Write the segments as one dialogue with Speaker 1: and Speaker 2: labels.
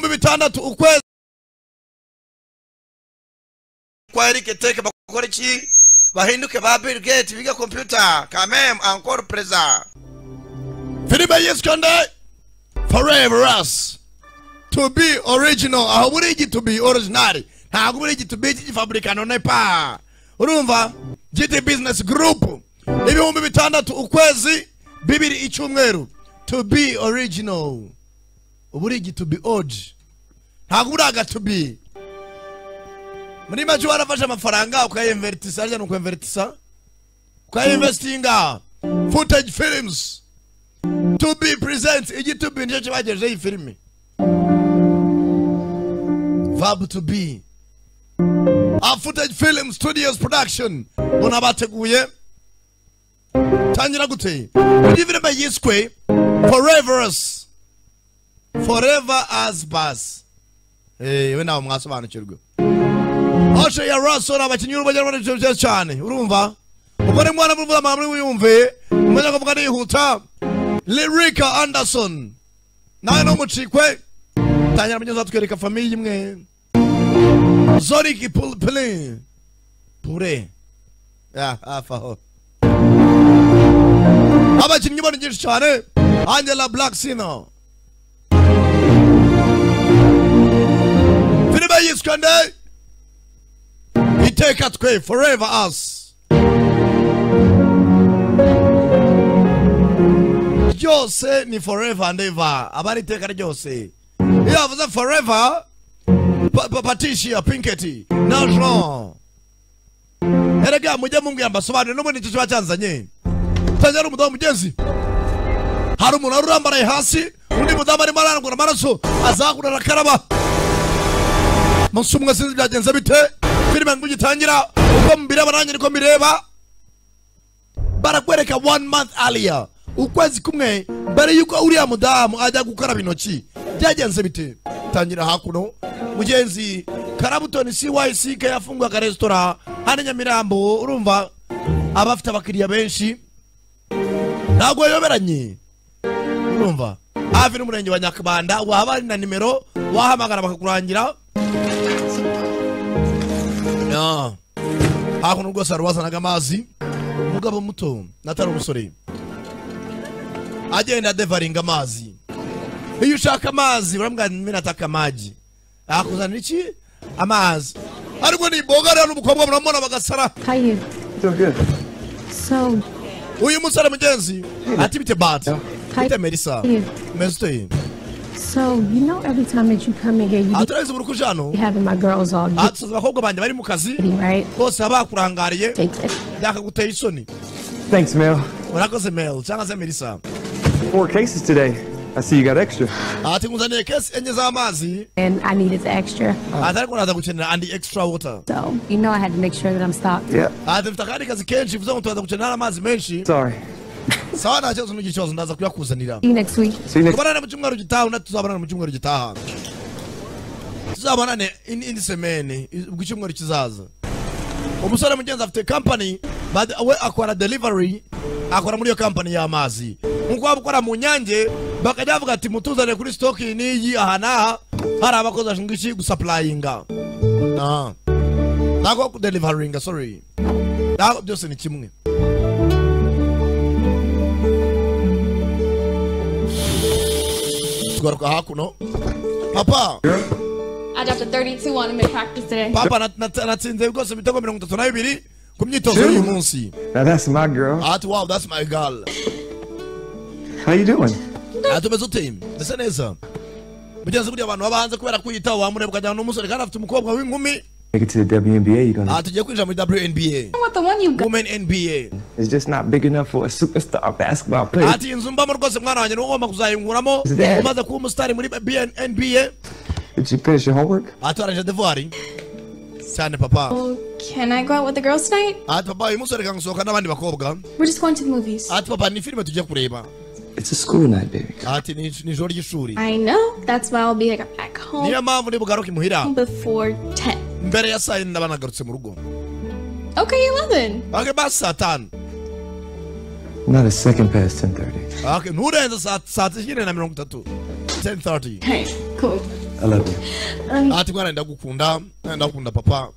Speaker 1: gatandatu ukwezi kwa Eric Teke bakora iki bahinduke ba Bill Gates biga computer quand même encore présent
Speaker 2: filipe yesu kanda forever us to be original aho burigi to be original ntabwo burigi to be kigifaburikano nepa urumva giti business group ibihumbi bitandatu ukwezi bibiri icyumweru to be original uburigi to be old ntabwo buraga to be muri make warafashe amafaranga ukayemveritisa harya ni ukwemveritisa ukayemvesitinga footage films to be present igitubi nicyo kibagejeho iyi filime vab to be a footage film studios production ubona bateguye tangira gute iyi filime yiswe forever us forever as bus yewe ntawe mwasobanukirwe Osho ya Russell abakinnyi b'Ubwongereza n'ibyo byiza cyane urumva ubwo ni mwana mvuga amahame wiyumve umenya kuvuga nihuta Lyrica Anderson nawe no mucikwe tangira munyuza twereka famiye imwe Zorik Pulpulin Pure ya hafi aho abakinnyi bari byinshi cyane Angela Blacksino filime yiswe ndeye iteka twe forever us ryose ni forever and ever aba ari iteka ryose iyo avuze forever Pa- Pa- patricia pinketi na jean erega mujye mumbwira mbasobanurire n'ubundi icyo kiba cyanzanye tangira ari umudamu mugenzi hari umuntu wari urambaraye hasi undi mudamu arimo arangura amaraso azahura arakaraba munsi umwe sinzi byagenze bite filime ngo igitangira uko mbireba nanjye niko mbireba barakwereka one month earlier ukwezi kumwe mbere yuko uriya mudamu ajya gukaraba intoki byagenze bite tangira hakuno mugenzi karabutoni cyck yafunguye akaresitora hano i nyamirambo urumva aba afite abakiriya benshi ntabwo yayoberanye urumva hafi n'umurenge wa nyakabanda waba ari na nimero wahamagara bakakurangira Ya. hakuno rwose hari uwazanaga amazi umugabo muto natari umusore agenda adevaringa amazi iyo ushaka amazi uramwamira ataka amagi akuzanira iki amazi ariko ni imboga rero n'umukobwa muramubona bagasara
Speaker 3: How you?
Speaker 4: Doing good.
Speaker 3: So,
Speaker 2: uyu musore mugenzi ati bite bati bite merisa meze uteye
Speaker 3: so you know every time that you come in here, you be
Speaker 2: aturabise uburukuje hano
Speaker 3: having my girls all giddy,
Speaker 2: atusaza abakobwa banjye bari mu kazi
Speaker 3: right?
Speaker 2: bose baba bakurangariye
Speaker 3: Take it.
Speaker 2: byakaguteye isoni
Speaker 4: Thanks, Mel.
Speaker 2: murakoze mel cyangwa se merisa
Speaker 4: Four cases today. I see you got extra.
Speaker 2: ati nkuzaniye kesi enye z'amazi
Speaker 3: And I needed the extra.
Speaker 2: ati ariko naza gukenera andi extra water
Speaker 3: So, you know I had to make sure that I'm stocked.
Speaker 4: Yeah.
Speaker 2: ati mfite akandi kazi kenshi bivuze ngo turaza gukenera n'amazi menshi
Speaker 4: Sorry.
Speaker 2: sawa nta kibazo n'iki kibazo ndaza kuyakuzanira
Speaker 3: See you next week.
Speaker 4: See you next.
Speaker 2: tubonane mu cyumweru gitaha undi tuzabonane mu cyumweru gitaha tuzabonane in- indi semeni ubwo icyumweru kizaza umusore mugenzi afite kampani but we akora delivery akora muri iyo kampani y'amazi nk'uko waba ukora mu nyange bakajya bavuga ati mutuzanire kuri stoki n'iyi aha n'aha hari abakozi bashinzwe iki gusapurayinga Ah. ntabwo kudelivaringa sorry ntabwo byose ni kimwe tugaruka hakuno papa
Speaker 5: I dropped a 32 on him in practice today.
Speaker 2: papa nat- nat- natsinze rwose ibitego mirongo itatu na bibiri ku myitozo y'uyu munsi
Speaker 4: Now that's my girl.
Speaker 2: ati wow that's my girl
Speaker 4: How you doing?
Speaker 2: ati umeze ute mbese neza mugenzi buriya abantu baba hanze kubera kwiyitaho wamureba ukajyana n'umusore kandi afite umukobwa w'inkumi
Speaker 4: Make it to the WNBA. You gonna?
Speaker 2: ati ugiye kwinjira muri WNBA
Speaker 5: What the one you got?
Speaker 2: Women NBA
Speaker 4: It's just not big enough for a superstar basketball player.
Speaker 2: ati inzu mbamo rwose mwana wanjye niwo ugomba kuzayunguramo
Speaker 4: Zidane.
Speaker 2: umaze kuba umusitari muri BN NBA
Speaker 4: Did you finish your homework?
Speaker 2: ati warangije devuwari cyane papa
Speaker 5: Oh, can I go out with the girls tonight?
Speaker 2: ati papa uyu munsi reka gusohoka n'abandi bakobwa
Speaker 5: We're just going to the movies.
Speaker 2: ati papa ni filime tujya kureba
Speaker 4: It's a school night, baby.
Speaker 2: ati ni ni ijoro ry'ishuri
Speaker 5: I know. That's why I'll be like back home
Speaker 2: niyo mpamvu nibugaruke imuhira
Speaker 5: before 10.
Speaker 2: mbere ya saa yine nagarutse mu rugo
Speaker 5: Okay, 11.
Speaker 2: okay, ba saa tanu
Speaker 4: Not a second past 10:30.
Speaker 2: okay, nturenze saa saa tisa na mirongo itatu 10:30
Speaker 5: Okay, cool.
Speaker 4: I love you.
Speaker 2: ati mwana enda gukunda enda gukunda papa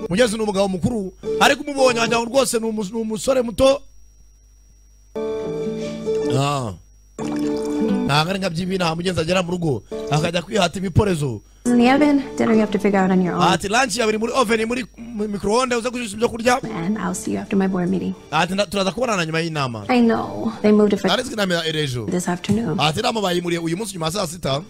Speaker 2: mugezi ni umugabo mukuru ariko umubonye wanjye rwose ni umu- ni umusore muto Ah. ntabwo ari nka by'ibi nta mugenzi agera mu rugo akajya kwihata ibiporezo
Speaker 6: in the oven. Dinner you have to figure out on your own.
Speaker 2: ati lanshi yabiri muri oveni muri mu- microonde uze gushyushya ibyo kurya
Speaker 6: and I'll see you after my board meeting.
Speaker 2: ati "Na- turaza kubonana nyuma y'inama
Speaker 6: I know. They moved it for
Speaker 2: naretse inama ya erejo
Speaker 6: this afternoon.
Speaker 2: ati inama bayimuriye uyu munsi nyuma ya saa sita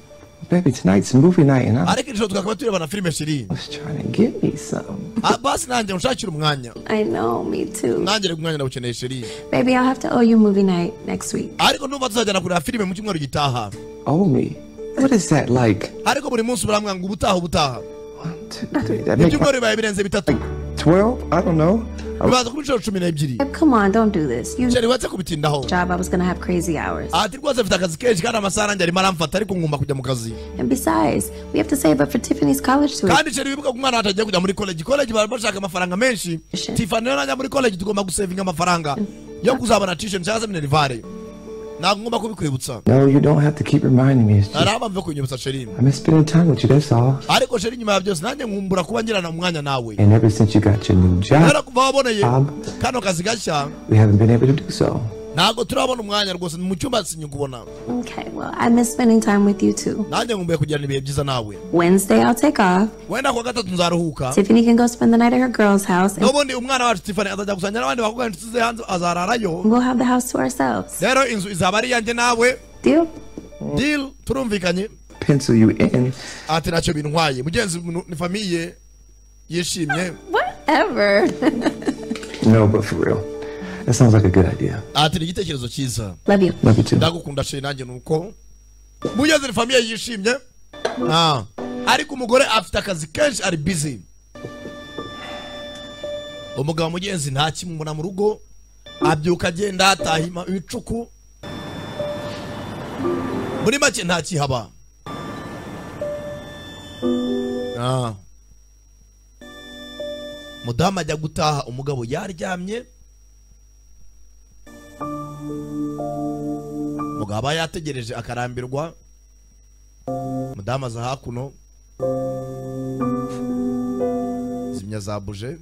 Speaker 4: Baby, tonight's movie night and I
Speaker 2: ariko ijoro twakaba turebana filime ebyiri
Speaker 4: was trying to get me something.
Speaker 2: Ah, basi nanjye unshakire umwanya
Speaker 6: I know, me too.
Speaker 2: nanjye umwanya ndawukeneye sheri
Speaker 6: Baby, I'll have to owe you movie night next week.
Speaker 2: ariko numva tuzajyana kureba filime mu cyumweru gitaha
Speaker 4: Owe me. What is that like?
Speaker 2: ariko buri munsi baramwanga ubutaha ubutaha
Speaker 4: One, two, three. That makes
Speaker 2: ibyumweru bibaye birenze bitatu
Speaker 4: like 12? I don't know. I was-
Speaker 2: bibaza kuri inshuro cumi n'ebyiri
Speaker 6: Come on, don't do this. You
Speaker 2: sheri wetse kubitindaho
Speaker 6: job, I was gonna have crazy hours.
Speaker 2: ati rwose afite akazi kenshi kandi amasaha nanjye arimo aramfata ariko ngomba kujya mu kazi
Speaker 6: And besides, we have to save up for Tiffany's college tuition.
Speaker 2: kandi sheri wibuka ko umwana wacu agiye kujya muri koleji koleji baba bashaka amafaranga menshi tifani rero najya muri koleji tugomba gusevinga amafaranga yo kuzabona tisheni cyangwa se minerivare ntabwo ngomba kubikwibutsa
Speaker 4: No, you don't have to keep reminding me. It's just,
Speaker 2: hari abamve kunyibutsa sheri
Speaker 4: I miss spending time with you, that's all.
Speaker 2: ariko sheri nyuma ya byose nanjye nkumbura kuba ngirana umwanya nawe
Speaker 4: And ever since you got your new job,
Speaker 2: rero kuva waboneye
Speaker 4: Um.
Speaker 2: kano kazi gashya
Speaker 4: we haven't been able to do so.
Speaker 2: ntabwo turabona umwanya rwose mu cyumba sinyikubona
Speaker 6: Okay, well, I miss spending time with you too.
Speaker 2: nanjye nkumbuye kugirana ibihe byiza nawe
Speaker 6: Wednesday, I'll take off.
Speaker 2: wenda kuwa gatatu nzaruhuka
Speaker 6: Tiffany can go spend the night at her girl's house, and
Speaker 2: n'ubundi umwana wacu tifani azajya gusangira n'abandi bakobwa inshuti ze hanze azararayo
Speaker 6: we'll have the house to ourselves.
Speaker 2: rero inzu izaba ari iyanjye nawe
Speaker 6: Deal?
Speaker 2: deal turumvikanye
Speaker 4: Pencil you in.
Speaker 2: ati ntacyo bintwaye mugenzi mu- ni famiye yishimye
Speaker 6: Whatever.
Speaker 4: No, but for real. That sounds like a good idea.
Speaker 2: ati ni igitekerezo cyiza
Speaker 6: Love you.
Speaker 4: Love you too.
Speaker 2: ndagukunda sheri nanjye nuko mugenzi ni famiye yishimye Ah. ariko umugore afite akazi kenshi ari busy umugabo mugenzi nta kimubona mu rugo abyuka agenda ataha ima- ibicuku muri make nta kihaba Ah. mudamu ajya gutaha umugabo yaryamye umugabo aba yategereje akarambirwa mudamu aza hakuno zimya za buje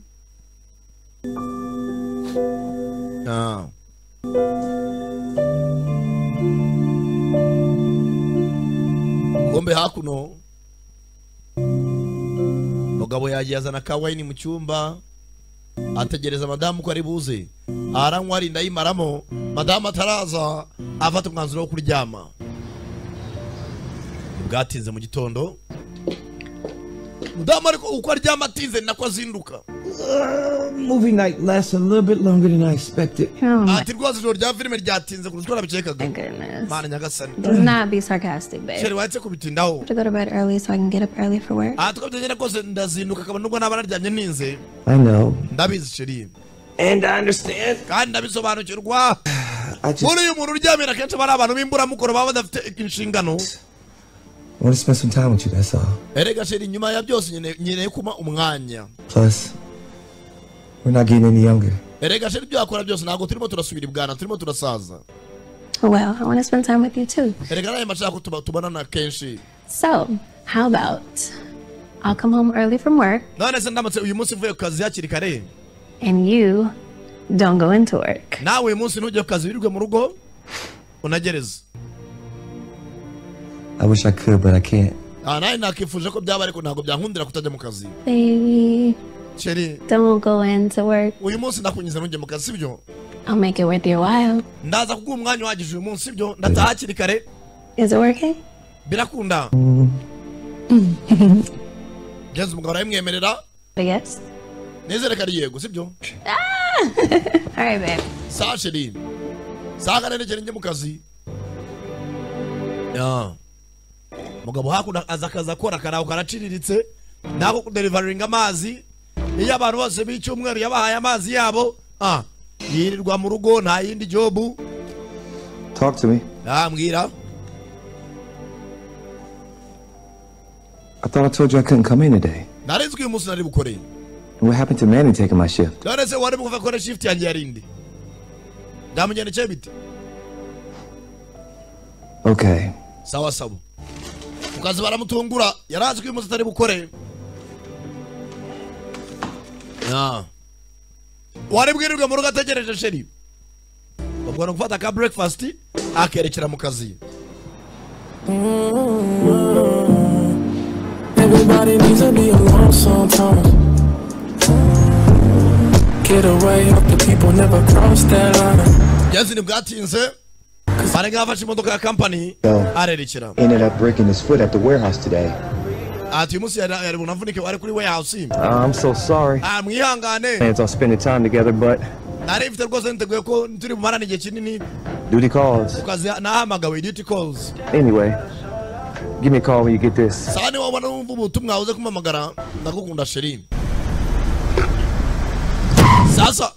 Speaker 2: Ah. kombe hakuno mugabo yagiye azana ka wayini mu cyumba ategereza madamu ko ari buze aranywa arinda ayimaramo madamu ataraza afata umwanzuro wo kuryama bwatinze mu gitondo mudamu ariko uko aryama atinze ni nako azinduka
Speaker 4: Movie night lasts a little bit longer than I expected.
Speaker 6: Oh my
Speaker 2: ati rwose ijoro rya filime ryatinze kurusha uko nabikekaga
Speaker 6: goodness.
Speaker 2: mana nyagasani
Speaker 6: Let's not be sarcastic, babe.
Speaker 2: sheri wahetse kubitindaho
Speaker 6: to go to bed early so I can get up early for work.
Speaker 2: aha twabyegera kose ndazinduka akaba nubwo naba naryamye ninze
Speaker 4: I know.
Speaker 2: ndabizi sheri
Speaker 4: And I understand.
Speaker 2: kandi ndabisobanukirwa
Speaker 4: I just
Speaker 2: muri uyu muntu uryamira akenshi aba ari abantu b'imburamukoro baba badafite inshingano
Speaker 4: want to spend some time with you, that's all.
Speaker 2: erega sheri nyuma ya byose nyine- nkeneye kuma umwanya
Speaker 4: Plus, we're not getting any younger.
Speaker 2: erega sheri ibyo wakora byose ntabwo turimo turasubira ibwana turimo turasaza
Speaker 6: Well, I want to spend time with you too.
Speaker 2: erega nayo mashaka tuba- tubonana kenshi
Speaker 6: So, how about I'll come home early from work
Speaker 2: none se ndamutse uyu munsi uvuye ku kazi hakiri kare
Speaker 6: and you don't go into work?
Speaker 2: nawe uyu munsi ntujye ku kazi wirirwe mu rugo unagereze
Speaker 4: I wish I could, but I can't.
Speaker 2: aha nawe nakifuje ko byaba ariko ntabwo byankundira kutajya mu kazi
Speaker 6: Baby,
Speaker 2: sheri
Speaker 6: don't go into work.
Speaker 2: uyu munsi ndakunyuze ntujye mu kazi sibyo
Speaker 6: I'll make it worth your while.
Speaker 2: ndaza kuguha umwanya uhagije uyu munsi sibyo ndataha hakiri kare
Speaker 6: Is it working?
Speaker 2: birakunda genzi umugabo arabimwemerera
Speaker 6: I guess.
Speaker 2: nizere ko ari yego sibyo
Speaker 6: All right, babe.
Speaker 2: saa shiri saa kane n'ebyiri njye mu kazi Ya. mugabo hakuno aza akazi akora karaho karaciriritse nako kuderivaringa amazi iyo abantu bose b'icyumweru yabahaye amazi yabo ah, yirirwa mu rugo nta yindi jobu
Speaker 4: Talk to me.
Speaker 2: yambwira
Speaker 4: I thought I told you I couldn't come in today.
Speaker 2: narinzi ko uyu munsi nari bukore
Speaker 4: What happened to Manny taking my shift?
Speaker 2: none se wari bukuva kora shift yanjye yarindi ndamugendekeye bite
Speaker 4: Okay.
Speaker 2: sawa sawa ku kazi baramutungura yari azi ko uyu munsi atari bukore Yeah. wari bwirirwe mu rugo ategereje sheri ubwo ni ugufata ka breakfast akerekera mu kazi
Speaker 7: Everybody needs to be alone sometimes. Get away, hope the people never cross that line.
Speaker 2: byazi ntibwatinze bari nk'abafashe imodoka ya kampani arerekera
Speaker 8: ended up breaking his foot at the warehouse today.
Speaker 2: ati uyu munsi yari yari bunavunike wari kuri warehouse
Speaker 8: I'm so sorry.
Speaker 2: Ah, mwihangane
Speaker 8: Plans on spending time together, but
Speaker 2: nari mfite rwose niteguye ko turi bumarane igihe kinini
Speaker 8: duty calls.
Speaker 2: ku kazi nahamagawe duty calls
Speaker 8: Anyway, give me a call when you get this.
Speaker 2: sawa niba wabona wumva ubutumwa uze kumpamagara ndagukunda sheri sasa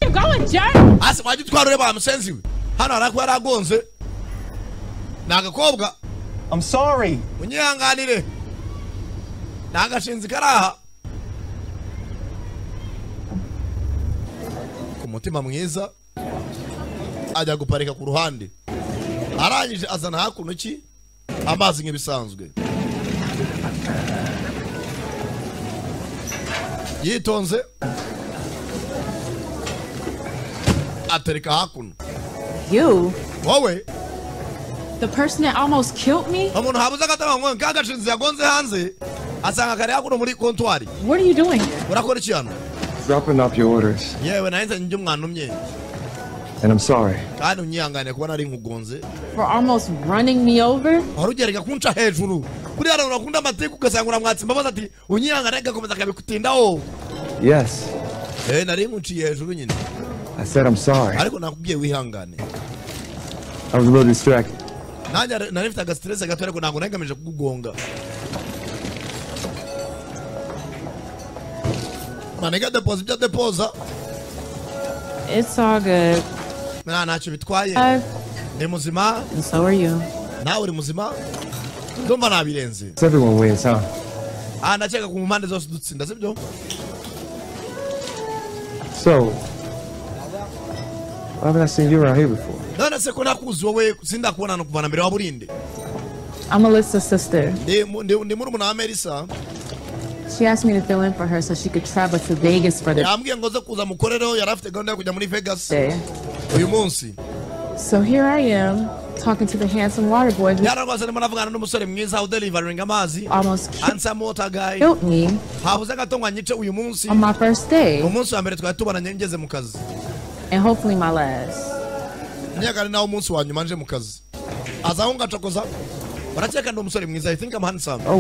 Speaker 2: hasi wajya utwara ureba wa musenzi we hano hari akuba yaragonze ni agakobwa
Speaker 9: I'm sorry.
Speaker 2: munyihanganire ni agashinzi karaha ku mutima mwiza ajya guparika ku ruhande arangije azana hakuno ki amazi nk'ibisanzwe yitonze atereka hakuno
Speaker 10: You?
Speaker 2: wowe
Speaker 10: The person that almost killed me?
Speaker 2: umuntu habuze akatabangwa nk'agashinzi yagonze hanze asanga kari hakuno muri kontwari
Speaker 10: What are you doing here?
Speaker 2: urakora iki hano
Speaker 8: Dropping off your orders,
Speaker 2: yewe nahise njye umwana umye
Speaker 8: and I'm sorry.
Speaker 2: kandi unyihangane kuba nari nkugonze
Speaker 10: For almost running me over?
Speaker 2: wari ugereka kunca hejuru buriya nawe urakunda amateka ugasanga uramwatse imbabazi ati unyihangane agakomeza akabikutindaho
Speaker 8: Yes,
Speaker 2: eh nari nkuciye hejuru nyine
Speaker 8: I said I'm sorry.
Speaker 2: ariko nakubwiye wihangane
Speaker 8: I was a little distracted.
Speaker 2: nanjye nari- nari mfite agasiterese gato ariko ntabwo nagamije kugugonga manega depoza ibyo depoza
Speaker 10: It's all good.
Speaker 2: nta ntacyo bitwaye
Speaker 10: I've,
Speaker 2: ndi muzima
Speaker 10: and so are you.
Speaker 2: nawe uri muzima ndumva nabirenze
Speaker 8: It's everyone wins, huh?
Speaker 2: aha ndakeka ku mpande zose dutsinda sibyo
Speaker 8: So, why haven't I seen you around here before?
Speaker 2: none se ko nakuzi wowe sindakubona no kuvana mbere wa burinde
Speaker 10: I'm Alyssa's sister.
Speaker 2: ndi mu- ndi- ndi murumuna wa merisa
Speaker 10: She asked me to fill in for her so she could travel to Vegas for the
Speaker 2: yambwiye ngo nze kuza mukorereho yari afite gahunda yo kujya muri vegas
Speaker 10: day.
Speaker 2: uyu munsi
Speaker 10: So here I am, talking to the handsome water boy who
Speaker 2: yararwase ndimo navugana n'umusore mwiza udelivaringa amazi
Speaker 10: almost ki-
Speaker 2: ansa motagayi
Speaker 10: killed me
Speaker 2: habuze gato ngo anyice uyu munsi
Speaker 10: on my first
Speaker 2: mu
Speaker 10: day,
Speaker 2: munsi wa mbere twari tubananye ngeze mu kazi
Speaker 10: and hopefully my last.
Speaker 2: nyakari nawe umunsi wa nyuma nje mu kazi azaho ngacokoza urakeka ndi umusore mwiza i think I'm handsome
Speaker 8: Oh,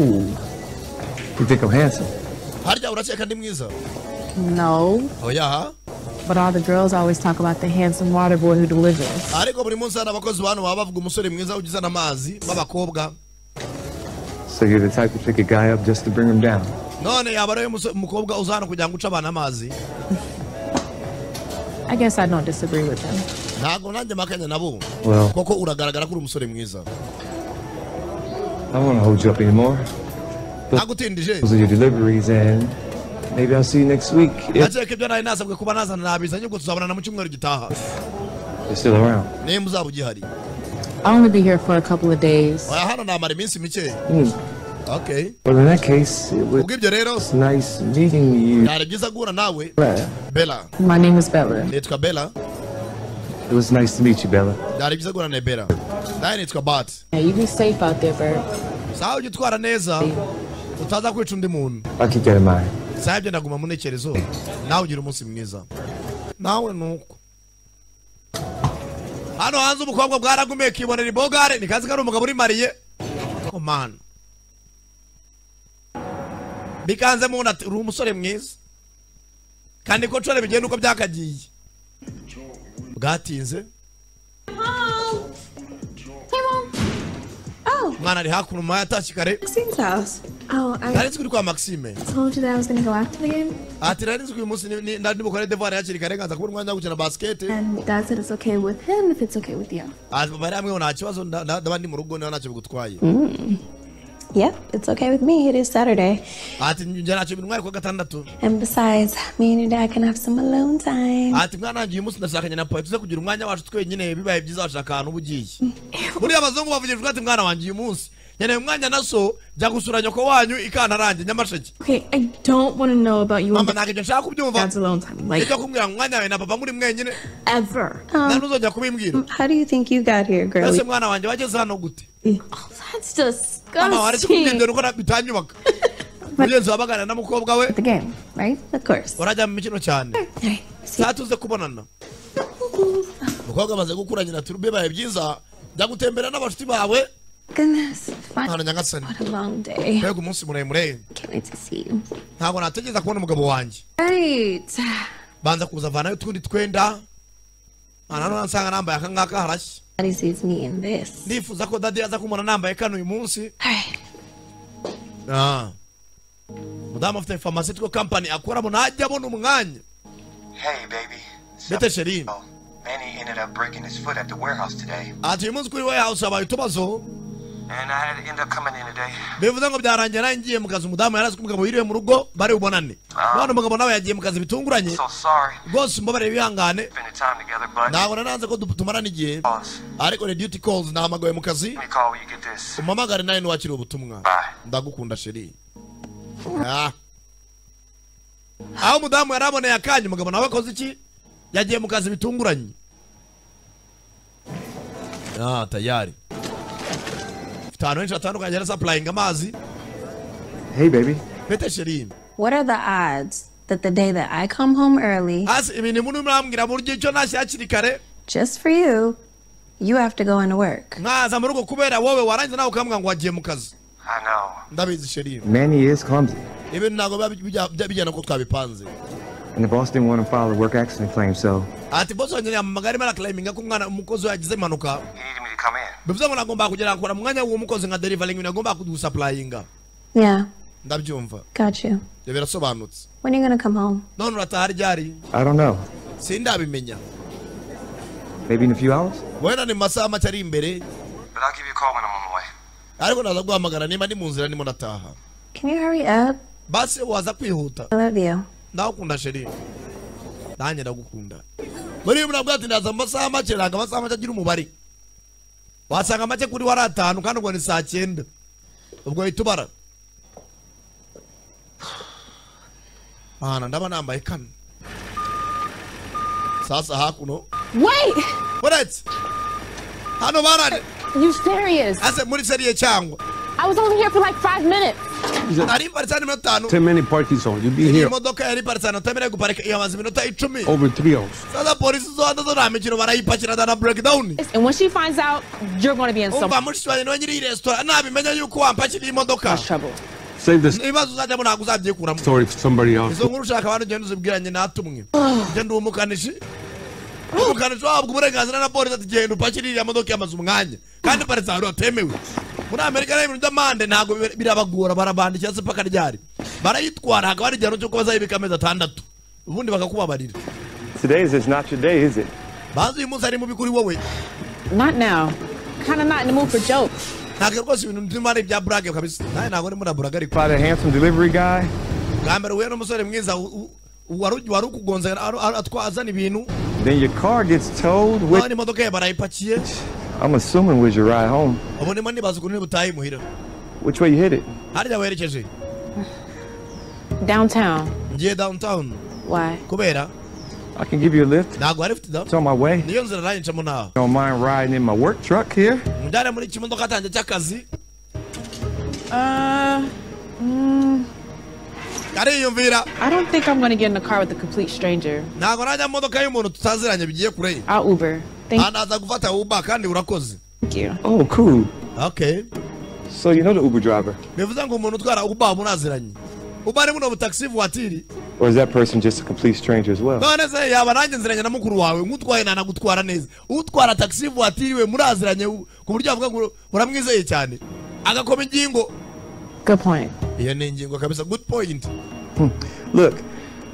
Speaker 8: you think I'm handsome?
Speaker 2: harya urakeka ndi mwiza
Speaker 10: No,
Speaker 2: oya
Speaker 10: but all the girls always talk about the handsome water boy who delivers.
Speaker 2: ariko buri munsi hari abakozi bano baba bavuga umusore mwiza ugizana amazi b'abakobwa
Speaker 8: So you're the type to pick a guy up just to bring him down?
Speaker 2: none yaba ariwe muso- mukobwa uza hano kugira ngo uce abantu amazi
Speaker 10: I guess I don't disagree with them.
Speaker 2: ntabwo nanjye makanya nabo
Speaker 8: Well,
Speaker 2: koko uragaragara ko uri umusore mwiza
Speaker 8: I don't want to hold you up anymore.
Speaker 2: nagutindije
Speaker 8: Those are your deliveries, and maybe I'll see you next week if
Speaker 2: nakeka ibyo nari nasabwe kuba nazana nabizanye ubwo tuzabonana mu cyumweru gitaha
Speaker 8: you're still around.
Speaker 2: nimba uzaba ugihari
Speaker 10: I'll only be here for a couple of days.
Speaker 2: oya hano namara iminsi mikeya
Speaker 8: Hmm.
Speaker 2: okay
Speaker 8: Well, in that case, it was
Speaker 2: ubwo ibyo rero
Speaker 8: nice meeting you.
Speaker 2: byari byiza guhura nawe
Speaker 8: Bella.
Speaker 2: bela
Speaker 10: My name is Bella.
Speaker 2: nitwa bela
Speaker 8: It was nice to meet you, Bella.
Speaker 2: byari byiza guhura na bela nawe nitwa bat
Speaker 10: Now you be safe out there, Bert.
Speaker 2: sawa ujya utwara neza utaza kwica undi muntu
Speaker 8: I'll keep that in mind.
Speaker 2: sawa ibyo ndaguma mu ntekerezo nawe ugira umunsi mwiza nawe nuko hano hanze umukobwa bwaragumiye kibonera ibogare ni kazi kari umugabo uri mariye komana bikanze mu nda ati uri umusore mwiza kandi ko nshore bigenda uko byakagiye bwatinze
Speaker 5: Mom. Hey, Mom.
Speaker 6: Oh,
Speaker 2: umwana ari hakuno umwana yatashye kare
Speaker 5: Maxine's house.
Speaker 6: oh, I
Speaker 2: nari nzi ko uri kwa maxime
Speaker 6: told you that I was gonna go after the game,
Speaker 2: ati nari nzi ko uyu munsi ni- ni- nari bukore devoir hakiri kare nkaza kubona umwanya wo gukina basikete
Speaker 6: and Dad said it's okay with him if it's okay with you.
Speaker 2: ati papa yari amwe nta kibazo nda- nda- ndaba ndi mu rugo niba ntacyo bigutwaye
Speaker 6: Yep, it's okay with me. It is Saturday,
Speaker 2: ati njye ntacyo bintwaye kuwa gatandatu
Speaker 6: and besides, me and your dad can have some alone time.
Speaker 2: ati mwana wanjye uyu munsi ndashakanye na papa tuze kugira umwanya wacu twenyine bibaye byiza washaka ahantu uba ugiye buriya abazungu bavugira ati mwana wanjye uyu munsi nkeneye umwanya na so jya gusura nyoko wanyu ikantarange nyamasheke
Speaker 6: Okay, I don't want to know about you and
Speaker 2: mama ntabwo ibyo nshaka kubyumva
Speaker 6: dad's alone time. Like,
Speaker 2: nicyo kumbwira ngo umwanya wawe na papa muri mwenyine
Speaker 6: ever.
Speaker 2: nta
Speaker 5: Um,
Speaker 2: n'uzongera kubimbwira
Speaker 5: how do you think you got here, girl?
Speaker 2: ese mwana wanjye wageze hano gute
Speaker 6: That's
Speaker 2: mama waretse
Speaker 6: disgusting.
Speaker 2: kubyendera uko na- bitanyubaka mugenzi wawe abaganira n'umukobwa we
Speaker 10: The game, right?
Speaker 5: Of course.
Speaker 2: barajya mu mikino cyane saa tuze kubonana umukobwa amaze gukura nyina turi bibaye byiza jya gutembera n'abashuti bawe
Speaker 6: Goodness. Fine.
Speaker 2: hano nyagasani
Speaker 6: What a long day.
Speaker 2: mbega umunsi muremure
Speaker 6: Can't wait to see you.
Speaker 2: ntabwo nategereza kubona umugabo wanjye
Speaker 6: Right.
Speaker 2: banza kuza avanayo utundi twenda hano nsanga nambaye aka ngaka harashya
Speaker 6: Daddy sees me in this.
Speaker 2: ndifuza ko dadi aza kumubona nambaye kano uyu munsi
Speaker 6: Alright.
Speaker 2: Ah. mudamu afite pharmaceutical company akoramo ntajya abona umwanya
Speaker 9: Hey, baby.
Speaker 2: bete sheri
Speaker 9: Oh, Manny ended up breaking his foot at the warehouse today,
Speaker 2: ati uyu munsi kuri warehouse habaye utubazo
Speaker 9: and I had to end up coming in today.
Speaker 2: bivuze ngo byarangiye nawe ngiye mu kazi umudamu yari azi ko umugabo yiriwe mu rugo bari bubonane none umugabo nawe yagiye mu kazi bitunguranye
Speaker 9: So sorry.
Speaker 2: rwose mbabarire bihangane
Speaker 9: Spending time together, but
Speaker 2: ntabwo nananze ko du- tumarana igihe
Speaker 9: pause.
Speaker 2: ariko ni duty calls nahamagawe mu kazi
Speaker 9: Let me call when you get this.
Speaker 2: umamagare nawe ntiwakire ubutumwa
Speaker 9: Bye.
Speaker 2: ndagukunda sheri Ah. aho umudamu yari aboneye akanya umugabo nawe akoze iki yagiye mu kazi bitunguranye ah tayari afite ahantu henshi hatandukanye yari sapurayinga amazi
Speaker 8: Hey, baby.
Speaker 2: bete sheri
Speaker 6: What are the odds that the day that I come home early
Speaker 2: hasi ibintu muri murambwira buryo icyo nashyira hakiri kare
Speaker 6: just for you, you have to go into work?
Speaker 2: nkaza mu rugo kubera wowe warangiza nawe ukambwira ngo wagiye mu kazi
Speaker 9: I know.
Speaker 2: ndabizi sheri
Speaker 8: Manny is clumsy,
Speaker 2: ibintu ntabwo biba bijya- bijya- bijyana uko twabipanze
Speaker 8: and the boss didn't want to file a work accident claim, so
Speaker 2: ati bosi wanjye yamamaga arimo araklayiminga ko umwana umukozi we yagize impanuka
Speaker 9: He needed me to come in.
Speaker 2: bivuze ngo nagomba kugera kora mu mwanya w'uwo mukozi nka derivaringi ibintu nagomba kudusapurayinga
Speaker 6: Yeah,
Speaker 2: ndabyumva
Speaker 6: got you.
Speaker 2: ibyo birasobanutse
Speaker 6: When are you going to come home?
Speaker 2: none urataha ryari
Speaker 8: I don't know.
Speaker 2: sindabimenya
Speaker 8: Maybe in a few hours?
Speaker 2: wenda ni mu masaha make ari imbere
Speaker 9: But I'll give you a call when I'm on my way.
Speaker 2: ariko naza guhamagara niba ndi mu nzira ndimo ndataha
Speaker 6: Can you hurry up?
Speaker 2: basi waza kwihuta
Speaker 6: I love you.
Speaker 2: ndagukunda sheri nanjye ndagukunda muri iyo murabwo ati ndaza mu masaha make ntabwo amasaha make agira umubare wasanga make kuri we ari atanu kandi ubwo ni saa cyenda ubwo uhita ubara ahantu ndaba nambaye kano sasa hakuno
Speaker 10: Wait!
Speaker 2: uretse hano barane
Speaker 10: You serious?
Speaker 2: ase muri seriye cyangwa
Speaker 10: I was only here for like five minutes.
Speaker 2: ari iparitse hano iminota itanu
Speaker 11: 10 minute parking zone. You be
Speaker 2: iyi
Speaker 11: here
Speaker 2: modoka yari iparitse hano utamereye guparika iyo amaze iminota icumi
Speaker 11: over three hours.
Speaker 2: sasa polisi zo hanze zo nta mikino barayipakira na breakdown
Speaker 10: And when she finds out, you're going to be in so
Speaker 2: umva
Speaker 10: much
Speaker 2: mushiki wanjye niwe nyiri iyi resitora nabimenya yuko wampakiriye imodoka
Speaker 10: trouble.
Speaker 11: Save this
Speaker 2: ibibazo uzajyamo ntabwo uzabyikuramo
Speaker 11: story for somebody else.
Speaker 2: izo nkuru ushaka abantu ugenda uzibwiranye natumwe njye ndi umukanishi umukanishi wahabwa uburenganzira na polisi ati genda upakire iriya modoka yamaze umwanya kandi iparitse ahantu hatemewe muri amerika rero ibintu by'amande ntabwo bi- birabagora barabandikira se paka ryari barayitwara hakaba hari igihano cy'uko bazayibika amezi atandatu ubundi bakakubabarira
Speaker 8: Today's is not your day, is it?
Speaker 2: banza uyu munsi ari mubi kuri wowe
Speaker 10: Not now. Kind of not in the mood for jokes.
Speaker 2: ntabwo rwose ibintu ndimo ari ibya burage kabisa nawe ntabwo ndimo na burage ariko
Speaker 8: By the handsome delivery guy,
Speaker 2: bwa mbere uhuye n'umusore mwiza u- u- wari wari ukugonze aru- aru- atwa- azana ibintu
Speaker 8: then your car gets towed with.
Speaker 2: abana imodoka ye barayipakiye
Speaker 8: I'm assuming was your ride home.
Speaker 2: ubu ndimo ndibaza ukuntu butaha imuhira
Speaker 8: Which way you hit it?
Speaker 2: harya werekeje
Speaker 10: Downtown.
Speaker 2: ngiye downtown
Speaker 10: Why?
Speaker 2: kubera
Speaker 8: I can give you a lift.
Speaker 2: ntabwo hari ufite da
Speaker 8: It's on my way.
Speaker 2: niyo nzira nayincamo ntaho
Speaker 8: Don't mind riding in my work truck here.
Speaker 2: mujyane muri kimodoka cyanjye cy'akazi
Speaker 10: Uh,
Speaker 2: ariyumvira
Speaker 10: I don't think I'm going to get in the car with a complete stranger.
Speaker 2: ntabwo najya mu modoka y'umuntu tutaziranye bigiye kure
Speaker 10: I'll Uber. Thank
Speaker 2: anaza gufata uba kandi urakoze
Speaker 10: you.
Speaker 8: Oh, cool.
Speaker 2: okay
Speaker 8: So you know the Uber driver,
Speaker 2: bivuze ngo umuntu utwara uba munaziranye uba ari muno butaxi vuwatiri
Speaker 8: or is that person just a complete stranger as well?
Speaker 2: none se yaba nanjye nziranye na mukuru wawe nk'utwaye ntanagutwara neza utwara taxi vuwatiri we muraziranye u- ku buryo avuga ngo muramwizeye cyane agakoma ingingo
Speaker 10: Good point.
Speaker 2: iyo ni ingingo kabisa good point
Speaker 8: Look,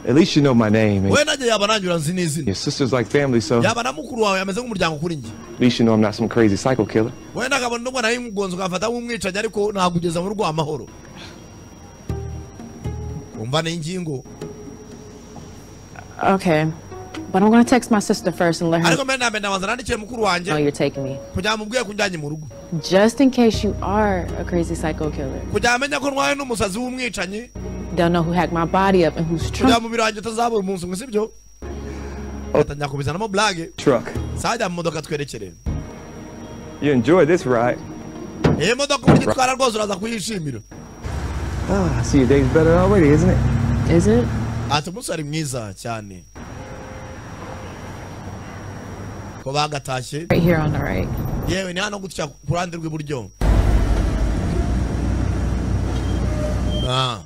Speaker 8: at least you know my name, and
Speaker 2: we nanjye yaba nanjye uranzi n'izina
Speaker 8: your sister's like family, so at
Speaker 2: yaba na mukuru wawe ameze nk'umuryango kuri njye
Speaker 8: least you know I'm not some crazy psycho killer.
Speaker 2: wenda akabona n'ubwo nawe umugonzi ugafata nk'umwicanyi ariko nagugeza mu rugo amahoro umva ni ingingo
Speaker 10: Okay. But I'm gonna text my sister first and let her
Speaker 2: ariko mbere na mbere ndabanza nandikire mukuru wanjye
Speaker 10: know you're taking me.
Speaker 2: kugira ngo mubwire ko unjyanye mu rugo
Speaker 10: Just in case you are a crazy psycho killer.
Speaker 2: kugira ngo amenye ko ntwaye n'umusazi w'umwicanyi
Speaker 10: Don't know who hacked my body up and who's
Speaker 2: kugira
Speaker 10: true.
Speaker 2: ngo umubiri wanjye utazabura umunsi umwe sibyo atangira kubizanamo blage
Speaker 8: Truck.
Speaker 2: sajya mu modoka twerekere
Speaker 8: You enjoy this ride.
Speaker 2: iyi modoka uburyo itwara rwose uraza kuyishimira
Speaker 8: Ah, I see your day's better already, isn't it?
Speaker 10: Is it?
Speaker 2: ati umunsi wari mwiza cyane ko bagatashye
Speaker 10: Right here on the right.
Speaker 2: yewe ni hano gutya ku ruhande rw'iburyo Ah.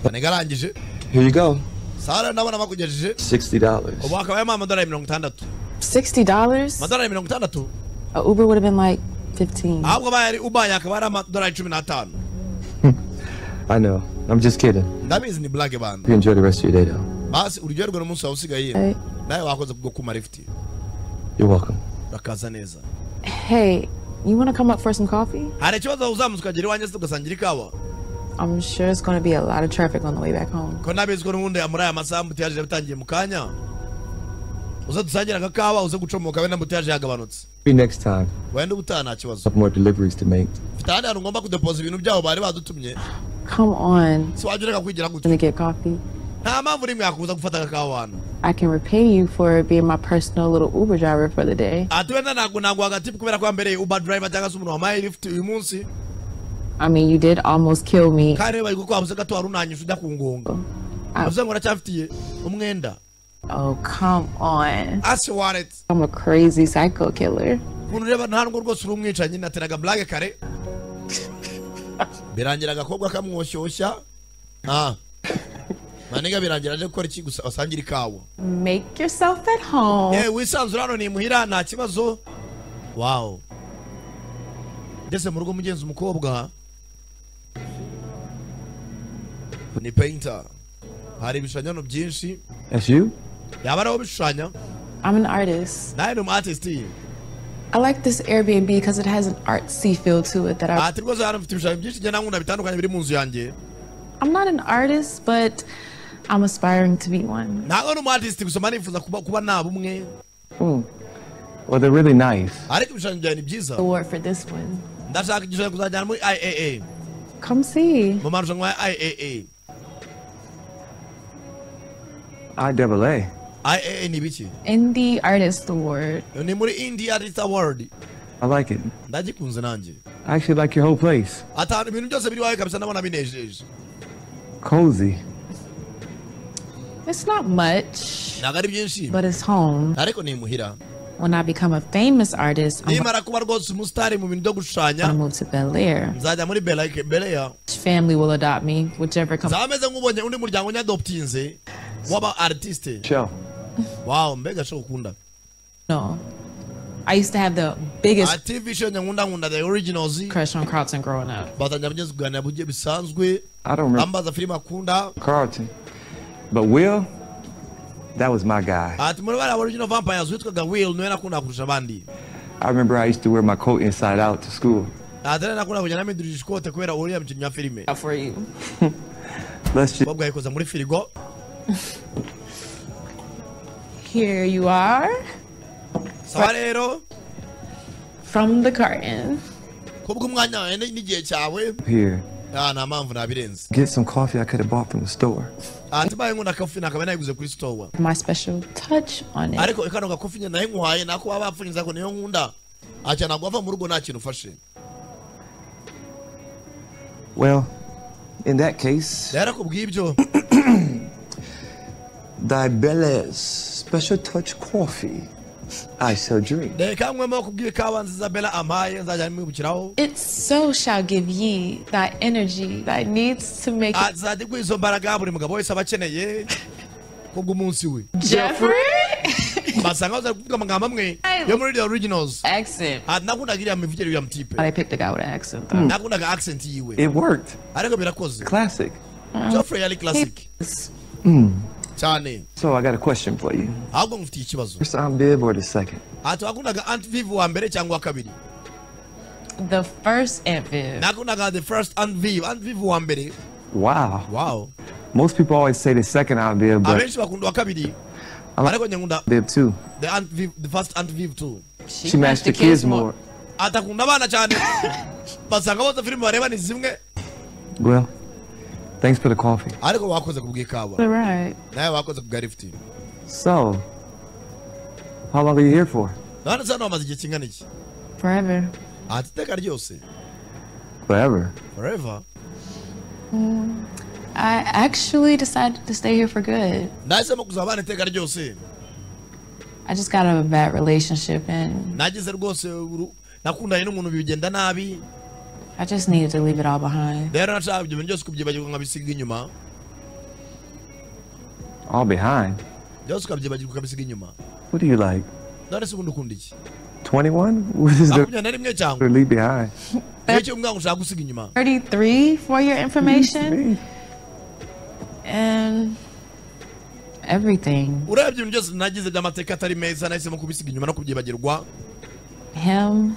Speaker 2: banega arangije
Speaker 8: Here you go.
Speaker 2: sara ndabona bakugejeje
Speaker 8: Sixty dollars.
Speaker 2: ubu hakaba harimo amadolari mirongo itandatu
Speaker 10: Sixty dollars?
Speaker 2: amadolari mirongo itandatu
Speaker 10: A Uber would have been like fifteen.
Speaker 2: ahubwo abaye ari ubaye akaba ari amadolari cumi n'atanu
Speaker 8: I know. I'm just kidding.
Speaker 2: ndabizi ni blage bantu
Speaker 8: You enjoy the rest of your day though.
Speaker 2: basi uryoherwe n'umunsi wawe usigaye
Speaker 10: Hey.
Speaker 2: nawe wakoze kubwo kuma lifuti
Speaker 8: You're welcome.
Speaker 2: urakaza neza
Speaker 10: Hey, you wanna come up for some coffee?
Speaker 2: hari ikibazo uzamuze ukagera iwanjye se ugasangira ikawa
Speaker 10: I'm sure it's gonna be a lot of traffic on the way back home.
Speaker 2: ko nabizi ko n'ubundi muri aya masaha ambutiyaje yabitangiye mu kanya uze dusangire agakawa uze gucomoka we n'ambutiyaje yagabanutse
Speaker 8: Be next time.
Speaker 2: wenda ubutaha nta kibazo
Speaker 8: Have more deliveries to make.
Speaker 2: mfite ahandi hantu ngomba kudepoza ibintu byabo bari badutumye
Speaker 10: Come on.
Speaker 2: si wajya ureka kwigira gutya
Speaker 10: Gonna get coffee.
Speaker 2: nta mpamvu n'imwe yakubuza gufata agakawa hano
Speaker 10: I can repay you for being my personal little Uber driver for the day.
Speaker 2: ati wenda ntabwo ntabwo hagati kubera ko wambereye uba driver cyangwa se umuntu wamuhaye lift uyu munsi
Speaker 10: I mean, you did almost kill me.
Speaker 2: kandi bari kukwabuze gato wari unanyuze ujya ku ngonga
Speaker 10: Ah.
Speaker 2: uvuze ngo uracyafitiye umwenda
Speaker 10: Oh, come on.
Speaker 2: ase wareti
Speaker 10: I'm a crazy psycho killer.
Speaker 2: ukuntu ureba nta nubwo rwose uri umwicanyi nateraga blage kare birangira agakobwa kamwoshyushya ah maniga birangira aje gukora iki gusa wasangire ikawa
Speaker 10: Make yourself at home.
Speaker 2: yewe wisanzura hano ni muhira nta kibazo wawu ngeze mu rugo mugenzi umukobwa ni peyinta hari ibishushanyo byinshi
Speaker 8: That's you?
Speaker 2: yaba ariho bishushanya
Speaker 10: I'm an artist.
Speaker 2: nawe ni umu artist
Speaker 10: I like this Airbnb because it has an artsy feel to it that I.
Speaker 2: ati rwose hano mfite ibishushanyo byinshi njye nankunda bitandukanye biri mu nzu yanjye
Speaker 10: I'm not an artist, but I'm aspiring to be one.
Speaker 2: ntabwo ni umu artist gusa mba nifuza kuba kuba naba umwe
Speaker 8: Well, they're really nice.
Speaker 2: ariko ibishushanyo byawe ni byiza
Speaker 10: Award for this one.
Speaker 2: ndashaka igishushanyo kuzajyana muri iaa
Speaker 10: Come see.
Speaker 2: mu marushanwa ya iaa
Speaker 8: I double A.
Speaker 2: iaa ni biki
Speaker 10: Indie Artist Award.
Speaker 2: ni muri india artist award
Speaker 8: I like it.
Speaker 2: ndagikunze nanjye
Speaker 8: I actually like your whole place.
Speaker 2: atanu ibintu byose biri wawe kabisa ndabona binejeje
Speaker 8: Cozy.
Speaker 10: It's not much,
Speaker 2: ntabwo ari byinshi
Speaker 10: but it's home.
Speaker 2: ariko ni imuhira
Speaker 10: When I become a famous artist, I'm
Speaker 2: nimara kuba rwose umusitari mu bintu byo
Speaker 10: gonna
Speaker 2: gushushanya
Speaker 10: move to Bel Air.
Speaker 2: nzajya muri belaike beleya
Speaker 10: Each family will adopt me, whichever comes.
Speaker 2: zaba ameze nk'ubonye undi muryango nyadoptinze w'aba artiste
Speaker 8: Show.
Speaker 2: wawu mbega sho ukunda
Speaker 10: No. I used to have the biggest
Speaker 2: ati visho nyankunda nkunda the originals
Speaker 10: crush on Carlton growing up.
Speaker 2: batangira kugenda kuganira bugiye bisanzwe
Speaker 8: I don't remember
Speaker 2: ambaza filime akunda
Speaker 8: Carlton. But Will, that was my guy.
Speaker 2: ati muri bariya original vampires witwaga will niwe nakunda kurusha abandi
Speaker 8: I remember I used to wear my coat inside out to school.
Speaker 2: ati rero nakunda kujya namidurije ikote kubera uriya mukinnyi wa filime
Speaker 10: For you.
Speaker 8: Let's just
Speaker 2: bakobwa yikoza muri firigo
Speaker 10: Here you are
Speaker 2: sawa rero
Speaker 10: from the carton.
Speaker 2: kubwo umwanya wawe ni- n'igihe cyawe
Speaker 8: here.
Speaker 2: ah, nta mpamvu nabirenze
Speaker 8: Get some coffee I could have bought from the store.
Speaker 2: ati mbaye nkunda kofi nakaba nayiguze kuri stowa
Speaker 10: My special touch on it.
Speaker 2: ariko kano gakofi nyine nayo nkuhaye nako baba bapfunyiza ko niyo nkunda ati ntabwo wava mu rugo nta kintu ufashe
Speaker 8: Well, in that case,
Speaker 2: rero kubw'ibyo
Speaker 8: Diabeles Special Touch Coffee. I shall drink.
Speaker 2: reka nywemo kubw'ikawa nziza bela ampaye nzajya mwibukiraho
Speaker 10: It so shall give ye that energy that needs to make it.
Speaker 2: azajya iguha izo mbaraga buri mugabo wese aba akeneye kubw'umunsi we
Speaker 10: Jeffrey?
Speaker 2: basanga baza kuvuga amagambo amwe yo muri the originals
Speaker 10: accent.
Speaker 2: Ah, nakundaga iriya mivugire ya mtipe
Speaker 10: They picked a guy with an accent, though.
Speaker 2: nakundaga accent yiwe
Speaker 8: It worked.
Speaker 2: ariko birakoze
Speaker 8: Classic.
Speaker 2: Geoffrey yari classic cyane
Speaker 8: So I got a question for you.
Speaker 2: ahubwo ngufitiye ikibazo
Speaker 8: First on bib or the second?
Speaker 2: ati wakundaga Aunt Viv wa mbere cyangwa wa kabiri
Speaker 10: The first Aunt Viv.
Speaker 2: nakundaga the first Aunt Viv Aunt Viv wa mbere
Speaker 8: Wow.
Speaker 2: wow
Speaker 8: Most people always say the second out there, but
Speaker 2: abenshi bakunda uwa kabiri
Speaker 8: I like
Speaker 2: ariko nyakunda
Speaker 8: there too.
Speaker 2: the aunt viv, the first aunt viv too
Speaker 8: She, matched the kids, more.
Speaker 2: atakunda abana cyane basanga bose filime bareba ni zimwe
Speaker 8: Well, thanks for the coffee.
Speaker 2: ariko wakoze ku bw'ikawa
Speaker 12: All right.
Speaker 2: nawe wakoze ku bwa lifuti
Speaker 8: So, how long are you here for?
Speaker 2: none se hano bamaze igihe kingana iki
Speaker 12: Forever.
Speaker 2: ati iteka ryose
Speaker 8: Forever.
Speaker 2: forever
Speaker 10: I actually decided to stay here for good.
Speaker 2: nahisemo kuzabana iteka ryose
Speaker 10: I just got out of a bad relationship and
Speaker 2: nagize rwose uru- nakundanye n'umuntu bigenda nabi
Speaker 10: I just needed to leave it all behind.
Speaker 2: rero nashaka ibyo bintu byose kubyibagirwa nkabisiga inyuma
Speaker 8: All behind.
Speaker 2: byose ukabyibagirwa ukabisiga inyuma
Speaker 8: What are you like?
Speaker 2: none se ubundi ukunda iki
Speaker 8: 21? What is the
Speaker 2: makumyabiri na rimwe cyangwa
Speaker 8: leave behind?
Speaker 2: wicyo umwana ushaka gusiga inyuma
Speaker 10: 33 for your information
Speaker 8: Me?
Speaker 10: and everything.
Speaker 2: urebye ibintu byose nagize by'amateka atari meza nahisemo kubisiga inyuma no kubyibagirwa
Speaker 10: Him,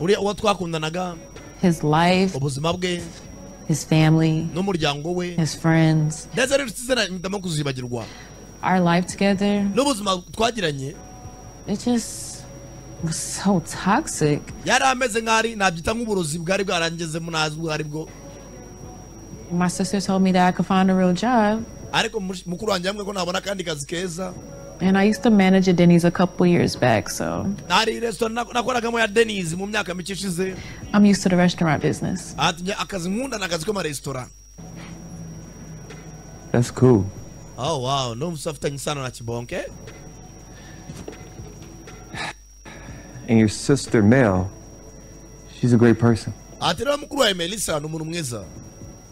Speaker 2: uriya uwo twakundanaga
Speaker 10: his life,
Speaker 2: ubuzima bwe
Speaker 10: his family,
Speaker 2: n'umuryango we
Speaker 10: his friends,
Speaker 2: ndetse n'inshuti ze mpitamo kuzibagirwa
Speaker 10: our life together.
Speaker 2: n'ubuzima twagiranye
Speaker 10: It just was so toxic.
Speaker 2: yari ameze nk'ari nabyita nk'uburozi bwari bwarangezemo ntazi ubwo ari bwo
Speaker 10: My sister told me that I could find a real job,
Speaker 2: ariko mush- mukuru wanjye yambwiye ko nabona akandi kazi keza
Speaker 10: and I used to manage a Denny's a couple years back, so
Speaker 2: hari resitora nak- nakoragamo ya denise mu myaka mike ishize
Speaker 10: I'm used to the restaurant business.
Speaker 2: Ati, "Njye akazi nkunda ni akazi k'amaresitora
Speaker 8: That's cool.
Speaker 2: oh wow n'ubu se afitanye isano na kibonke
Speaker 8: And your sister, Mel, she's a great person.
Speaker 2: ati rero mukuru wawe melissa ni umuntu mwiza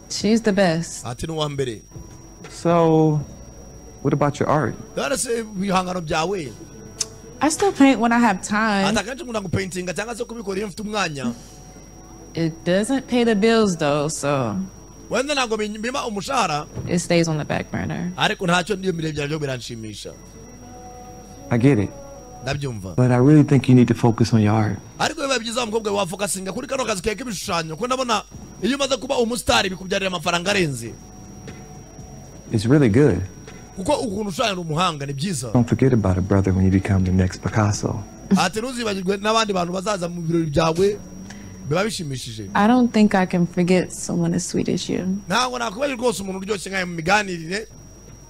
Speaker 10: She's the best.
Speaker 2: ati ni uwa mbere
Speaker 8: So, what about your art?
Speaker 2: rero se ibihangano byawe
Speaker 10: I still paint when I have time.
Speaker 2: ati akenshi nkunda gupaintinga cyangwa se kubikora iyo mfite umwanya
Speaker 10: It doesn't pay the bills though, so
Speaker 2: wenda ntabwo mbima umushahara
Speaker 10: it stays on the back burner.
Speaker 2: ariko ntacyo niyo mirire byanjye biranshimisha
Speaker 8: I get it,
Speaker 2: ndabyumva
Speaker 8: but I really think you need to focus on your art.
Speaker 2: ariko biba byiza wa mukobwa wawe wafokasinga kuri kano kazi kawe k'ibishushanyo kuko ndabona iyo umaze kuba umusitari bikubyarira amafaranga arenze
Speaker 8: It's really good.
Speaker 2: kuko ukuntu ushushanyira umuhanga ni byiza
Speaker 8: Don't forget about it, brother, when you become the next Picasso.
Speaker 2: ati ntuzibagirwe n'abandi bantu bazaza mu birori byawe biba bishimishije
Speaker 10: I don't think I can forget someone as sweet as you.
Speaker 2: ntabwo nakwibagirwa rwose umuntu uryoshye nkawe mu miganirire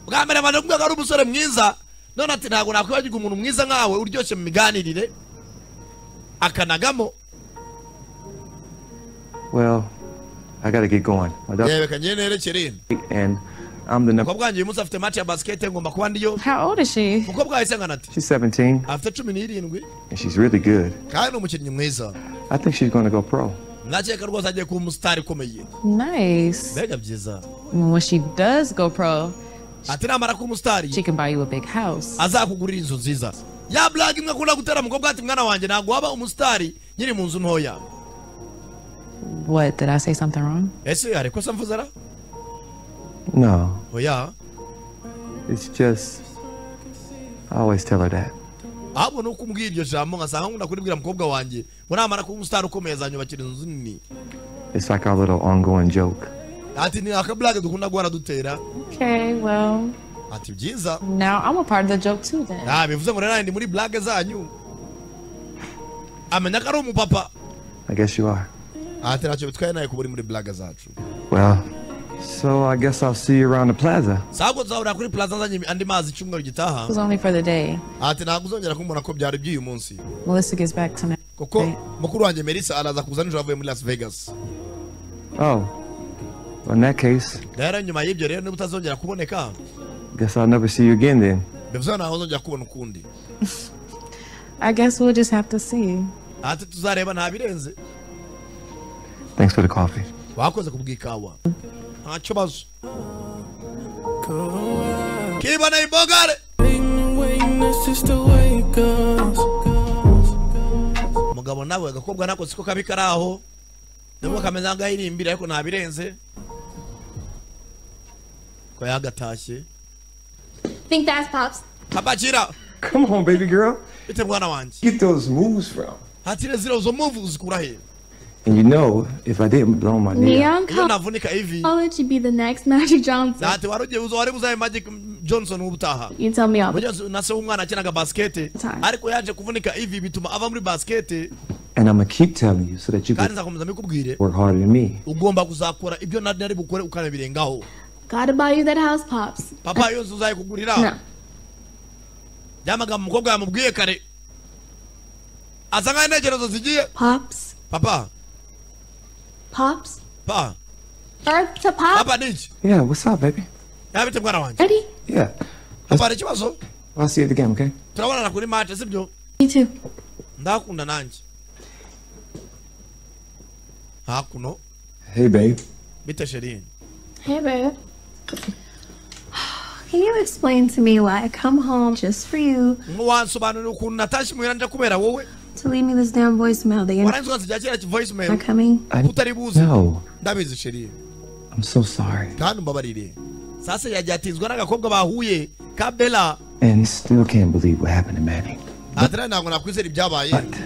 Speaker 2: bwa mbere abantu bakubwira ko ari umusore mwiza none ati ntabwo nakwibagirwa umuntu mwiza nkawe uryoshye mu miganirire akanagamo
Speaker 8: Well, I gotta get going. My dog's
Speaker 2: reka ngiye nerekere
Speaker 8: late, and I'm the number.
Speaker 2: umukobwa wanjye uyu munsi afite mati ya basikete ngomba kuba ndiyo
Speaker 10: How old is she?
Speaker 2: umukobwa wawe isangana ati
Speaker 8: She's 17,
Speaker 2: afite cumi n'irindwi
Speaker 8: and she's really good.
Speaker 2: kandi ni umukinnyi mwiza
Speaker 8: I think she's gonna go pro.
Speaker 2: ndakeka rwose agiye kuba umusitari ukomeye
Speaker 10: Nice.
Speaker 2: mbega byiza
Speaker 10: When she does go pro,
Speaker 2: ati namara kuba umusitari
Speaker 10: she can buy you a big house.
Speaker 2: azakugurira inzu nziza ya blague imwe akunda gutera umukobwa ati mwana wanjye ntabwo waba umusitari nyiri mu nzu ntoya
Speaker 10: What, did I say something wrong?
Speaker 2: ese hari ikosa mvuze ara
Speaker 8: No,
Speaker 2: oya
Speaker 8: it's just. I always tell her that.
Speaker 2: ahubwo nuko umbwiye iryo jambo nkasanga nkunda kuribwira umukobwa wanjye ngo namara kuba umusitari ukomeye azanyubakira inzu nini
Speaker 8: It's like our little ongoing joke.
Speaker 2: ati ni akablage dukunda guhora dutera
Speaker 10: Okay, well,
Speaker 2: ati byiza
Speaker 10: now I'm a part of the joke too then.
Speaker 2: nta bivuze ngo rero nanjye ndi muri blague zanyu amenya ko ari umupapa
Speaker 8: I guess you are.
Speaker 2: ati ntacyo bitwaye nawe kuba uri muri blague zacu
Speaker 8: Well, so I guess I'll see you around the plaza.
Speaker 2: sabwo tuzahurira kuri plaza nzanye andi mazi icyumweru
Speaker 10: It
Speaker 2: gitaha
Speaker 10: was only for the day.
Speaker 2: ati ntabwo uzongera kumubona ko byari by'uyu munsi
Speaker 10: Melissa gets back to me.
Speaker 2: kuko
Speaker 10: Right.
Speaker 2: mukuru wanjye melissa araza kuza nijoro avuye muri las vegas
Speaker 8: Oh, well, in that case,
Speaker 2: rero nyuma y'ibyo rero niba utazongera kuboneka
Speaker 8: guess I'll never see you again then.
Speaker 2: bivuze ko ntawe uzongera kubona ukundi
Speaker 10: I guess we'll just have to see.
Speaker 2: ati tuzareba nta birenze
Speaker 8: Thanks for the coffee.
Speaker 2: wakoze kubw'ikawa nta kibazo kiba na ibogare
Speaker 7: Waiting, waiting, it's just the way it goes.
Speaker 2: umugabo nawe agakobwa nako siko kabi kari aho nubwo kameze nk'agahirimbira ariko nta birenze ko yagatashye
Speaker 5: Think fast, Pops.
Speaker 2: apakira
Speaker 8: Come on, baby girl.
Speaker 2: bite mwana wanjye
Speaker 8: Get those moves from.
Speaker 2: hatire ziriya zo muvu uzikura he
Speaker 8: And you know, if I didn't blow my knee, out,
Speaker 13: Neon
Speaker 2: unavunika hivi
Speaker 13: College should be the next Magic Johnson.
Speaker 2: ati warujeuzwa wari kuzaye magic johnson ubutaha
Speaker 6: You tell me all.
Speaker 2: Unyozi- nase umwana akinaga basikete ariko yaje kuvunika ivi bituma ava muri basikete
Speaker 8: and I'm gonna keep telling you so that you
Speaker 2: kandi
Speaker 8: can
Speaker 2: nzakomeza mbikubwire
Speaker 8: work harder than me.
Speaker 2: ugomba kuzakora ibyo nari nari bukore ukanabirengaho
Speaker 13: Gotta buy you that house, Pops.
Speaker 2: papa yose uzayikugurira
Speaker 13: No.
Speaker 2: byamagambo umukobwa yamubwiye kare asa nkaho intekerezo zigiye
Speaker 13: Pops.
Speaker 2: papa
Speaker 13: Pops.
Speaker 2: pa
Speaker 13: Earth to Pops.
Speaker 2: papa ni iki
Speaker 8: Yeah, what's up, baby?
Speaker 2: yabite mwana wanjye
Speaker 13: Ready?
Speaker 8: Yeah,
Speaker 2: papa hari ikibazo
Speaker 8: I'll see you at the game, okay?
Speaker 2: turabonana kuri mate sibyo
Speaker 13: Me too.
Speaker 2: ndakunda nanjye hakuno
Speaker 8: Hey, babe.
Speaker 2: bite sheri
Speaker 13: Hey, babe.
Speaker 5: Can you explain to me why I come home just for you
Speaker 2: ntiwansobanurira ukuntu natashye muhira nje kubera wowe
Speaker 5: to leave me this damn voicemail that you're
Speaker 2: warangiza ukansigira kiriya voicemail
Speaker 5: not coming?
Speaker 8: I
Speaker 2: utari buzi
Speaker 8: no,
Speaker 2: ndabizi sheri
Speaker 8: I'm so sorry,
Speaker 2: kandi umbabarire sasa yagiye atinzwa n'agakobwa bahuye ka bela
Speaker 8: and still can't believe what happened to Manny.
Speaker 2: adira ntabwo nakwizera ibyabaye
Speaker 8: But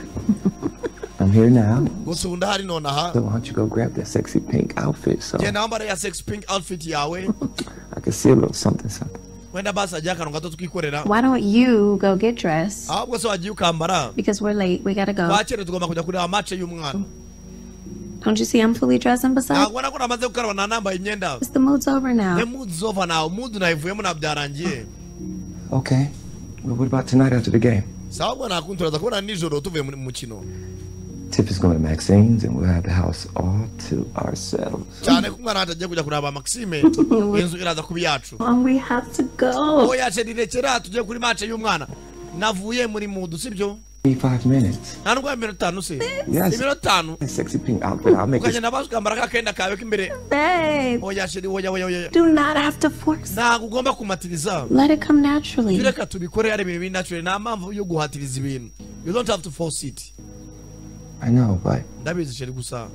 Speaker 8: I'm here now,
Speaker 2: gusa ubu ndahari nonaha
Speaker 8: so why don't you go grab that sexy pink outfit so
Speaker 2: genda wambara ya sex pink outfit yawe
Speaker 8: I can see a little something, something.
Speaker 2: wenda basi hagiye akantu gato twikorera
Speaker 5: Why don't you go get dressed?
Speaker 2: ahubwo se wagiye ukambara
Speaker 5: Because we're late. We gotta go.
Speaker 2: twakere tugomba kujya kureba mace y'umwana
Speaker 5: Don't you see I'm fully dressed and besides?
Speaker 2: ntabwo ubona ko namaze gukaraba nanambaye imyenda
Speaker 5: The mood's over
Speaker 2: ne
Speaker 5: now.
Speaker 2: mudu zova nawe mudu nayivuyemo na byarangiye
Speaker 8: Okay. Well, what about tonight after the game?
Speaker 2: sawa bwo nakunturaza kubona nijoro tuvuye mu mukino
Speaker 8: Tip is going to Maxine's, and we'll have the house all to ourselves.
Speaker 2: cyane ko umwana wacu agiye kujya kureba maxime inzu iraza kuba iyacu
Speaker 5: Mom, we have to go.
Speaker 2: oya sheri rekera tujye kuri mace y'umwana navuye muri mudu sibyo
Speaker 8: Give me five minutes.
Speaker 2: nta ndwara iminota itanu se
Speaker 8: Yes.
Speaker 2: iminota itanu
Speaker 8: That sexy pink outfit, I'll make it.
Speaker 2: ukagenda basi ukambara ka kenda kawe k'imbere
Speaker 5: Babe,
Speaker 2: oya sheri oya oya oya
Speaker 5: do not have to force.
Speaker 2: ntabwo ugomba kumatiriza
Speaker 5: Let it come naturally.
Speaker 2: reka tubikore ari ibintu binatural nta mpamvu yo guhatiriza ibintu you don't have to force it
Speaker 8: I know, but
Speaker 2: ndabizi sheri gusa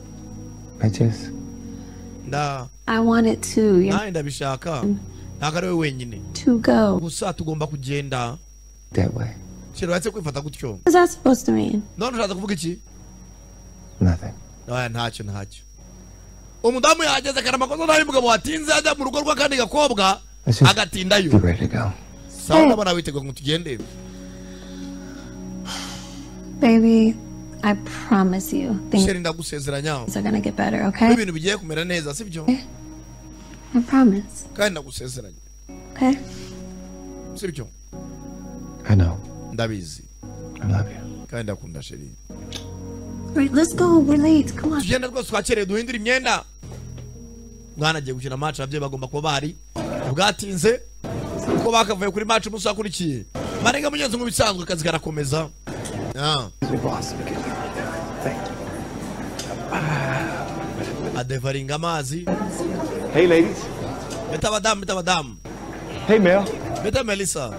Speaker 8: I just.
Speaker 2: nda
Speaker 5: I want it too. You know,
Speaker 2: nawe ndabishaka ntabwo ari we wenyine
Speaker 5: to go.
Speaker 2: gusa tugomba kugenda
Speaker 8: that way.
Speaker 2: sheri uretse kwifata gutyo
Speaker 5: What's that supposed to mean?
Speaker 2: none ushatse kuvuga iki
Speaker 8: Nothing.
Speaker 2: oya ntacyo ntacyo umudamu yahageze akana amakosa nabi umugabo watinze ajya mu rugo rw'akandi gakobwa
Speaker 8: Ese-
Speaker 2: agatindayo
Speaker 8: Get ready to go.
Speaker 2: sawa ndabona witeguye ngo tugende
Speaker 5: Baby, I promise you things
Speaker 2: sheri ndagusezeranya
Speaker 5: are gonna get better,
Speaker 2: ko
Speaker 5: okay?
Speaker 2: ibintu bigiye kumera neza sibyo
Speaker 5: I promise,
Speaker 2: kandi ndagusezeranya
Speaker 5: okay?
Speaker 2: sibyo
Speaker 8: I know.
Speaker 2: ndabizi
Speaker 8: I love you.
Speaker 2: kandi ndakunda sheri
Speaker 5: Right, let's go. We're late. Come on.
Speaker 2: tugenda rwose twakereye duhindure imyenda mwana agiye gukina maci ababyeyi bagomba kuba bahari bwatinze kuko bakavuye kuri maci umunsi wakurikiye marenga mugenzi nk'ibisanzwe akazi karakomeza Ah,
Speaker 8: Your boss. will get you. Thank you.
Speaker 2: adevaringa amazi
Speaker 8: Hey, ladies.
Speaker 2: bita abadamu bita abadamu
Speaker 8: Hey, Mel.
Speaker 2: bita melissa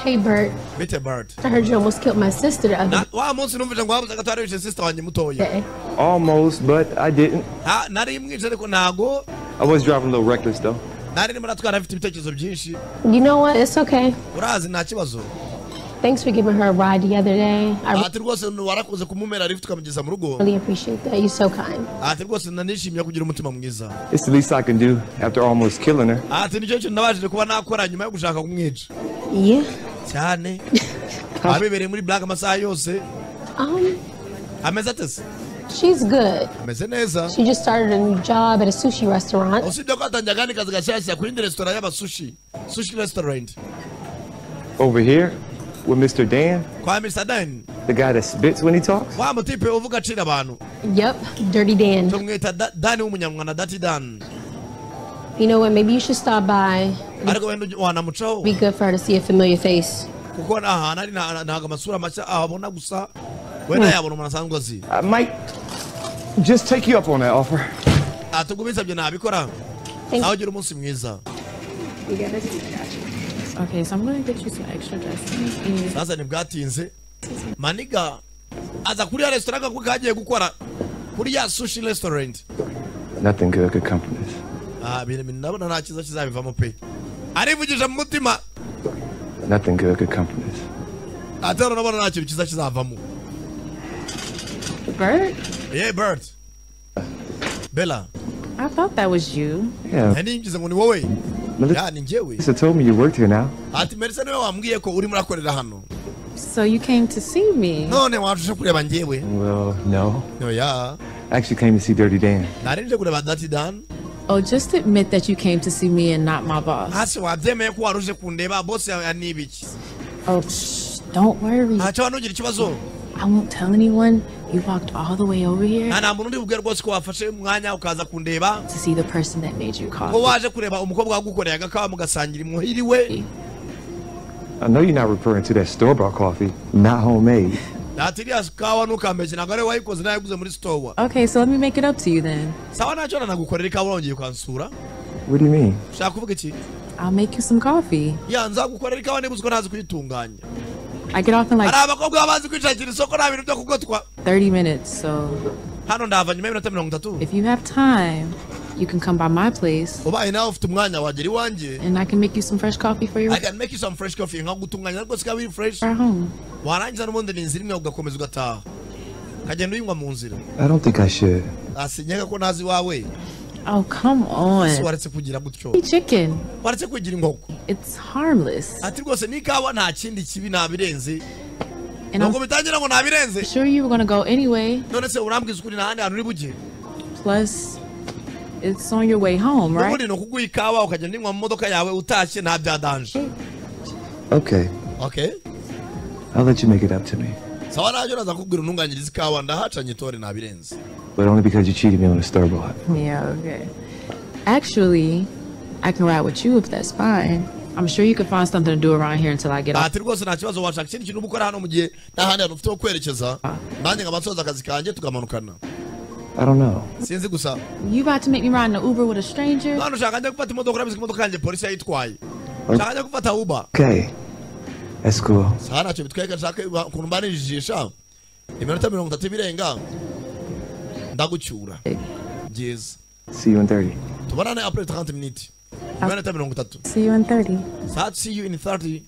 Speaker 6: Hey, Bert.
Speaker 2: bita bart
Speaker 6: I heard you almost killed my sister the other
Speaker 2: Na- wa munsi numvise ngo wabuze agatwara wishe sisita wanjye mutoya
Speaker 6: day.
Speaker 8: Almost, but I didn't.
Speaker 2: Ha- nari mwishe ariko ntago
Speaker 8: I was driving a little reckless, though.
Speaker 2: nari ndimo natwara afite ibitekerezo byinshi
Speaker 6: You know what? It's okay.
Speaker 2: urazi nta kibazo
Speaker 6: Thanks for giving her a ride the other day. I
Speaker 2: ati rwose warakoze kumumera lift ukamugeza mu rugo
Speaker 6: really appreciate that. You're so kind.
Speaker 2: ati rwose nanishimiye kugira umutima mwiza
Speaker 8: It's the least I can do after almost killing her.
Speaker 2: ati nicyo kintu nabashije kuba nakora nyuma yo gushaka kumwica
Speaker 6: Yeah.
Speaker 2: cyane abebereye muri black amasaha yose
Speaker 6: Um,
Speaker 2: ameze atese
Speaker 6: she's good.
Speaker 2: ameze neza
Speaker 6: She just started a new job at a sushi restaurant.
Speaker 2: usibye ko hatangiye akandi kazi gashyashya ku yindi resitora y'abasushi sushi restaurant
Speaker 8: Over here with Mr. Dan,
Speaker 2: kwa mr dan
Speaker 8: the guy that spits when he talks.
Speaker 2: wa mutipe uvuga acira abantu
Speaker 6: Yep, Dirty Dan.
Speaker 2: tumwita Da- dani w'umunyamwanda dati dan
Speaker 6: You know what? Maybe you should stop by.
Speaker 2: ariko wenda ujye- wanamucaho
Speaker 6: Be good for her to see a familiar face.
Speaker 2: kuko nta hantu ari nta- ntabwo amasura mashya abona gusa wenda yabona umuntu asanzwe azi
Speaker 8: I might just take you up on that offer.
Speaker 2: atugumisabye ntabikora nawe ugira umunsi mwiza
Speaker 10: Okay, so I'm gonna get you some extra dressings. And
Speaker 2: sasa ntibwatinze maniga aza kuri ya resitora kako kagiye gukora kuri ya sushi restaurant
Speaker 8: Nothing good could come from this.
Speaker 2: Ah, ibintu bintu ndabona nta cyiza kizabivamo pe arivugije mu mutima
Speaker 8: Nothing good could come from this.
Speaker 2: atero nabona nta kintu cyiza kizavamo
Speaker 10: Bert?
Speaker 2: Yeah, Bert. Bella.
Speaker 10: I thought that was you.
Speaker 8: Yeah.
Speaker 2: aninjiza ngo ni wowe ya ni njyewe
Speaker 8: Lisa told me you worked here now.
Speaker 2: ati merisa niwe wambwiye ko uri murakorera hano
Speaker 10: So you came to see me.
Speaker 2: none watusha kureba njyewe
Speaker 8: Well, no.
Speaker 2: no ya
Speaker 8: I actually came to see Dirty Dan.
Speaker 2: narinje kureba dati dan
Speaker 10: Oh, just admit that you came to see me and not my boss.
Speaker 2: hasi wabyemeye ko waruje kundeba bose ya ni ibiki
Speaker 10: Oh, shh, don't worry.
Speaker 2: ntacyo wanugira ikibazo
Speaker 10: I won't tell anyone. You walked all the way over here
Speaker 2: nta nta muntu uri bubwire rwose ko wafashe umwanya ukaza kundeba
Speaker 10: to see the person that made you
Speaker 2: ko
Speaker 10: coffee.
Speaker 2: waje kureba umukobwa wagukoreye agakawa mugasangira imuhiri we
Speaker 8: I know you're not referring to that store bought coffee, not homemade.
Speaker 2: dati iriya kawa ntukampeje ntabwo ariwe wayikoze nayiguze muri sitowa
Speaker 10: Okay, so let me make it up to you then.
Speaker 2: sawa ntacyo nanagukorera ikawa wongeye ukansura
Speaker 8: What do you mean?
Speaker 2: ushaka kuvuga iki
Speaker 10: I'll make you some coffee.
Speaker 2: ya nzagukorera ikawa niba uzi ko ntazi kuyitunganya
Speaker 10: I get off in
Speaker 2: hari
Speaker 10: like
Speaker 2: abakobwa baba bazi kwishakira isoko nta bintu byo kugotwa
Speaker 10: 30 minutes, so
Speaker 2: hano ndava nyuma y'iminota mirongo itatu
Speaker 10: if you have time, you can come by my place
Speaker 2: ubaye nawe ufite umwanya wagera iwanjye
Speaker 10: and I can make you some fresh coffee for your
Speaker 2: I can make you some fresh coffee nkagutunganya rwose ikaba iri fresh
Speaker 10: at home.
Speaker 2: warangiza n'ubundi ni inzira imwe ugakomeza ugataha ukagenda uyinywa mu nzira
Speaker 8: I don't think I should.
Speaker 2: asinyega ko ntazi iwawe
Speaker 10: Oh, come
Speaker 2: ese
Speaker 10: on.
Speaker 2: waretse kugira gutyo
Speaker 10: Hey, chicken.
Speaker 2: waretse kugira inkoko
Speaker 10: It's harmless.
Speaker 2: ati rwose n'ikawa nta kindi kibi nabirenze
Speaker 10: And I'm
Speaker 2: ntabwo bitangira ngo nabirenze
Speaker 10: sure you were going to go anyway.
Speaker 2: none se urambwiza ukuri nta handi hantu uri bujye
Speaker 10: Plus, it's on your way home, right?
Speaker 2: ubundi ni ukuguha ikawa ukagenda uyinywa mu modoka yawe utashye nta bya danje
Speaker 8: Okay,
Speaker 2: okay
Speaker 8: I'll let you make it up to me.
Speaker 2: sawa nabyo naza kubwira untunganyiriza ikawa ndahacanye itore nabirenze
Speaker 8: But only because you cheated me on the store bought.
Speaker 10: Yeah, okay. Actually, I can ride with you if that's fine. I'm sure you could find something to do around here until I get off.
Speaker 2: ati rwose nta kibazo washaka ikindi kintu uba ukora hano mu gihe nta handi hantu ufite ho kwerekeza nanjye nkaba nsoza akazi kanjye tukamanukana
Speaker 8: I don't know.
Speaker 2: sinzi gusa
Speaker 10: You about to make me ride in an Uber with a stranger?
Speaker 2: hano ushaka njya gufata imodoka urabizi ko imodoka yanjye polisi yayitwaye ushaka njya gufata uba
Speaker 8: Okay. That's cool.
Speaker 2: saha ntacyo bitwereka nshaka ukuntu mbanijijisha iminota mirongo itatu ibirenga ndagucyura byiza
Speaker 8: See you in 30.
Speaker 2: tubonane apure taranti miniti iminota mirongo itatu
Speaker 5: See you in 30.
Speaker 2: saa see you in 30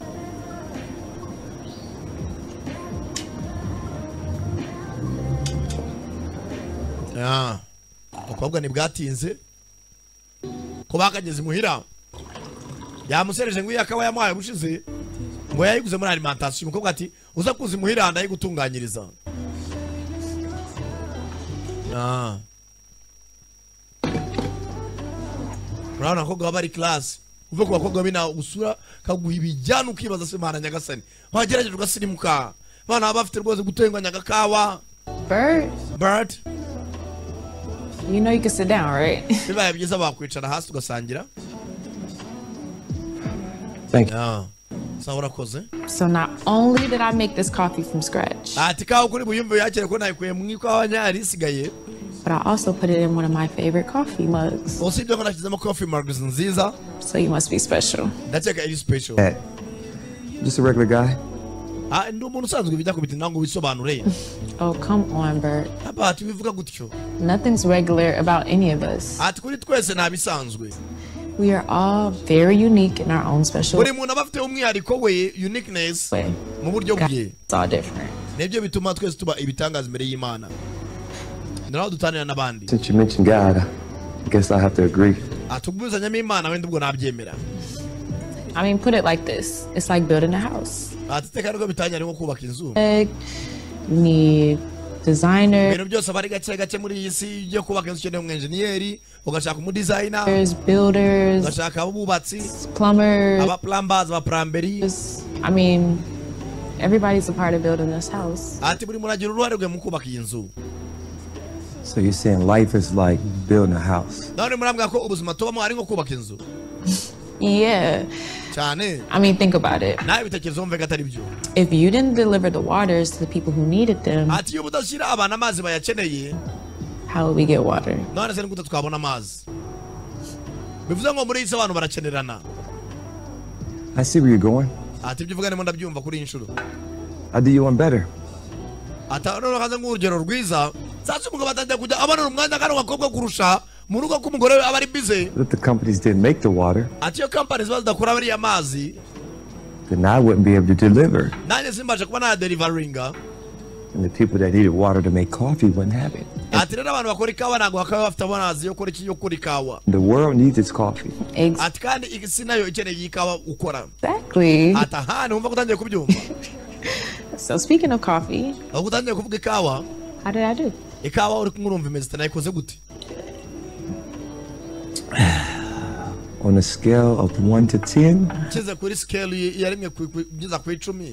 Speaker 2: Ah, abakobwa ntibwatinze ko bakageze imuhira yamusereje ngo iyo akaba yamuhaye ubushize ngo yayiguze muri alimentation umukobwa ati uza kuza imuhira ndayigutunganyiriza Ah. urabona abakobwa baba bari class uve ku bakobwa bina usura kaguha ibijyana ukibaza se mana nyagasani wagerageje ugasirimuka abana baba bafite rwose gutenganya agakawa
Speaker 10: Bert,
Speaker 2: bird
Speaker 10: you know you can sit down, right?
Speaker 2: bibaye byiza bakwicara hasi ugasangira
Speaker 8: Thank you.
Speaker 2: Ah, sawa urakoze
Speaker 10: so not only did I make this coffee from scratch,
Speaker 2: ati kawa kuri buyumve yakire ko nayikuye mu ikawa nyari isigaye
Speaker 10: but I also put it in one of my favorite coffee mugs.
Speaker 2: usibye ko nashyizemo coffee mugs nziza
Speaker 10: So you must be special.
Speaker 2: ndakeka iri special
Speaker 8: At. Just a regular guy.
Speaker 2: ah ndi umuntu usanzwe bijya kubita ntabwo bisobanure
Speaker 10: Oh, come on, Bert.
Speaker 2: haba ati bivuga gutyo
Speaker 10: Nothing's regular about any of us.
Speaker 2: ati kuri twese nta bisanzwe
Speaker 10: We are all very unique in our own special
Speaker 2: buri muntu aba afite umwihariko we uniqueness
Speaker 10: way.
Speaker 2: mu buryo bwe
Speaker 10: It's all different.
Speaker 2: nibyo bituma twese tuba ibitangaza imbere y'imana ni naho dutanira n'abandi
Speaker 8: Since you mentioned God, I guess I'll have to agree.
Speaker 2: atubwuzanyamo imana wenda ubwo nabyemera
Speaker 10: I mean, put it like this it's like building a house.
Speaker 2: atiteka nibwo bitangira nko kubaka inzu
Speaker 10: Egg, you need designer,
Speaker 2: ibintu byose aba ari gake gake muri iyi si iyo ugiye kubaka inzu ukeneye umwenjeniyeri ugashaka umudizayina
Speaker 10: there's builders,
Speaker 2: ugashaka abubatsi
Speaker 10: plumbers.
Speaker 2: abapulambazi abaplamberi
Speaker 10: I mean, everybody's a part of building this house.
Speaker 2: ati buri muntu agira uruhare rwe mu kubaka iyi nzu
Speaker 8: So you're saying life is like building a house?
Speaker 2: none murambwira ko ubuzima tubamo ari nko kubaka inzu
Speaker 10: Yeah.
Speaker 2: cyane
Speaker 10: I mean, think about it.
Speaker 2: nawe bitekerezo wumve ko atari byo
Speaker 10: If you didn't deliver the waters to the people who needed them,
Speaker 2: ati iyo budashyira abantu amazi bayakeneye
Speaker 10: how would we get water?
Speaker 2: none se ni gute twabona amazi bivuze ngo muri iyi si abantu barakenerana
Speaker 8: I see where you're going.
Speaker 2: ati ibyo uvuga ndimo ndabyumva kuri iyi nshuro
Speaker 8: I'll do you one better.
Speaker 2: atanone hanze nk'urugero rwiza sasa umugabo atangiye kujya abonera umwanya kandi agakobwa kurusha mu rugo k'umugore we aba ari bize
Speaker 8: But if the companies didn't make the water,
Speaker 2: ati iyo kampani ziba zidakora bariya mazi
Speaker 8: then I wouldn't be able to deliver.
Speaker 2: nanjye simbaje kuba nayaderivaringa
Speaker 8: And the people that needed water to make coffee wouldn't have it.
Speaker 2: ati rero abantu bakora ikawa ntabwo bakaba bafite amazi yo kora iki yo kora ikawa
Speaker 8: The world needs its coffee.
Speaker 2: ati kandi isi nayo ikeneye iyi kawa ukora
Speaker 10: Exactly.
Speaker 2: ati aha ni wumva ko utangiye kubyumva
Speaker 10: So speaking of coffee,
Speaker 2: ahubwo utangiye kuvuga ikawa
Speaker 10: how did I do?
Speaker 2: ikawa uri kumwe urumva imeze nayikoze gute
Speaker 8: On a scale of 1 to 10,
Speaker 2: nshyize kuri sikeli ya rimwe ku- ku- ngeza ku icumi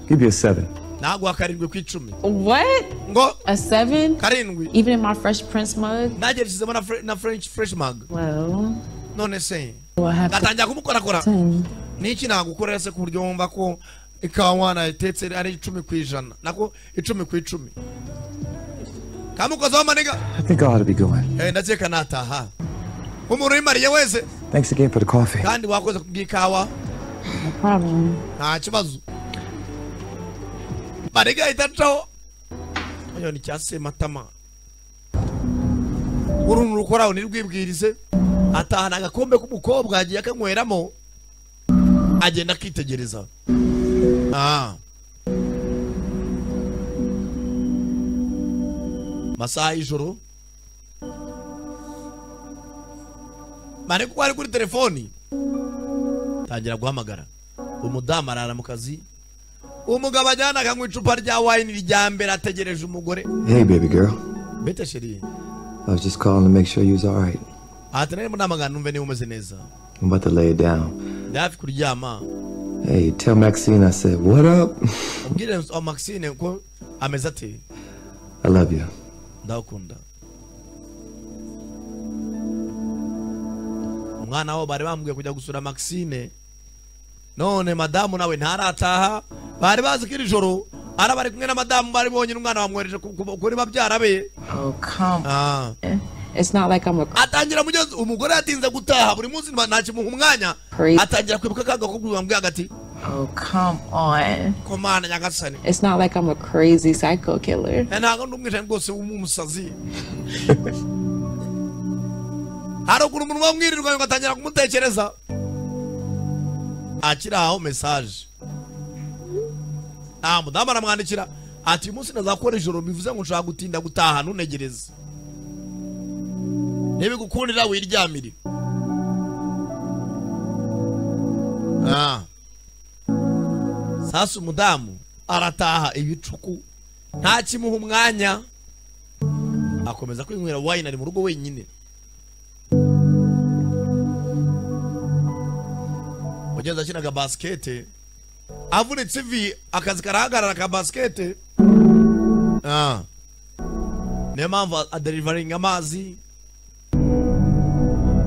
Speaker 8: give you a 7.
Speaker 2: naguha karindwi ku icumi
Speaker 10: What?
Speaker 2: Ngo?
Speaker 10: A seven?
Speaker 2: karindwi
Speaker 10: Even in my Fresh Prince mug?
Speaker 2: nanjye nshyizemo na fre- na french fresh mug
Speaker 10: Well,
Speaker 2: none se
Speaker 10: do I have to
Speaker 2: ngatangira kumukorakora
Speaker 10: ten?
Speaker 2: niki nagukorera se ku buryo wumva ko ikawa nayitetse ari icumi ku ijana nako icumi ku icumi kamukozeho maniga
Speaker 8: I think I ought to be going.
Speaker 2: Eh, ndakeka nataha umuntu uyimariye wese
Speaker 8: Thanks again for the coffee.
Speaker 2: kandi wakoze kubw'ikawa
Speaker 10: No problem.
Speaker 2: nta kibazo mariga idacaho oyo ni cya sematama uruntu rukoraho nirwibwirize atahana agakombe k'umukobwa agiye akanyweramo agenda akitegereza Ah. masaha y'ijoro mane kuko ari kuri telefoni tangira guhamagara umudamu arara mu kazi umugabo ajyana akanywa icupa rya wayini rya mbere ategereje umugore
Speaker 8: Hey, baby girl.
Speaker 2: bete sheri
Speaker 8: I was just calling to make sure you was all right.
Speaker 2: ahatanire narimo namagana numve niba umeze neza
Speaker 8: I'm about to lay it down.
Speaker 2: ndi hafi kuryama
Speaker 8: Hey, tell Maxine I said, what up?
Speaker 2: ubwire wa maxine ko ameze ati
Speaker 8: I love you.
Speaker 2: ndagukunda umwana wabo bari bambwiye kujya gusura maxine none madamu nawe ntarataha bari bazi ko iri joro ari bari kumwe na madamu bari bonyine umwana bamwohereje ku- ku- kuri babyara be
Speaker 10: Oh, come.
Speaker 2: Ah.
Speaker 10: It's not like I'm a
Speaker 2: atangira mugenzi umugore yatinze gutaha buri munsi nta kimuha umwanya
Speaker 10: Crazy.
Speaker 2: atangira kwibuka kaga ko bwambwiye agati
Speaker 10: Oh, come on.
Speaker 2: komana nyagasani
Speaker 10: It's not like I'm a crazy psycho killer.
Speaker 2: Eh, ntabwo ndi umwicanyi rwose w'umusazi hari ukuntu umuntu wamwirirwa ugatangira kumutekereza akiri aho mesaje nta mudamu aramwandikira ati uyu munsi ndazakora ijoro bivuze ngo nshobora gutinda gutaha ntunegereze nibigukundira wiryamire Ah. sasa umudamu arataha ibicuku nta kimuha umwanya akomeza kwinywera wayini ari mu rugo wenyine wagenza akinaga basikete avunitse ivi akazi karahagarara ka basikete Ah. niyo mpamvu aderivaringa amazi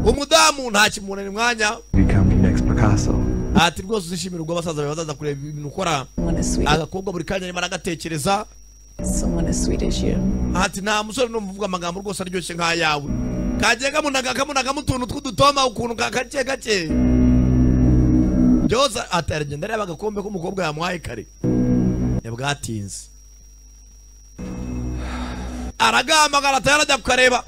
Speaker 2: umudamu nta kimunanira umwanya
Speaker 8: Become your next Picasso.
Speaker 2: ati rwose uzishimira ubwo abasaza bawe bazaza kureba ibintu ukora
Speaker 10: Someone as sweet,
Speaker 2: agakobwa buri kanya arimo aragatekereza
Speaker 10: someone as sweet as you.
Speaker 2: ati nta musore numva uvuga amagambo rwose aryoshye nk'ayawe kagiye kamunaga kamunagamo utuntu tw'udutoma ukuntu ka gake gake byose ati aragenda areba agakombe k'umukobwa yamuhaye kare yabwatinze aragamagara ati arajya kukareba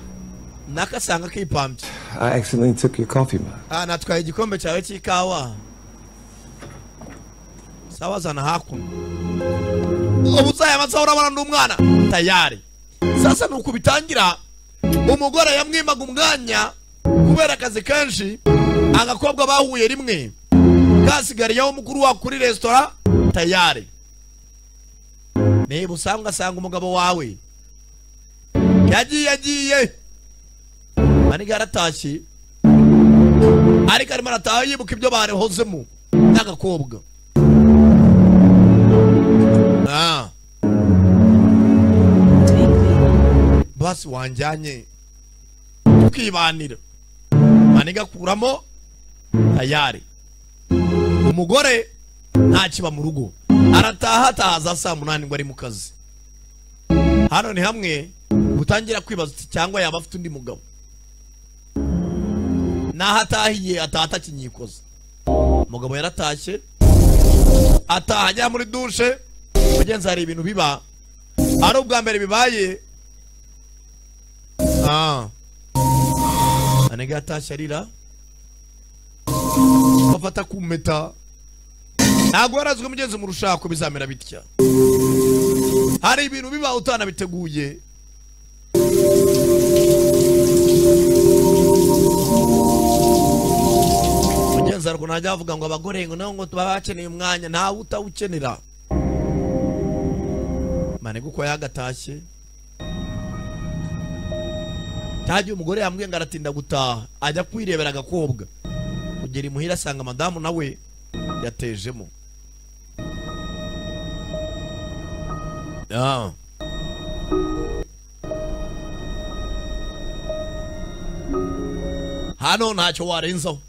Speaker 2: nakasanga kipambye
Speaker 8: I accidentally took your coffee mug.
Speaker 2: Ah, natwaye igikombe cyawe cy'ikawa sawa zana hakuno ubu usaye amasaha urabona ndi umwana tayari sasa ni uku bitangira umugore yamwimaga umwanya kubera akazi kenshi agakobwa bahuye rimwe kasigariyeho mukuru wa kuri resitora tayari niba usanga asanga umugabo wawe yagiye yagiye maniga yaratashye ariko arimo arataha yibuka ibyo barehozemo n'agakobwa Ah. basi wanjyanye tukibanira maniga akuramo tayari umugore ntakiba mu rugo arataha ataha za saa munani ngo ari mu kazi hano ni hamwe utangira kwibaza uti cyangwa yaba afite undi mugabo naho atahiye ataha atakinyikoza umugabo yaratashye ataha ajya muri dushe mugenzi hari ibintu biba ari ubwa mbere bibaye Ah. anega yatashye arira bafata ku mpeta ntabwo warazwi mugenzi mu rushako bizamera bitya hari ibintu bibaho utanabiteguye mugenzarwa ntajya bavuga ngo abagore ngo nabo ngo baba bakeneye umwanya ntawe utawukenera manega uko yagatashye ntajya umugore yambwiye ngo aratinda gutaha ajya kwirebera agakobwa kugera imuhira asanga madamu nawe yatejemo Ah. hano ntacyo warenzaho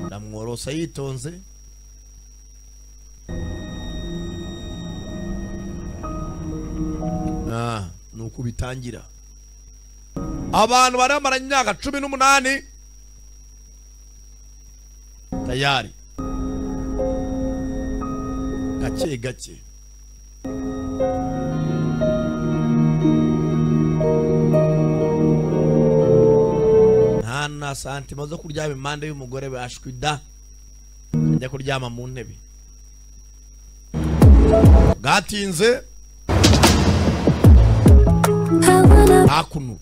Speaker 2: ndamworosa yitonze Ah, ni uko bitangira abantu bari bamaranye imyaka cumi n'umunani tayari gake gake nta na santima zo kuryama impande y'umugore bashwi da ajya kuryama mu ntebe bwatinze hakuno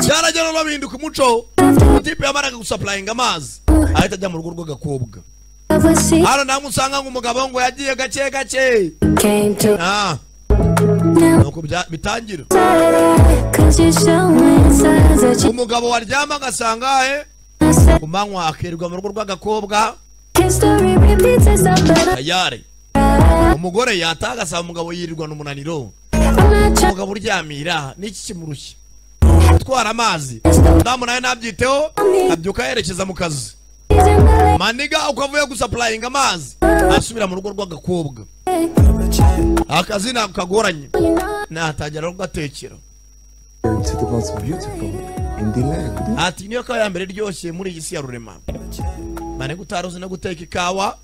Speaker 2: byaragera babihinduka umuco ikipe yamaraga gusapurayinga amazi ahita ajya mu rugo rw'agakobwa hano namwe usanga nk'umugabo ngo yagiye gake gake Ah. Nuko bya- bitangira umugabo waryama agasanga he ku manywa akirirwa mu rugo rw'agakobwa tayari umugore yataha agasaba umugabo yirirwana umunaniro umugabo uryamira n'iki kimurushya gutwara amazi damu nawe ntabyiteho abyuka yerekeza mu kazi maniga uko avuye gusapurayinga amazi asubira mu rugo rw'agakobwa akazi ntabwo kagoranye natangira kugatekera
Speaker 8: to the most beautiful in the land.
Speaker 2: ati niyo kawa ya mbere iryoshye muri iyi si ya rurema maniga utari uzi no guteka ikawa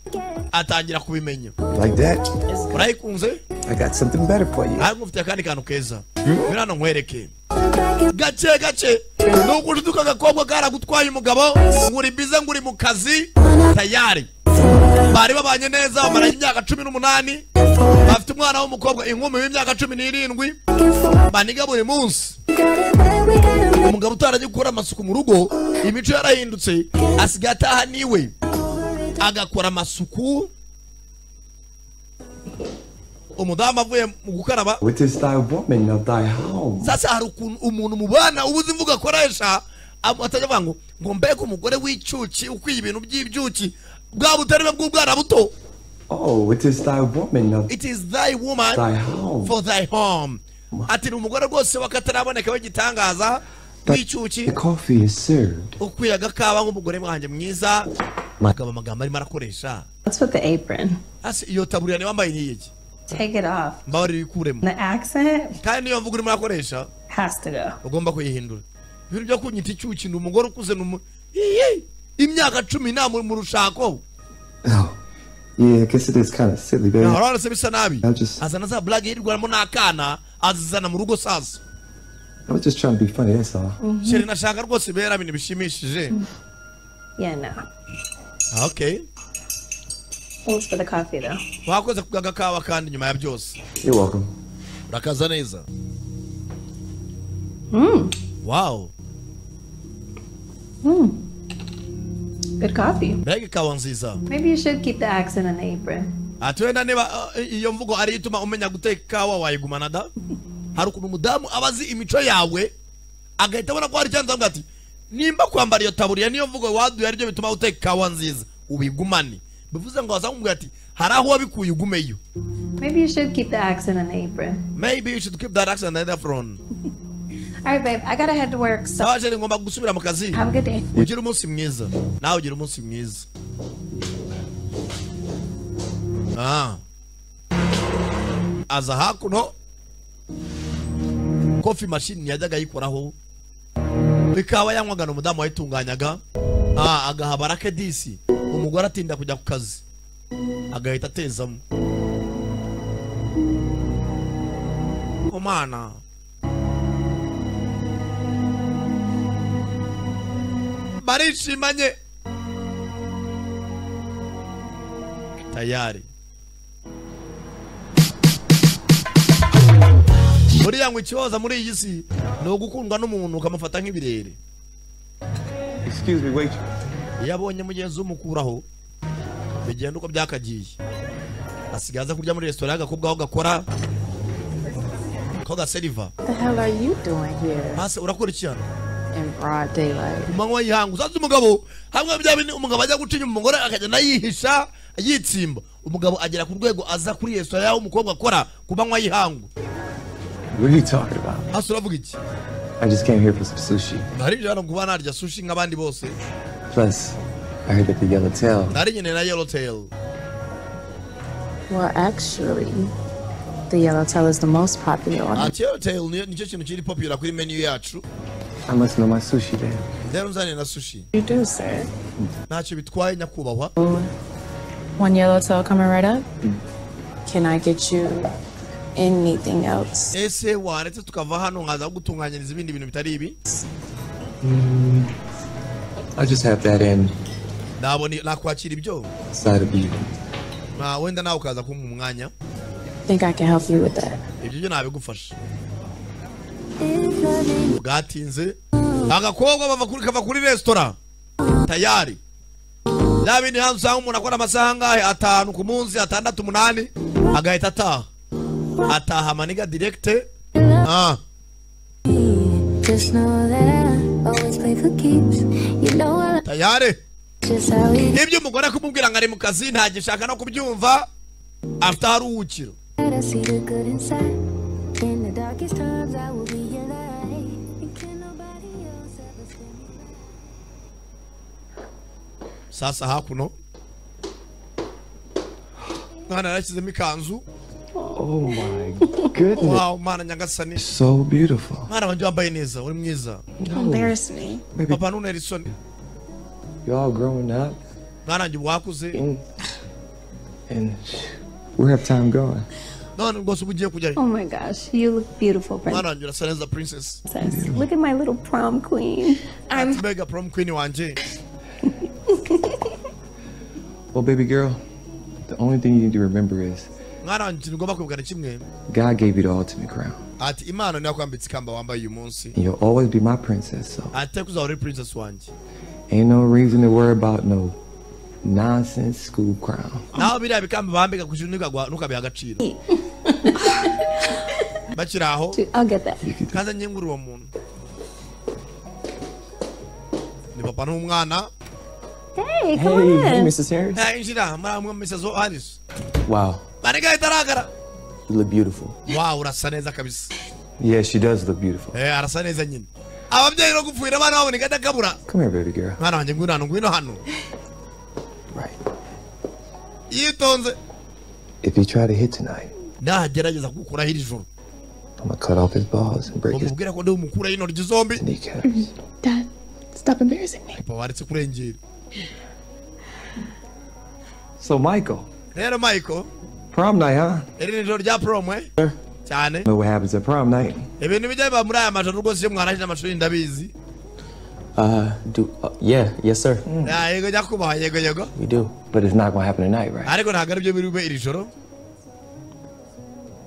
Speaker 2: atangira kubimenya
Speaker 8: Like that,
Speaker 2: urayikunze
Speaker 8: I got something better for you.
Speaker 2: ariko ufite akandi kantu keza ngwino hano nkwereke gake gake ni ugujuduka agakobwa karagutwaye umugabo nguri bize nguri mu kazi tayari bari babanye neza bamara imyaka cumi n'umunani bafite umwana w'umukobwa inkumi w'imyaka cumi n'irindwi baniga buri munsi umugabo utarajya gukora amasuku mu rugo imico yarahindutse asigaye ataha niwe agakora amasuku umudamu avuye mu gukaraba
Speaker 8: What is thy woman of thy house?
Speaker 2: sasa hari ukuntu umuntu mubana ubuze imvugo akoresha am- atajya avuga ngo ngo mbega umugore w'icyuki ukwiye ibintu by'ibyuki bwa butarebe bw'ubwana buto
Speaker 8: Oh, what is thy woman of
Speaker 2: it is thy woman
Speaker 8: thy house?
Speaker 2: for thy home ati ni umugore rwose wakataraboneka w'igitangaza w'icyuki
Speaker 8: The coffee is served.
Speaker 2: ukwiye agakaba nk'umugore wanjye mwiza akaba amagambo arimo arakoresha
Speaker 5: What's with the apron?
Speaker 2: hasi iyo taburiya ni wambaye ni iki
Speaker 5: Take it off.
Speaker 2: mbabarira uyikuremo
Speaker 5: The accent
Speaker 2: kandi niyo mvugo urimo urakoresha
Speaker 5: has to go.
Speaker 2: ugomba kuyihindura ibintu byo kunyita icyuki ni umugore ukuze ni umu Iyi! imyaka cumi nta mu mu rushako
Speaker 8: Oh, yeah, I guess it is kind of silly, baby.
Speaker 2: ahora se bisa nabi
Speaker 8: I was just,
Speaker 2: azana za blague yirwanamo n'akana azizana mu rugo sasa
Speaker 8: I was just trying to be funny. That's all.
Speaker 2: sheri nashaka rwose bera ibintu bishimishije
Speaker 5: Yeah, no.
Speaker 2: Ah, okay
Speaker 5: Thanks for the coffee though.
Speaker 2: wakoze kugaga kawa kandi nyuma ya byose
Speaker 8: You're welcome.
Speaker 2: urakaza neza wow
Speaker 5: Good coffee.
Speaker 2: mbega ikawa nziza
Speaker 5: Maybe you should keep the accent and the apron.
Speaker 2: ati wenda niba uh, iyo mvugo ariyo ituma umenya guteka ikawa wayigumana da hari ukuntu umudamu aba azi imico yawe agahita abona ko hari icyanza avuga ati nimba kwambara iyo taburiya niyo mvugo waduye aribyo bituma uteka ikawa nziza ubigumane bivuze ngo wazamubwira ati hari aho wabikuye ugumeyo
Speaker 5: Maybe you should keep the accent and the apron.
Speaker 2: maybe you should keep that accent and that front
Speaker 5: All right, babe. I gotta head to work. So
Speaker 2: sawa jeri ngomba gusubira mu kazi
Speaker 5: have a good day.
Speaker 2: ugire umunsi mwiza nawe ugire umunsi mwiza ah. aza hakuno kofi mashini yajyaga ayikoraho ikawa yanywaga ni umudamu wayitunganyaga ah, agahabara ke disi umugore atinda kujya ku kazi agahita atezamo umwana barishimanye tayari buriya ngo ikibazo muri iyi si ni ugukundwa n'umuntu ukamufata nk'ibirere
Speaker 8: Excuse me, wait.
Speaker 2: iyo abonye mugenzi we umukuraho bigenda uko byakagiye asigaye aza kurya muri resitora y'agakobwa aho gakora ko gaseriva
Speaker 6: the hell are you doing here
Speaker 2: hasi urakora iki hano
Speaker 6: in broad daylight?
Speaker 2: ku manywa y'ihanga usanze umugabo hamwe bya bindi umugabo ajya guca inyuma umugore akagenda yihisha yitsimba umugabo agera ku rwego aza kuri resitora y'aho umukobwa akora ku manywa y'ihangu
Speaker 8: What are you talking about?
Speaker 2: hasi uravuga iki
Speaker 8: I just came here for some sushi.
Speaker 2: ntaribyo hano kuba narya sushi nk'abandi bose
Speaker 8: Plus, I heard that the yellow tail.
Speaker 2: narinyene na yellowtail
Speaker 6: Well, actually, the yellowtail is the most popular one.
Speaker 2: ati yellowtail niyo- nicyo kintu kiri popular kuri menu yacu
Speaker 8: I must know my sushi then.
Speaker 2: rero nzane na sushi
Speaker 6: You do, sir.
Speaker 2: ntacyo bitwaye nyakubahwa
Speaker 6: One yellowtail coming right up. Can I get you anything else?
Speaker 2: ese waretse tukava hano nkaza kugutunganyiriza ibindi bintu bitari ibi
Speaker 8: Mm, I'll just have that and
Speaker 2: nabona nakwakira ibyo
Speaker 8: side of you.
Speaker 2: na wenda nawe ukaza kumpa umwanya
Speaker 6: Think I can help you with that?
Speaker 2: ibyo byo nabigufasha bwatinze agakobwa bava kuri kava kuri resitora tayari bya bindi hanze usanga umuntu akora amasaha angahe atanu ku munsi atandatu umunani agahita ataha ataha maniga direkite ah
Speaker 14: Just know that I always play for keeps. You know I like
Speaker 2: tayari
Speaker 14: just how we
Speaker 2: ibyo umugore kumubwira ngo ari mu kazi ntagishaka no kubyumva afite aharuhukiro
Speaker 14: had. I see the good inside. In the darkest times, I will be your light. And can nobody else ever stand me right?
Speaker 2: sasa hakuno mwana yarashyizemo ikanzu
Speaker 8: Oh my goodness.
Speaker 2: wawu mwana nyagasani
Speaker 8: So beautiful.
Speaker 2: mwana wanjye wambaye neza uri mwiza
Speaker 6: Embarrass me.
Speaker 2: papa ntuna isoni
Speaker 8: You all growing up
Speaker 2: mwana wanjye wakuze
Speaker 8: and where have time going?
Speaker 2: none rwose uba ugiye kujyayo
Speaker 5: Oh my gosh, you look beautiful,
Speaker 2: mwana
Speaker 5: princess.
Speaker 2: wanjye urasa neza princess
Speaker 5: Look at my little prom queen. I'm
Speaker 2: mbega prom queen wanjye
Speaker 8: Well, baby girl, the only thing you need to remember is
Speaker 2: mwana wanjye ikintu ugomba kwibukana kimwe
Speaker 8: God gave you the ultimate crown.
Speaker 2: ati imana niyo yakwambitse ikamba wambaye uyu munsi
Speaker 8: And you'll always be my princess, so
Speaker 2: atari kuzaba uri princess wanjye
Speaker 8: ain't no reason to worry about no nonsense school crown.
Speaker 2: naho biriya bikamba bambika ku kintu ntukagwa- ntukabihe agaciro bakiri aho
Speaker 5: I'll get that.
Speaker 2: kandi anyengura uwo muntu ni papa n'umwana
Speaker 8: Hey,
Speaker 5: Hey, come
Speaker 8: hey,
Speaker 5: on.
Speaker 8: Mrs. Harris.
Speaker 2: Eh, injira muramwe Mrs. Harris
Speaker 8: Wow,
Speaker 2: manega itaragara
Speaker 8: you look beautiful.
Speaker 2: wow urasa neza kabisa
Speaker 8: Yeah, she does look beautiful.
Speaker 2: eh arasa neza nyine ababyeyi no gupfuira abana babo ni kadakabura
Speaker 8: Come here, baby girl.
Speaker 2: mwana wanjye ngwino hano ngwino hano yitonze
Speaker 8: If you try to hit tonight,
Speaker 2: nagerageza kugukuraho iri joro
Speaker 8: I'm gonna cut off his balls and break his
Speaker 2: umubwira ko ndi umukuraho intoryi zombi
Speaker 8: kneecaps.
Speaker 6: Dad, stop embarrassing me.
Speaker 2: papa waretse kurengera
Speaker 8: So, Michael,
Speaker 2: rero michael
Speaker 8: prom night, huh?
Speaker 2: iri ni ijoro rya prom eh cyane
Speaker 8: Know what happens at prom night?
Speaker 2: ibintu bijya biba muri aya majoro rwose iyo mwarangije amashuri ndabizi
Speaker 8: Uh, do uh, yeah, yes, sir.
Speaker 2: Ah, yego nyakubaha yego yego
Speaker 8: We do, but it's not gonna happen tonight, right?
Speaker 2: ariko ntabwo aribyo biri bube iri joro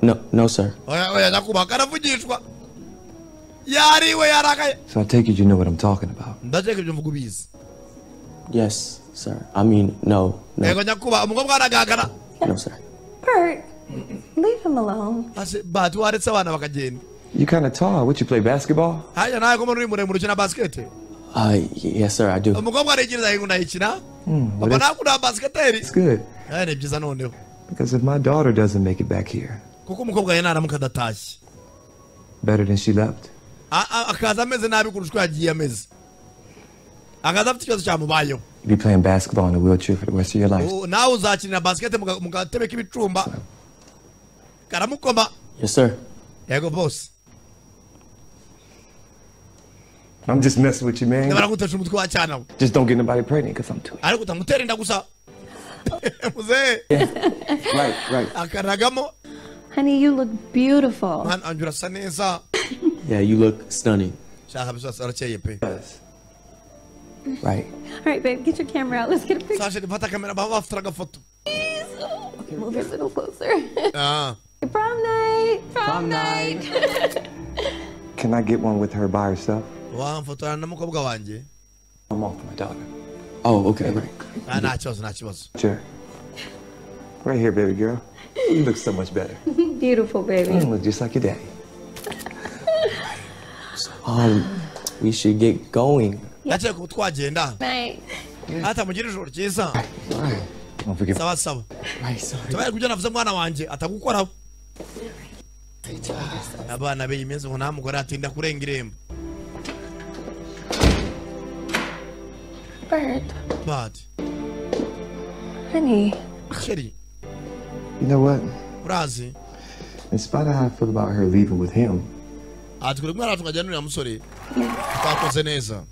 Speaker 8: No, no, sir.
Speaker 2: oya oya nyakubaha karavugishwa yariwe yarakaye
Speaker 8: So I take it you know what I'm talking about.
Speaker 2: ndakeka ibyo mvuga ubizi
Speaker 8: Yes, sir. I mean, no,
Speaker 2: yego nyakubaha umukobwa aragagara
Speaker 8: no, sir.
Speaker 5: Bert, leave him alone.
Speaker 2: ase bahati waretse abana bakagenda
Speaker 8: You kind of tall. What you play basketball?
Speaker 2: hajya nawe ko mbona uri muremure ukina basikete
Speaker 8: Uh, y- yes, sir. I do.
Speaker 2: umukobwa arigiriza ahingwa unayikina
Speaker 8: Hmm, well,
Speaker 2: papa
Speaker 8: that's,
Speaker 2: ntabwo uri basiketeri
Speaker 8: that's good
Speaker 2: Eh, ni byiza noneho
Speaker 8: because if my daughter doesn't make it back here,
Speaker 2: kuko umukobwa yari naramuka adatashye
Speaker 8: better than she left.
Speaker 2: A- a- akaza ameze nabi kurusha uko yagiye ameze akaza afite ikibazo cyamubayeho
Speaker 8: You be playing basketball in a wheelchair for the rest of your life.
Speaker 2: U- nawe uzakinira basikete mu ka- mu gatebe k'ibicumba karamukoma
Speaker 8: Yes, sir.
Speaker 2: yego bose
Speaker 8: I'm just messing with you, man.
Speaker 2: baragutesha umutwe wa cyana we.
Speaker 8: Just don't get nobody pregnant because I'm too.
Speaker 2: ariko utamutera inda gusa muzehe
Speaker 8: Right, right.
Speaker 2: akaragamo
Speaker 5: Honey, you look beautiful.
Speaker 2: mwana wanjye urasa neza
Speaker 8: Yeah, you look stunning.
Speaker 2: shaka bisasa arakeye pe
Speaker 8: Right.
Speaker 5: All right, babe, get your camera out. Let's get a picture.
Speaker 2: sashe nifata kamera baba bafite agafoto
Speaker 5: Move it a little closer.
Speaker 2: Ah.
Speaker 5: Get Prom night.
Speaker 8: Prom
Speaker 5: night.
Speaker 8: Can I get one with her by herself?
Speaker 2: wanfotora n'umukobwa wanjye
Speaker 8: I'm off with my daughter. Oh, okay, right.
Speaker 2: Ah, nta kibazo nta kibazo
Speaker 8: Sure. Right here, baby girl. You look so much better.
Speaker 5: Beautiful
Speaker 8: You
Speaker 5: baby.
Speaker 8: look just like your daddy. um, we should get going.
Speaker 2: ndakeka ubu twagenda
Speaker 5: Night.
Speaker 2: hata mugire ijoro ryiza
Speaker 8: Don't forget.
Speaker 2: saba saba
Speaker 8: Right, sorry.
Speaker 2: tubaye kubyo navuze mwana wanjye atagukoraho abana be iminsi ngo nta mugore atinda kurenga irembo
Speaker 5: Bird.
Speaker 2: bad
Speaker 5: Honey.
Speaker 2: sheri
Speaker 8: You know what?
Speaker 2: urazi
Speaker 8: In spite of how I feel about her leaving with him,
Speaker 2: aha turi kumwe hariya tukajyana n'uriya musore twakoze neza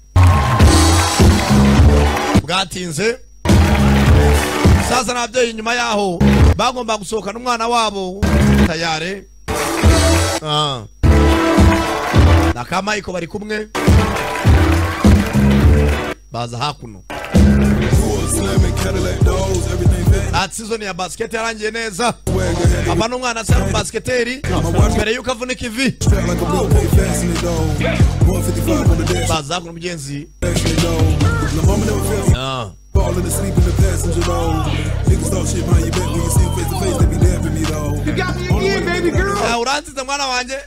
Speaker 2: bwatinze sasa n'ababyeyi inyuma yaho bagomba gusohokana umwana wabo tayare Ah. na ka Michael bari kumwe baza hakuno ati sizoni ya basiketi yarangiye neza aba n'umwana asa n'umubasiketeri mbere y'uko avunika ivi baza hakuno mugenzi Ah.
Speaker 7: Falling asleep in the passenger though. Niggas talk shit behind your back when you see them face to face, they be dapping me though. You got me again, baby girl.
Speaker 2: Ah, uransize mwana wanjye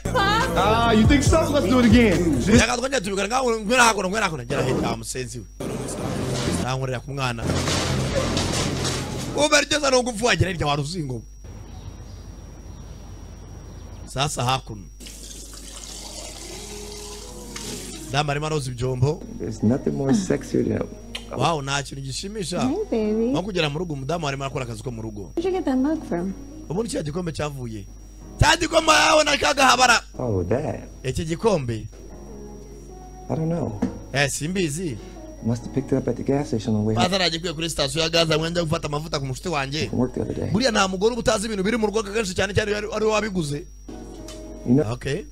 Speaker 7: Ah, you think so? Let's do it again.
Speaker 2: reka twongere tubikore ngaho ngwino hakuno ngwino hakuno ngera hita wa musenzi we nankorera ku mwana uba ryose ni ugufu wagira hirya wa ruzingo sasa hakuno damu arimo aroza ibyombo
Speaker 8: there's nothing more sexier than
Speaker 2: wawu nta kintu gishimisha
Speaker 5: Hey baby.
Speaker 2: nko kugera mu rugo umudamu arimo akora akazi ko mu rugo
Speaker 5: Where'd you get that mug from?
Speaker 2: ubundi kiriya gikombe cyavuye cya gikombe yawe nakagahabara
Speaker 8: oh that.
Speaker 2: iki gikombe
Speaker 8: I don't know.
Speaker 2: eh simbizi
Speaker 8: Must have picked it up at the gas station on the way home
Speaker 2: baza nagiye kuri sitasiyo ya gaza mwenda gufata amavuta ku mushuti wanjye
Speaker 8: from work the other day.
Speaker 2: buriya nta mugore uba utazi ibintu biri mu rugo akenshi cyane cyane iyo ari ari we wabiguze
Speaker 8: You know,
Speaker 2: okay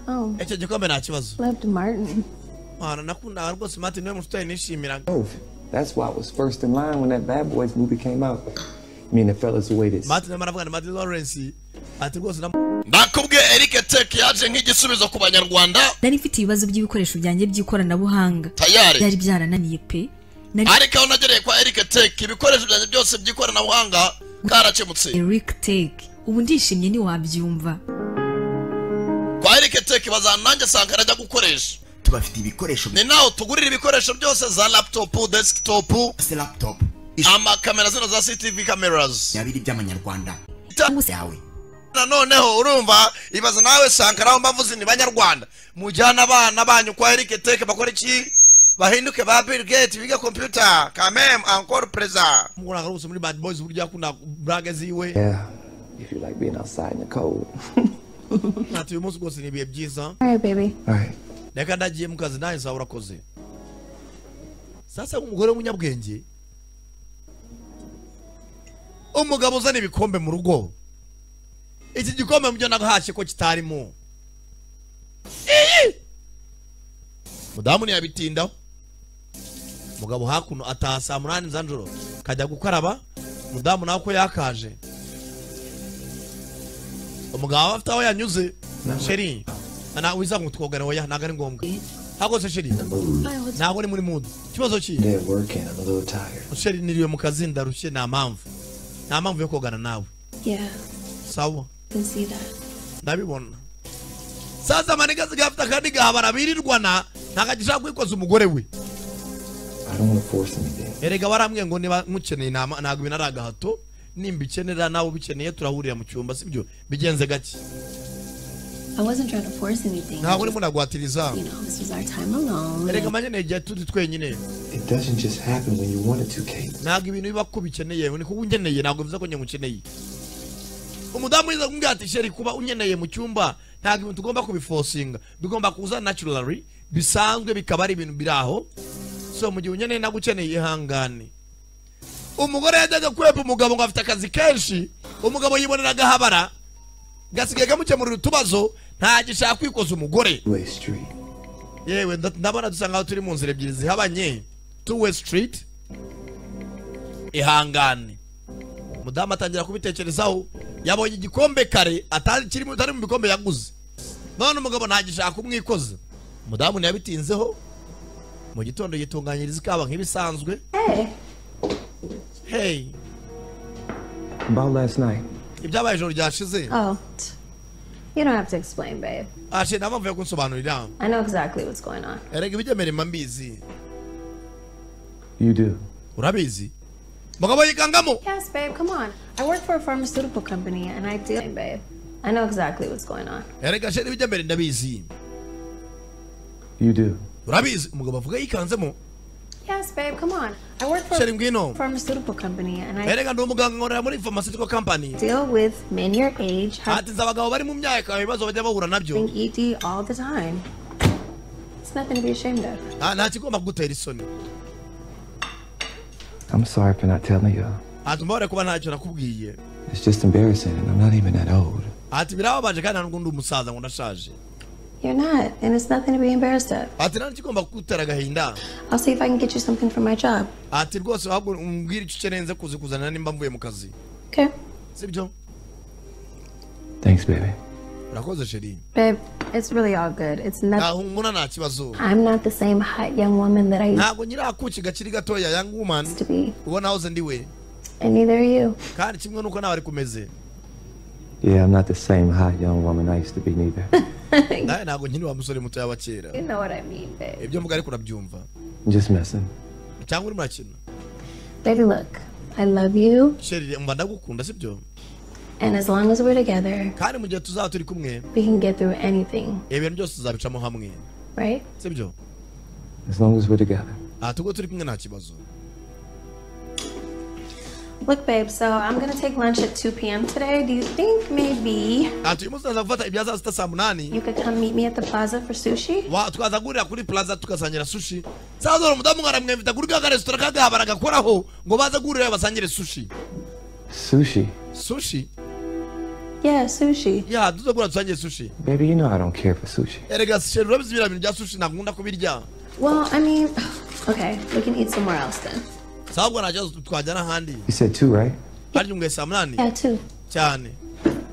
Speaker 5: Oh,
Speaker 2: icyo gikombe nta kibazo
Speaker 5: loved Martin.
Speaker 2: mwana nakundaga rwose mati niwe mushuti nishimiraga
Speaker 8: move. That's why I was first in line when that Bad Boys movie came out. Me and the fellas who waited.
Speaker 2: mati niwe maravuga na mati lawrence ati rwose na
Speaker 1: ndakubwiye eric tek yaje nk'igisubizo ku banyarwanda
Speaker 15: nari mfite ibibazo by'ibikoresho byanjye by'ikoranabuhanga
Speaker 1: Tayari.
Speaker 15: byari byarananiye pe nari
Speaker 1: ariko aho nagereye kwa eric tek ibikoresho byanjye byose by'ikoranabuhanga bwarakemutse
Speaker 15: eric take ubu ndishimye ntiwabyumva
Speaker 1: kwa eric tek bazana nanjye sangara ajya gukoresha
Speaker 16: tubafitiye ibikoresho
Speaker 1: ni naho tugurira ibikoresho byose za laptop desktop
Speaker 16: se laptop
Speaker 1: amakamera zino za ctv cameras
Speaker 16: byabiri by'amanyarwanda yawe
Speaker 1: nanoneho urumva ibaza nawe sankara aho mbavuze ni banyarwanda mujyana abana banyu kwa eric tek bakora iki bahinduke ba bill gate biga computer kamem encore preza
Speaker 2: muguranga rwose muri bad boys uburyo yakunda burage ziwe
Speaker 8: Yeah. If you like being outside in the cold.
Speaker 2: ati uyu munsi rwose ni ibihe byiza
Speaker 5: All right, baby.
Speaker 8: All right.
Speaker 2: reka ndagiye mu kazi nawe zawe urakoze sasa umugore w'umunyabwenge umugabo uzana ibikombe mu rugo iki gikombe mu byo nahashye ko kitarimo Iyi! mudamu ntiyabitindaho umugabo hakuno ataha saa munani za nijoro kajya gukaraba mudamu nawe ko yakaje umugabo aba afite aho yanyuze sheri na wiza ngo twogane oya ntabwo ari ngombwa hakoze sheri ntabwo ni muri mudu ikibazo ki
Speaker 8: Day at work and I'm a little tired.
Speaker 2: sheri niriwe mu kazi ndarushye nta mpamvu nta mpamvu yo kogana nawe
Speaker 5: Yeah,
Speaker 2: sawa
Speaker 5: can see that.
Speaker 2: ndabibona saza amanigasi gafite akandi gahabara birirwana ntabwo agishaka kwikoza umugore we
Speaker 8: I don't want to force anything.
Speaker 2: erega warambwiye ngo niba mukeneye inama ntabwo ibintu ari agahato nimba ikenera nawe ubikeneye turahurira mu cyumba sibyo bigenze gake
Speaker 5: I wasn't trying to force anything.
Speaker 2: ntabwo urimo nagwatiriza
Speaker 5: You know, this was our time alone.
Speaker 2: erega amanyene igihe turi twenyine
Speaker 8: It doesn't just happen when you want it to, Kate.
Speaker 2: ntabwo ibintu biba ko ubikeneye ni kuba ungeneye ntabwo bivuze ko njye mukeneye umudamu yiza kumbwira ati sheri kuba unyeneye mu cyumba ntabwo ibintu tugomba kubifosinga tugomba kuza naturally bisanzwe bikaba ari ibintu biri aho so mu gihe unyeneye ntabwo ukeneye ihangane umugore yajyaga kwepa umugabo ngo afite akazi kenshi umugabo yibonera agahabara gasigaye kamukemurira utubazo ntagishaka kwikoza umugore
Speaker 8: Way street.
Speaker 2: yewe nda- ndabona dusa nkaho turi mu nzira ebyiri zihabanye two way street ihangane umudamu atangira kubitekerezaho yabonye igikombe kare atazi kirimo atari mu bikombe yaguze none umugabo ntagishaka umwikoza umudamu ntiyabitinzeho mu gitondo yitunganyiriza ikaba nk'ibisanzwe hey
Speaker 8: About last night.
Speaker 2: ibyabaye ijoro ryashize
Speaker 5: Oh, t- you don't have to explain, babe.
Speaker 2: ashe nta mpamvu yo kunsobanurira
Speaker 5: I know exactly what's going on.
Speaker 2: erega ibijyamerema mbizi
Speaker 8: You do.
Speaker 2: urabizi mugabo yigangamo
Speaker 5: Yes, babe, come on. I work for a pharmaceutical company and I deal, babe. I know exactly what's going on.
Speaker 2: erega she n'ibijyambere ndabizi
Speaker 8: You do.
Speaker 2: urabizi umugabo avuga yikanzemo
Speaker 5: Yes, babe, come on. I work for
Speaker 2: Sheri ngwino.
Speaker 5: a pharmaceutical company and I
Speaker 2: erega ndi umuganga nkorera muri pharmaceutical company
Speaker 5: deal with men your age, have
Speaker 2: ati nzi abagabo bari mu myaka ibibazo bajya bahura nabyo
Speaker 5: ED all the time. It's nothing to be ashamed of.
Speaker 2: nta nta kigomba kugutera isoni
Speaker 8: I'm sorry for not telling y'all.
Speaker 2: ati mbabare kuba ntacyo nakubwiye
Speaker 8: It's just embarrassing, and I'm not even that old.
Speaker 2: ati birababaje kandi ntabwo ndi umusaza ngo ndashaje
Speaker 5: You're not, and it's nothing to be embarrassed of.
Speaker 2: ati nta kigomba kugutera agahinda
Speaker 5: I'll see if I can get you something for my job.
Speaker 2: ati rwose ahubwo umbwire icyo ukeneye nze kuza kuzanira nimba mvuye mu kazi
Speaker 5: Okay,
Speaker 2: sibyo
Speaker 8: Thanks, baby.
Speaker 2: urakoze sheri
Speaker 5: babe, it's really all good. It's
Speaker 2: ntaho
Speaker 5: nothing.
Speaker 2: mbona nta kibazo
Speaker 5: I'm not the same hot young woman that I used
Speaker 2: ntabwo nyirakuki gakiri gatoya young woman uwo nahoze ndi we
Speaker 5: and neither are you.
Speaker 2: kandi kimwe nuko nawe ari kumeze
Speaker 8: Yeah, I'm not the same hot young woman I used to be neither.
Speaker 2: nawe ntabwo nkiri wa musore mutoya wa kera
Speaker 5: You know what I mean, babe.
Speaker 2: ibyo mvuga ariko urabyumva
Speaker 8: Just messing.
Speaker 2: cyangwa uri murakina
Speaker 5: Baby, look, I love you,
Speaker 2: sheri mba ndagukunda sibyo
Speaker 5: and as long as we're together,
Speaker 2: kandi mu gihe tuzaba turi kumwe
Speaker 5: we can get through anything,
Speaker 2: ibintu byose tuzabicamo hamwe
Speaker 5: right?
Speaker 2: sibyo
Speaker 8: As long as we're together.
Speaker 2: ati ubwo turi kumwe nta kibazo
Speaker 5: Look, babe, so I'm gonna take lunch at 2 p.m. today. Do you think maybe
Speaker 2: ati uyu munsi naza gufata ibya saa sita saa munani
Speaker 5: you could come meet me at the plaza for sushi?
Speaker 2: wa twaza guhurira kuri plaza tugasangira sushi saa zora umudamu aramwemvita kuri ka karesitora kagaha baragakoraho ngo baze guhurira basangire sushi
Speaker 8: Sushi.
Speaker 2: sushi
Speaker 5: Yeah, sushi.
Speaker 2: ya tuze guhura dusangire sushi
Speaker 8: Baby, you know I don't care for sushi.
Speaker 2: erega sheri urabizi biriya bintu bya sushi ntakunda kubirya
Speaker 5: Well, I mean, okay, we can eat somewhere else then.
Speaker 2: saa ahubwo nta kibazo twajyana ahandi
Speaker 8: You said two, right?
Speaker 2: harya umwe saa munani
Speaker 5: Yeah, too.
Speaker 2: cyane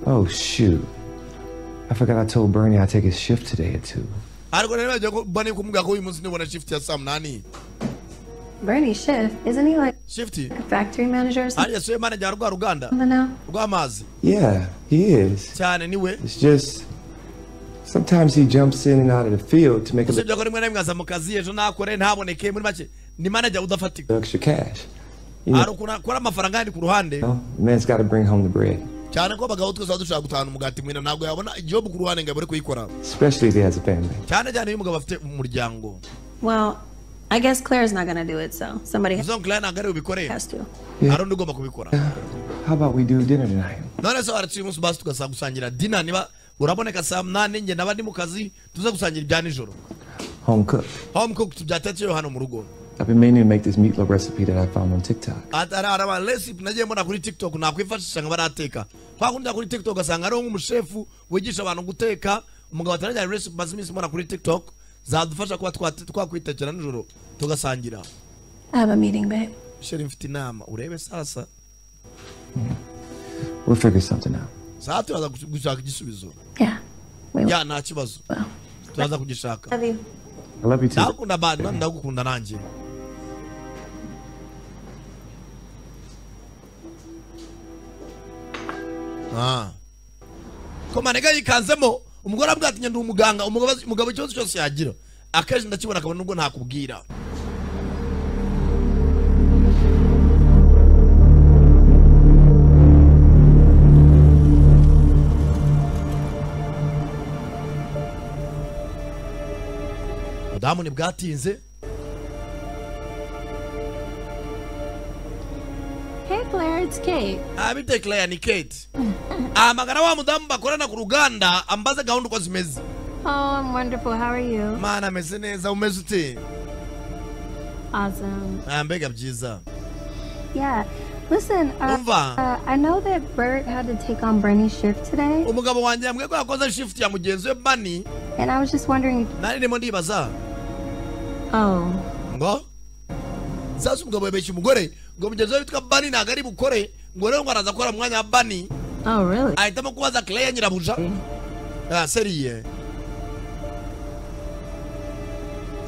Speaker 8: Oh, shoot. I forgot I told Bernie I take his shift today at two.
Speaker 2: ariko rero bagiye kubona kumubwira ko uyu munsi nibona shift ya saa munani
Speaker 5: Bernie Schiff, isn't he like
Speaker 2: shifty
Speaker 5: a factory manager or something
Speaker 2: hariya soye manager wa rwa ruganda
Speaker 5: now?
Speaker 2: rw'amazi
Speaker 8: Yeah, he is.
Speaker 2: cyane niwe
Speaker 8: It's just sometimes he jumps in and out of the field to make a
Speaker 2: usibye
Speaker 8: little
Speaker 2: ko rimwe na rimwe aza mu kazi ejo ntakore ntaboneke muri make ni manager udafatika
Speaker 8: extra cash. You
Speaker 2: hari
Speaker 8: know,
Speaker 2: ukuntu akora amafaranga yandi ku ruhande
Speaker 8: the man's got to bring home the bread,
Speaker 2: cyane ko abagabo twese tuba dushaka gutahana umugati mwina ntabwo yabona igihugu ku ruhande ngo abure kuyikora
Speaker 8: especially if he has a family.
Speaker 2: cyane cyane iyo umugabo afite umuryango
Speaker 5: Well, I guess Claire's not gonna do it, so somebody
Speaker 2: uzo ngo ntabwo ari bubikore
Speaker 5: has to.
Speaker 2: hari undi ugomba kubikora
Speaker 8: How about we do dinner tonight?
Speaker 2: none se waratse uyu munsi basi tugasanga gusangira dina niba uraboneka saa munani njye naba ndi mu kazi tuze gusangira ibya nijoro
Speaker 8: Home cooked.
Speaker 2: home cook tubyatekereho hano mu rugo
Speaker 8: I've been meaning to make this meatloaf recipe that I found on TikTok.
Speaker 2: Ati hari hari amaresipi nagiye mbona kuri tiktok nakwifashisha nka barateka kwa kundi kuri tiktok ugasanga hariho nk'umushefu wigisha abantu guteka umugabo ati najyanye resipi maze iminsi mbona kuri tiktok zadufasha kuba twate- twakwitekera nijoro tugasangira
Speaker 5: I have a meeting, babe.
Speaker 2: sheri mfite inama urebe sasa
Speaker 8: We'll figure something out.
Speaker 2: saa turaza gus- gushaka igisubizo ya nta kibazo turaza kugishaka
Speaker 5: Love you.
Speaker 8: I love you too.
Speaker 2: ndagukunda bandi bandi ndagukunda nanjye Ah. ko manega yikanzemo umugore avuga ati ndi umuganga umugabo umugabo ikibazo cyose yagira akenshi ndakibona akabona nubwo ntakubwira budamu bwatinze
Speaker 14: Hey, Claire, it's Kate.
Speaker 2: abite Claire ni Kate amagara wa mudamu bakorana ku ruganda ambaze gahunda uko zimeze
Speaker 14: Oh, I'm wonderful. How are you?
Speaker 2: mana ameze neza umeze ute
Speaker 14: Awesome.
Speaker 2: Ah, mbega byiza
Speaker 14: Yeah. Listen, uh,
Speaker 2: Umva.
Speaker 14: uh, I know that Bert had to take on Bernie's shift today,
Speaker 2: umugabo wanjye yambwiye ko yakoze shift ya mugenzi we bani
Speaker 14: and I was just wondering.
Speaker 2: nari ndimo ndibaza
Speaker 14: Oh,
Speaker 2: ngo sasa umugabo yabeshya umugore ngo mugenzi we witwa bani ntabwo ari bukore ngo rero ngo araza akora mu mwanya wa bani
Speaker 10: Oh, really?
Speaker 2: ahitamo kubaza Claire nyirabuja Ah, seriye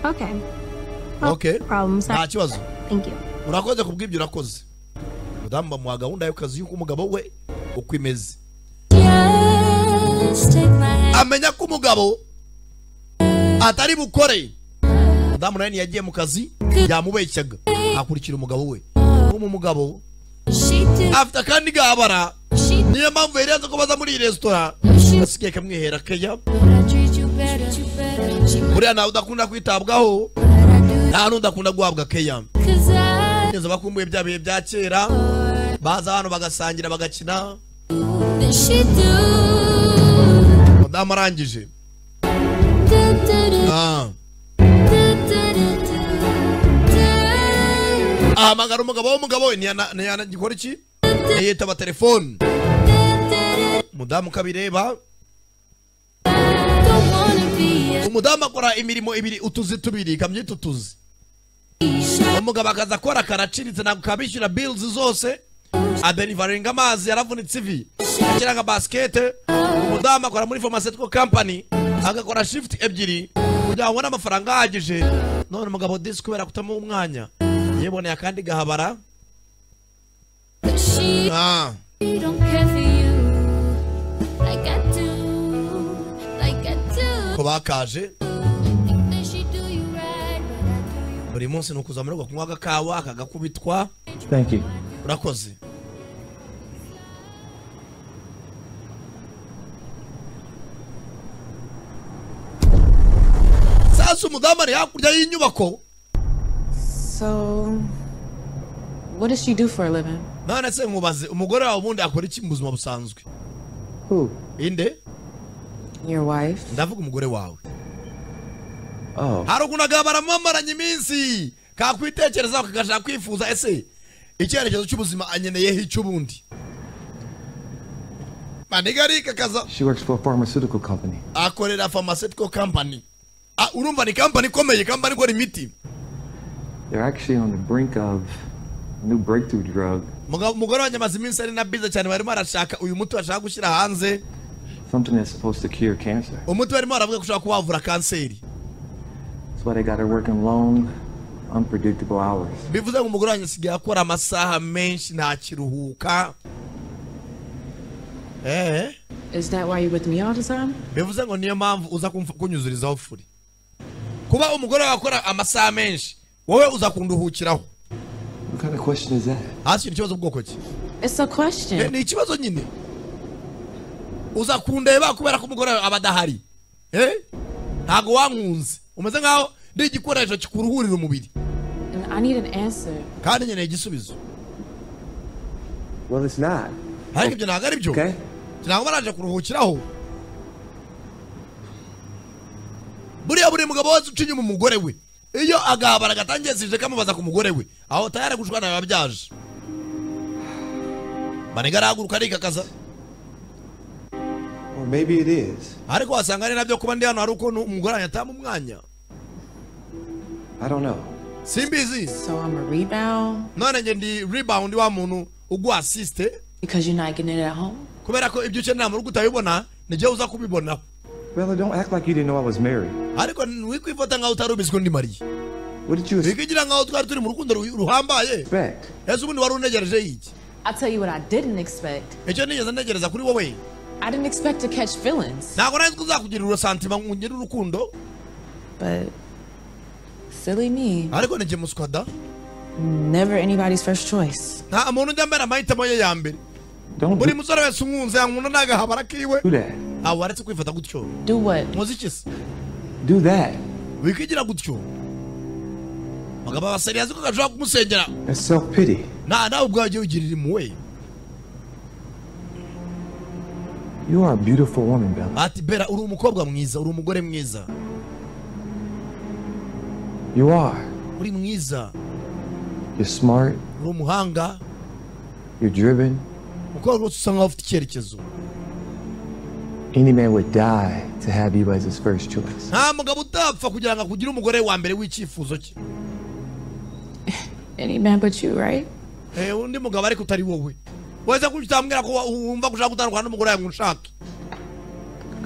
Speaker 5: Okay.
Speaker 2: okay
Speaker 5: Problem
Speaker 2: nta
Speaker 5: solved.
Speaker 2: kibazo
Speaker 5: Thank you.
Speaker 2: urakoze kubw'ibyo urakoze madamu bamuha gahunda y'akazi y'uko umugabo we uko imeze amenya ko umugabo atari bukore madamu nawe ntiyagiye mu kazi yamubeshyaga akurikira umugabo we ubu umugabo afite akandi gabara niyo mpamvu yerenze ko baza muri iyi resitora gasigaye kamwihera keya buriya nawe udakunda kwitabwaho nta n'udakunda guhabwa keya neza bakumbuye bya bihe bya kera baza hano bagasangira bagakina mudamu arangije Ah. ahamagara umugabo w'umugabo we ntiyana- ntiyana- gikora iki yitaba telefone umudamu ukabireba umudamu akora imirimo ibiri utuzi tubiri kamyita utuzi umugabo akaza akora karaciritse ntabwo kabishyura bilizi zose aderivaringa amazi yaravunitse ivi akira nka basikete umudamu akora muri pharmaceutical company agakora shift ebyiri kugira ngo abone amafaranga ahagije none umugabo disi kubera kutamuha umwanya yiboneye akandi gahabara ah. ko bakaje buri munsi ni ukuza muri uko kunywa agakawa akagakubitwa
Speaker 4: Thank you.
Speaker 2: urakoze sasa umudamu ari hakurya y'inyubako
Speaker 6: So, what does she do for a living?
Speaker 2: none se nkubaze umugore wawe ubundi akora iki mu buzima busanzwe
Speaker 8: Who?
Speaker 2: inde
Speaker 6: Your wife?
Speaker 2: ndavuga umugore wawe
Speaker 8: Oh.
Speaker 2: hari ukuntu baramumaranye iminsi kakwitekerezaho kakashaka kwifuza ese icyerekezo cy'ubuzima anyeneyeho icy'ubundi manigari kakaza
Speaker 8: She works for a pharmaceutical company.
Speaker 2: akorera pharmaceutical company Ah, urumva ni company ikomeye company ikora imiti
Speaker 8: They're actually on the brink of a new breakthrough drug,
Speaker 2: Muga- umugore wanjye amaze iminsi ari na biza cyane barimo barashaka uyu muti bashaka gushyira hanze
Speaker 8: something that's supposed to cure cancer.
Speaker 2: umuti barimo baravuga ko ushobora kuba wavura kanseri
Speaker 8: That's why they got her working long, unpredictable hours.
Speaker 2: bivuze ngo umugore wanjye asigaye akora amasaha menshi ntakiruhuka eh
Speaker 6: Is that why you're with me all the time?
Speaker 2: bivuze ngo niyo mpamvu uza kumf- kunyuzurizaho furi kuba umugore wawe akora amasaha menshi wowe uza kunduhukiraho
Speaker 8: What kind of question is that?
Speaker 2: hasi ikibazo bwoko ki
Speaker 6: It's a
Speaker 2: Eh,
Speaker 6: question.
Speaker 2: ni ikibazo nyine uza kundeba kubera ko umugore wawe aba adahari eh ntago wankunze umeze nkaho ndi igikoresho kikuruhurira umubiri
Speaker 6: And I need an answer.
Speaker 2: kandi nkeneye igisubizo
Speaker 8: Well, it's not.
Speaker 2: ariko ibyo ntabwo ari byo ntabwo baraje kuruhukiraho buriya buri mugabo wese uca inyuma umugore we iyo agahabara gatangiye sije kamubaza ku mugore we aho tayari gushwana biba byaje manega arahaguruka arikakaza
Speaker 8: Or maybe it is.
Speaker 2: ariko wasanga ari nabyo kuba ndi hano hari ukuntu umugore wanjye atama umwanya
Speaker 8: I don't know.
Speaker 2: simbizi
Speaker 6: So I'm a rebound
Speaker 2: none nge ndi rebound wa muntu uguha asiste
Speaker 6: because you're not getting it at home?
Speaker 2: kubera ko ibyo ukenera mu rugo utabibona nijye uza kubibonaho
Speaker 8: Bella, don't act like you didn't know I was married.
Speaker 2: ariko wikwifata nkaho utari ubizi ko ndi mariye
Speaker 8: What did you
Speaker 2: wikigira nkaho twari turi mu rukundo ru- ruhambaye
Speaker 8: expect?
Speaker 2: ese ubundi wari unegereje iki
Speaker 6: I'll tell you what I didn't expect.
Speaker 2: icyo nigeze ntegereza kuri wowe
Speaker 6: I didn't expect to catch feelings.
Speaker 2: ntabwo nanjye uzakugirira urusantima nkugira urukundo
Speaker 6: But silly me.
Speaker 2: ariko ni muswa da
Speaker 6: Never anybody's first choice.
Speaker 2: nta muntu ujya mbera amahitamo ye ya mbere buri musore wese umwunze yankunda n'agahabara kiwe
Speaker 8: Do that.
Speaker 2: ntabwo waretse kwifata gutyo
Speaker 6: Do what?
Speaker 2: muzi se
Speaker 8: Do that.
Speaker 2: wikigira gutyo abagabo abaseri yazi ko gashobora kumusengera
Speaker 8: That's self pity.
Speaker 2: nta nawe ubwawe ujye wigirira impuhwe
Speaker 8: You are a beautiful woman, Bella.
Speaker 2: ati bera uri umukobwa mwiza uri umugore mwiza
Speaker 8: You are.
Speaker 2: uri mwiza
Speaker 8: You're smart.
Speaker 2: uri umuhanga
Speaker 8: You're driven.
Speaker 2: umukobwa wese usa nkaho ufite icyerekezo
Speaker 8: Any man would die to have you as his first choice.
Speaker 2: nta mugabo utapfa kugira ngo akugire umugore wa mbere w'icyifuzo cye
Speaker 6: Any man but you, right?
Speaker 2: Eh, undi mugabo ariko utari wowe wese kuki utambwira ko wa- wumva gushaka gutandukana n'umugore wawe ngo unshake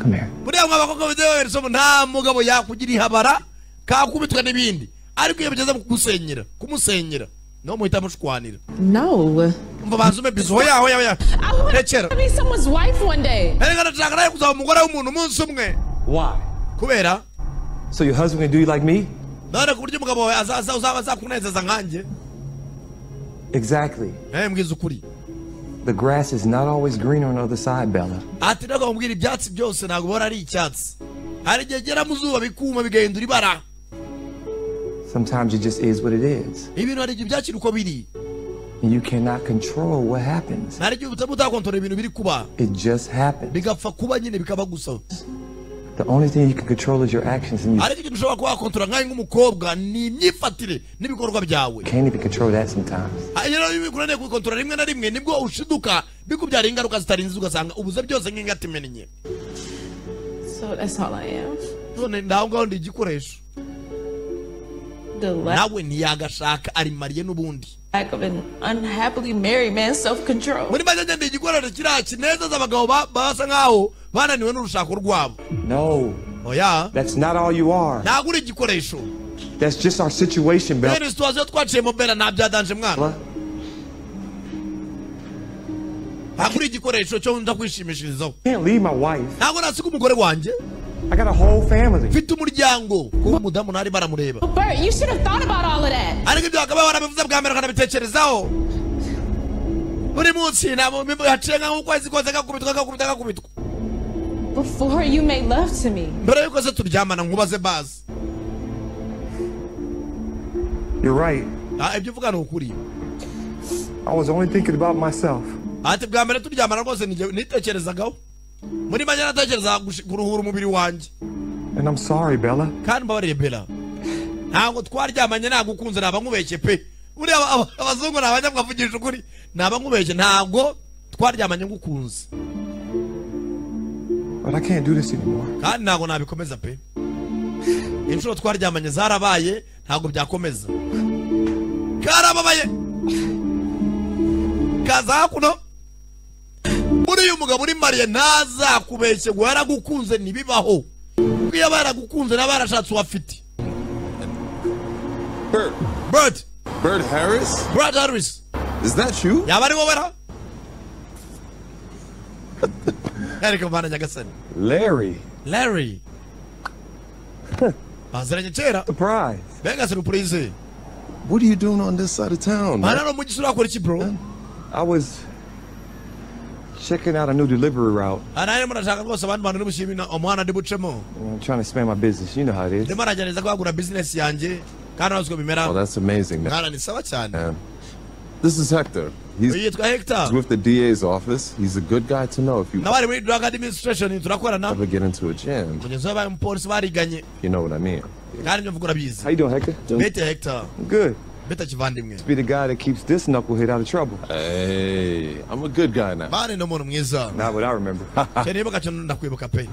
Speaker 8: Come here.
Speaker 2: buriya mwa bakobwa b'inzobe nta mugabo yakugira ihabara kakubitwa n'ibindi ariko iyo bigeze mu kugusenyera kumusenyera niho muhita mushwanira
Speaker 10: No.
Speaker 2: umva banza ume bizi hoya hoya hoya rekera
Speaker 6: be someone's wife one day.
Speaker 2: erega ndashaka nawe kuzaba umugore w'umuntu umunsi umwe
Speaker 8: Why?
Speaker 2: kubera
Speaker 8: So your husband can do you like me?
Speaker 2: none ku buryo umugabo wawe aza- aza- uzaba azakunezeza nkanjye
Speaker 8: Exactly.
Speaker 2: Eh, mbwiza ukuri.
Speaker 8: The grass is not always greener on the other side, Bella.
Speaker 2: ati ntabwo bamubwira ibyatsi byose ntabwo bihora ari icyatsi hari igihe gera mu zuba bikuma bigahindura ibara
Speaker 8: Sometimes it just is what it is.
Speaker 2: ibintu hari igihe byakira uko biri
Speaker 8: And you cannot control what happens.
Speaker 2: hari igihe utaba utakontorora ibintu biri kuba
Speaker 8: It just happened.
Speaker 2: bigapfa kuba nyine bikaba gusa
Speaker 8: The only thing you can control is your actions, and you
Speaker 2: ariko ikintu ushobora kuba wakontorora nkawe nk'umukobwa ni imyifatire n'ibikorwa byawe
Speaker 8: can't even control that sometimes.
Speaker 2: Ah, rero iyo bikunaniye kubikontorora rimwe na rimwe nibwo ushiduka bikubyara ingaruka zitarinze ugasanga ubuze byose nk'ingatimennye
Speaker 6: So that's all I am.
Speaker 2: none ndaho ngaho ndi igikoresho
Speaker 6: The lack,
Speaker 2: nawe ntiyagashaka ari mariye n'ubundi
Speaker 6: lack of an unhappily married man's self control.
Speaker 2: muri make ni igikoresho kiriya kinezeza abagabo ba- basa nk'aho bananiwe n'urushako rwabo
Speaker 8: No,
Speaker 2: oya
Speaker 8: that's not all you are.
Speaker 2: ntabwo uri igikoresho
Speaker 8: That's just our situation, Bella.
Speaker 2: bene situwasiyo twaciyemo bera ntabyadanje mwana ntabwo uri igikoresho cyo nza kwishimishirizaho
Speaker 8: can't leave my wife.
Speaker 2: ntabwo nasiga umugore wanjye
Speaker 8: I got a whole family.
Speaker 2: mfite umuryango kuba umudamu ntari baramureba
Speaker 6: Bert, you should have thought about all of that.
Speaker 2: ariko ibyo bakaba barabivuze bwa mbere ukanabitekerezaho buri munsi ntabwo haciye nk'ukwezi kose kakubitwa kakubitwa kakubitwa
Speaker 6: Before you made love to me.
Speaker 2: mbere y'uko se turyamana nkubaze bazi
Speaker 8: You're right.
Speaker 2: Ah, ibyo uvuga ni ukuri
Speaker 8: I was only thinking about myself.
Speaker 2: ati bwa mbere turyamana rwose nige- nitekerezagaho muri make natekerezaga gushi- kuruhura umubiri wanjye
Speaker 8: And I'm sorry, Bella.
Speaker 2: kandi mbabarire bera ntabwo twaryamanye nagukunze naba nkubeshye pe buriya aba- aba- abazungu ni abanyamwavugisha ukuri naba nkubeshye ntabwo twaryamanye ngukunze
Speaker 8: But I can't do this anymore.
Speaker 2: kandi ntabwo nabikomeza pe inshuro twaryamanye zarabaye ntabwo byakomeza karababaye kaza hakuno buriya umugabo uri mariye ntazakubeshye ngo yaragukunze ntibibaho kuko iyo aba yaragukunze naba yarashatse uwo afite
Speaker 17: Bert.
Speaker 2: Bert.
Speaker 17: Bert Harris?
Speaker 2: Brad Harris.
Speaker 17: Is that you?
Speaker 2: yaba ari wowe ra ariko mvana nyagasani
Speaker 8: Larry.
Speaker 2: larry baziranye kera
Speaker 8: Surprise.
Speaker 2: mbega surprise
Speaker 17: What are you doing on this side of town?
Speaker 2: mana no mugisha urakora iki bro
Speaker 8: I was checking out a new delivery route.
Speaker 2: anaye murashaka rwose abandi bantu nimushimira umuhanda ndi bucemo
Speaker 8: I'm trying to expand my business. You know how it is.
Speaker 2: ndimo aragerageza kwagura bizinesi yanjye kandi ntazi uko
Speaker 17: Oh,
Speaker 2: bimera
Speaker 17: that's amazing, man.
Speaker 2: mwana ni sawa cyane
Speaker 17: Man. This is Hector. He's,
Speaker 2: uyu yitwa hector
Speaker 17: he's with the DA's office. He's a good guy to know if you
Speaker 2: nawe ari muri drug administration turakorana
Speaker 17: ever get into a jam.
Speaker 2: mugenzi we baye umupolisi bariganye
Speaker 17: You know what I mean.
Speaker 2: kandi ibyo mvuga urabizi
Speaker 8: How you doing, Hector?
Speaker 2: bete hector
Speaker 8: Good.
Speaker 2: bete kivandimwe
Speaker 8: Be the guy that keeps this knucklehead out of trouble.
Speaker 17: Hey, I'm a good guy now.
Speaker 2: mani ni umuntu mwiza
Speaker 8: Not what I remember.
Speaker 2: cyanibuka cyane ndakwibuka pe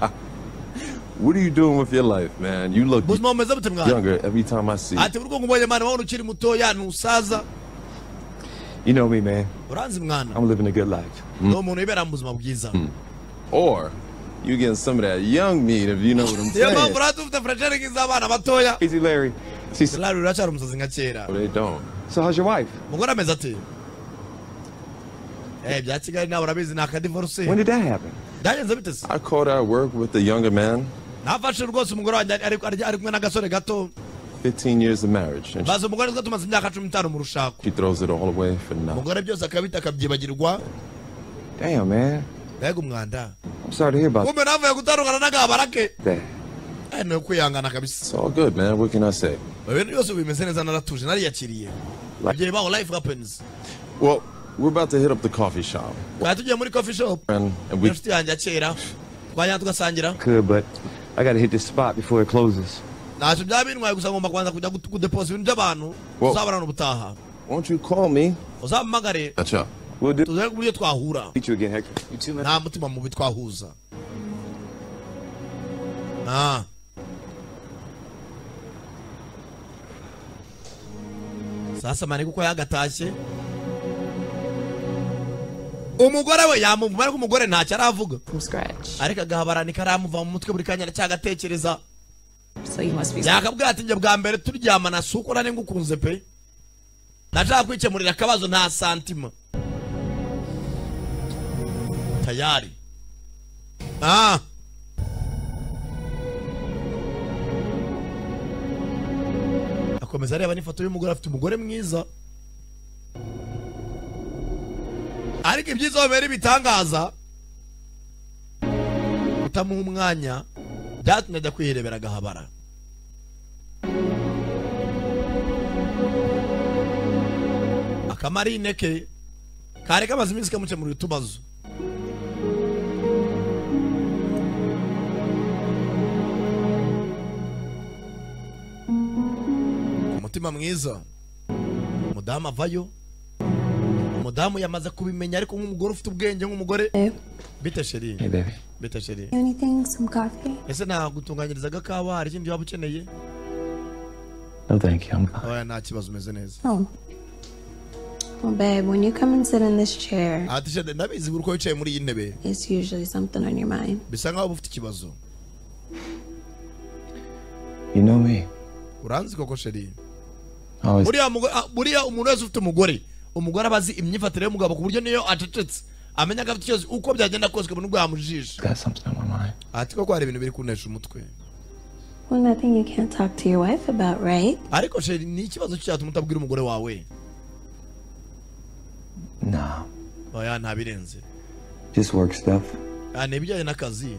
Speaker 17: What are you doing with your life, man? You look
Speaker 2: buzima bumeze bute mwana
Speaker 17: younger every time I see you.
Speaker 2: ati urwo ngubonye mwana wabona ukiri mutoya ntusaza
Speaker 8: You know me, man.
Speaker 2: uranzi mwana
Speaker 8: I'm living a good life.
Speaker 2: ni umuntu wibera mu buzima bwiza
Speaker 17: Or you getting some of that young meat if you know what I'm
Speaker 2: niyo mpamvu
Speaker 17: saying.
Speaker 2: rero dufite furasheri nk'iz'abana batoya
Speaker 8: Easy Larry. She's,
Speaker 2: Larry uracyari umusazi nka kera
Speaker 17: Oh, they don't.
Speaker 8: so how's your wife?
Speaker 2: umugore ameze ati eh bya kigali nawe urabizi ni akadivoruse
Speaker 8: When did that happen?
Speaker 2: byagenze bite se
Speaker 17: I caught her at work with a younger man,
Speaker 2: nafashe rwose umugore wanjye ari ari- ari kumwe n'agasore gato
Speaker 17: 15 years of marriage, and she,
Speaker 2: baza umugore twa tumaze imyaka cumi n'itanu mu rushako
Speaker 17: she throws it all away for nothing.
Speaker 2: umugore byose akabita akabyibagirwa
Speaker 8: Damn, man.
Speaker 2: mbega umwanda
Speaker 8: I'm sorry to hear about
Speaker 2: kumbe navuye gutandukana n'agabara ke
Speaker 8: that.
Speaker 2: Eh, ni ukwihangana kabisa
Speaker 17: It's all good, man. What can I say?
Speaker 2: ibintu byose ubu bimeze neza naratuje nariyakiriye ibyo bibaho life happens
Speaker 17: Well, we're about to hit up the coffee shop,
Speaker 2: twari tugiye muri coffee shop
Speaker 17: and, and we
Speaker 2: inshuti yanjye ya kera twajyana tugasangira
Speaker 8: Could, but I gotta hit this spot before it closes.
Speaker 2: ntacyo byaba bintwaye gusa ngomba kubanza kujya gut- kudeposa ibintu by'abantu
Speaker 17: Wow.
Speaker 2: tuzabonana ubutaha
Speaker 17: won't you call me?
Speaker 2: uzampamagare
Speaker 17: That's up.
Speaker 8: We'll do.
Speaker 2: tuzabe uburyo twahura
Speaker 8: Meet you again, Hector. You too, man.
Speaker 2: nta mutima mubi twahuza Ah. sasa mani kuko yagatashye umugore we yamubwira ko umugore ntacyo aravuga ariko agahabaraniko aramuva mu mutwe buri kanya aracyagatekereza yakabwira ati njye bwa mbere turyamana si uko nari ngukunze pe nashaka kwikemurira akabazo nta santima tayari ah akomeza areba n'ifoto y'umugore afite umugore mwiza ariko ibyiza bibera ibitangaza kutamuha umwanya byatumye ajya kwirebera agahabara akamarine ke kari kamaze iminsi kamukemurira utubazo umutima mwiza umudamu avayo umudamu yamaze kubimenya ariko nk'umugore ufite ubwenge nk'umugore bite sheri
Speaker 8: Hey, baby.
Speaker 2: bite sheri
Speaker 14: Anything, some coffee?
Speaker 2: ese nagutunganyiriza agakawa hari ikindi waba ukeneye
Speaker 8: No, thank you. I'm
Speaker 2: oya nta kibazo umeze neza
Speaker 5: Oh. Well, babe, when you come and sit in this chair,
Speaker 2: ati sheri ndabizi buri uko wicaye muri iyi ntebe
Speaker 5: it's usually something on your mind.
Speaker 2: bisa nkaho uba ufite ikibazo
Speaker 8: You know me.
Speaker 2: uranzi koko sheri
Speaker 8: Always.
Speaker 2: buriya mugo- ah, buriya umuntu wese ufite umugore umugore aba azi imyifatire y'umugabo ku buryo niyo acecetse amenya ko afite ikibazo uko byagenda kose ukabona ubwo yamujijisha ati koko hari ibintu biri kunesha umutwe
Speaker 5: Well, nothing you can't talk to your wife about, right?
Speaker 2: ariko sheri ni ikibazo cyatuma utabwira umugore wawe
Speaker 8: Nah.
Speaker 2: oya ntabirenze
Speaker 8: Just work stuff.
Speaker 2: Ah, ni ibijyanye n'akazi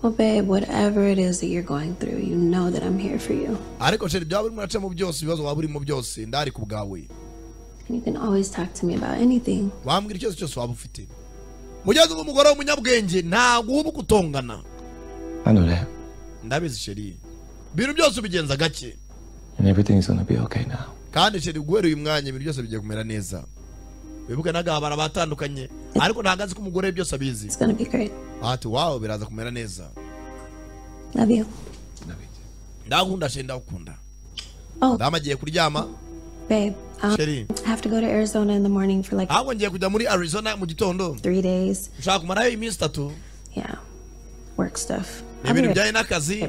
Speaker 5: Well, babe, whatever it is that you're going through, you know that I'm here for you.
Speaker 2: ariko sheri byaba urimo uracamo byose ibibazo waba urimo byose ndari ku bwawe
Speaker 5: And you can always talk to me about anything.
Speaker 2: wambwira ikibazo cyose waba ufite mugeze ubu umugore w'umunyabwenge ntabwo uba gutongana
Speaker 8: I know that.
Speaker 2: ndabizi sheri ibintu byose ubigenza gake
Speaker 8: And everything's gonna be okay now.
Speaker 2: kandi sheri guhera uyu mwanya ibintu byose bigiye kumera neza wibuke n'agahabara batandukanye ariko ntabwo azi ko umugore byose abizi ati wawe biraza kumera neza
Speaker 5: Love you.
Speaker 2: ndagukunda sheri ndagukunda
Speaker 5: Oh.
Speaker 2: damu agiye kuryama
Speaker 5: Babe, um,
Speaker 2: Sheri.
Speaker 5: I have to go to Arizona in the morning for like
Speaker 2: ahubwo ngiye kujya muri arizona mu gitondo
Speaker 5: three days.
Speaker 2: ushaka kumarayo iminsi itatu
Speaker 5: Yeah. Work stuff.
Speaker 2: ni ibintu bijyanye n'akazi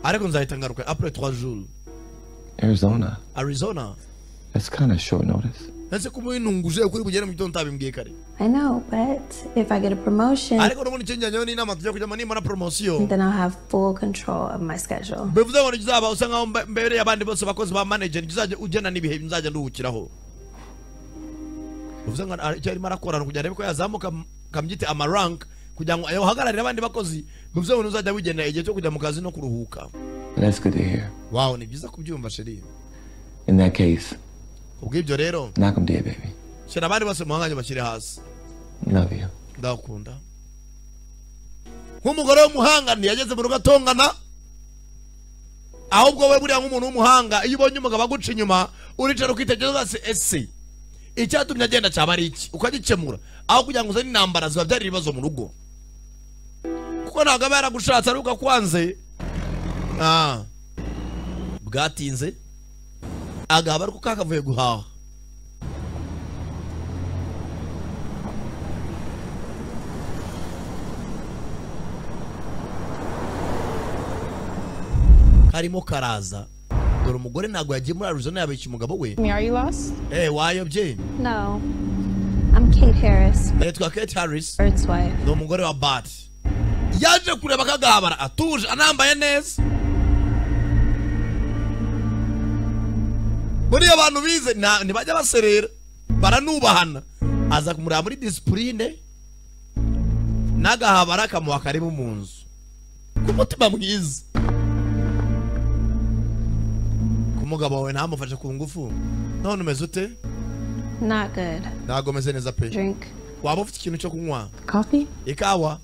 Speaker 2: ariko nzahita ngaruka apure twa juru
Speaker 8: Arizona.
Speaker 2: arizona
Speaker 8: That's kind of short notice.
Speaker 2: ese kuba winunguje ukuri bugere mu gitondo utabimbwiye kare
Speaker 5: I know, but if I get a promotion,
Speaker 2: ariko nubundi icyo njyanyeho ni inama tujya kujyamo nimara poromosiyo
Speaker 5: then I'll have full control of my schedule.
Speaker 2: bivuze ngo ntikizaba usa nkaho mbe- mbereye abandi bose abakozi ba manager ntikizajya ugena n'ibihe nzajya nduhukiraho bivuze ngo ara- icyo arimo arakorana kugira arebe ko yazamuka m- kamyite amarank kugira ngo ahagararire abandi bakozi bivuze ngo ntuzajya wigenera igihe cyo kujya mu kazi no kuruhuka
Speaker 8: And that's good to hear.
Speaker 2: wawe ni byiza kubyumva sheri
Speaker 8: In that case,
Speaker 2: ubw'ibyo rero
Speaker 8: knock 'em dead, baby.
Speaker 2: shyira abandi bose mu mwanya bashyire hasi
Speaker 8: Love you.
Speaker 2: ndakunda nk'umugore w'umuhanga ntiyageze mu rugo atongana ahubwo we buriya nk'umuntu w'umuhanga iyo ubonye umugabo aguca inyuma uricara ukitegereza ugasanga ese icyatumye agenda cyaba ari iki ukagikemura aho kugira ngo uzane intambara ziba byari ibibazo mu rugo kuko ntabwo aba yaragushatse ari ukakwanze Ah. bwatinze agahaba ariko kakavuye guhaha karimo karaza dore umugore ntabwo yagiye muri arizona yabeshya umugabo we
Speaker 6: Me, are you lost?
Speaker 2: eh wayobye
Speaker 5: No. I'm Kate Harris,
Speaker 2: yitwa kate harris
Speaker 5: Bird's wife.
Speaker 2: ni umugore wa bati yaje kureba akagabara atuje anambaye neza buriya abantu bize nta- ntibajya baserera baranubahana aza kumureba muri disipurine n'agahabara kamuha karibu mu nzu ku mutima mwiza ku mugabo wawe ntamufashe ku ngufu none umeze ute
Speaker 5: Not good.
Speaker 2: ntabwo umeze neza pe
Speaker 5: Drink.
Speaker 2: waba ufite ikintu cyo kunywa
Speaker 5: Coffee?
Speaker 2: ikawa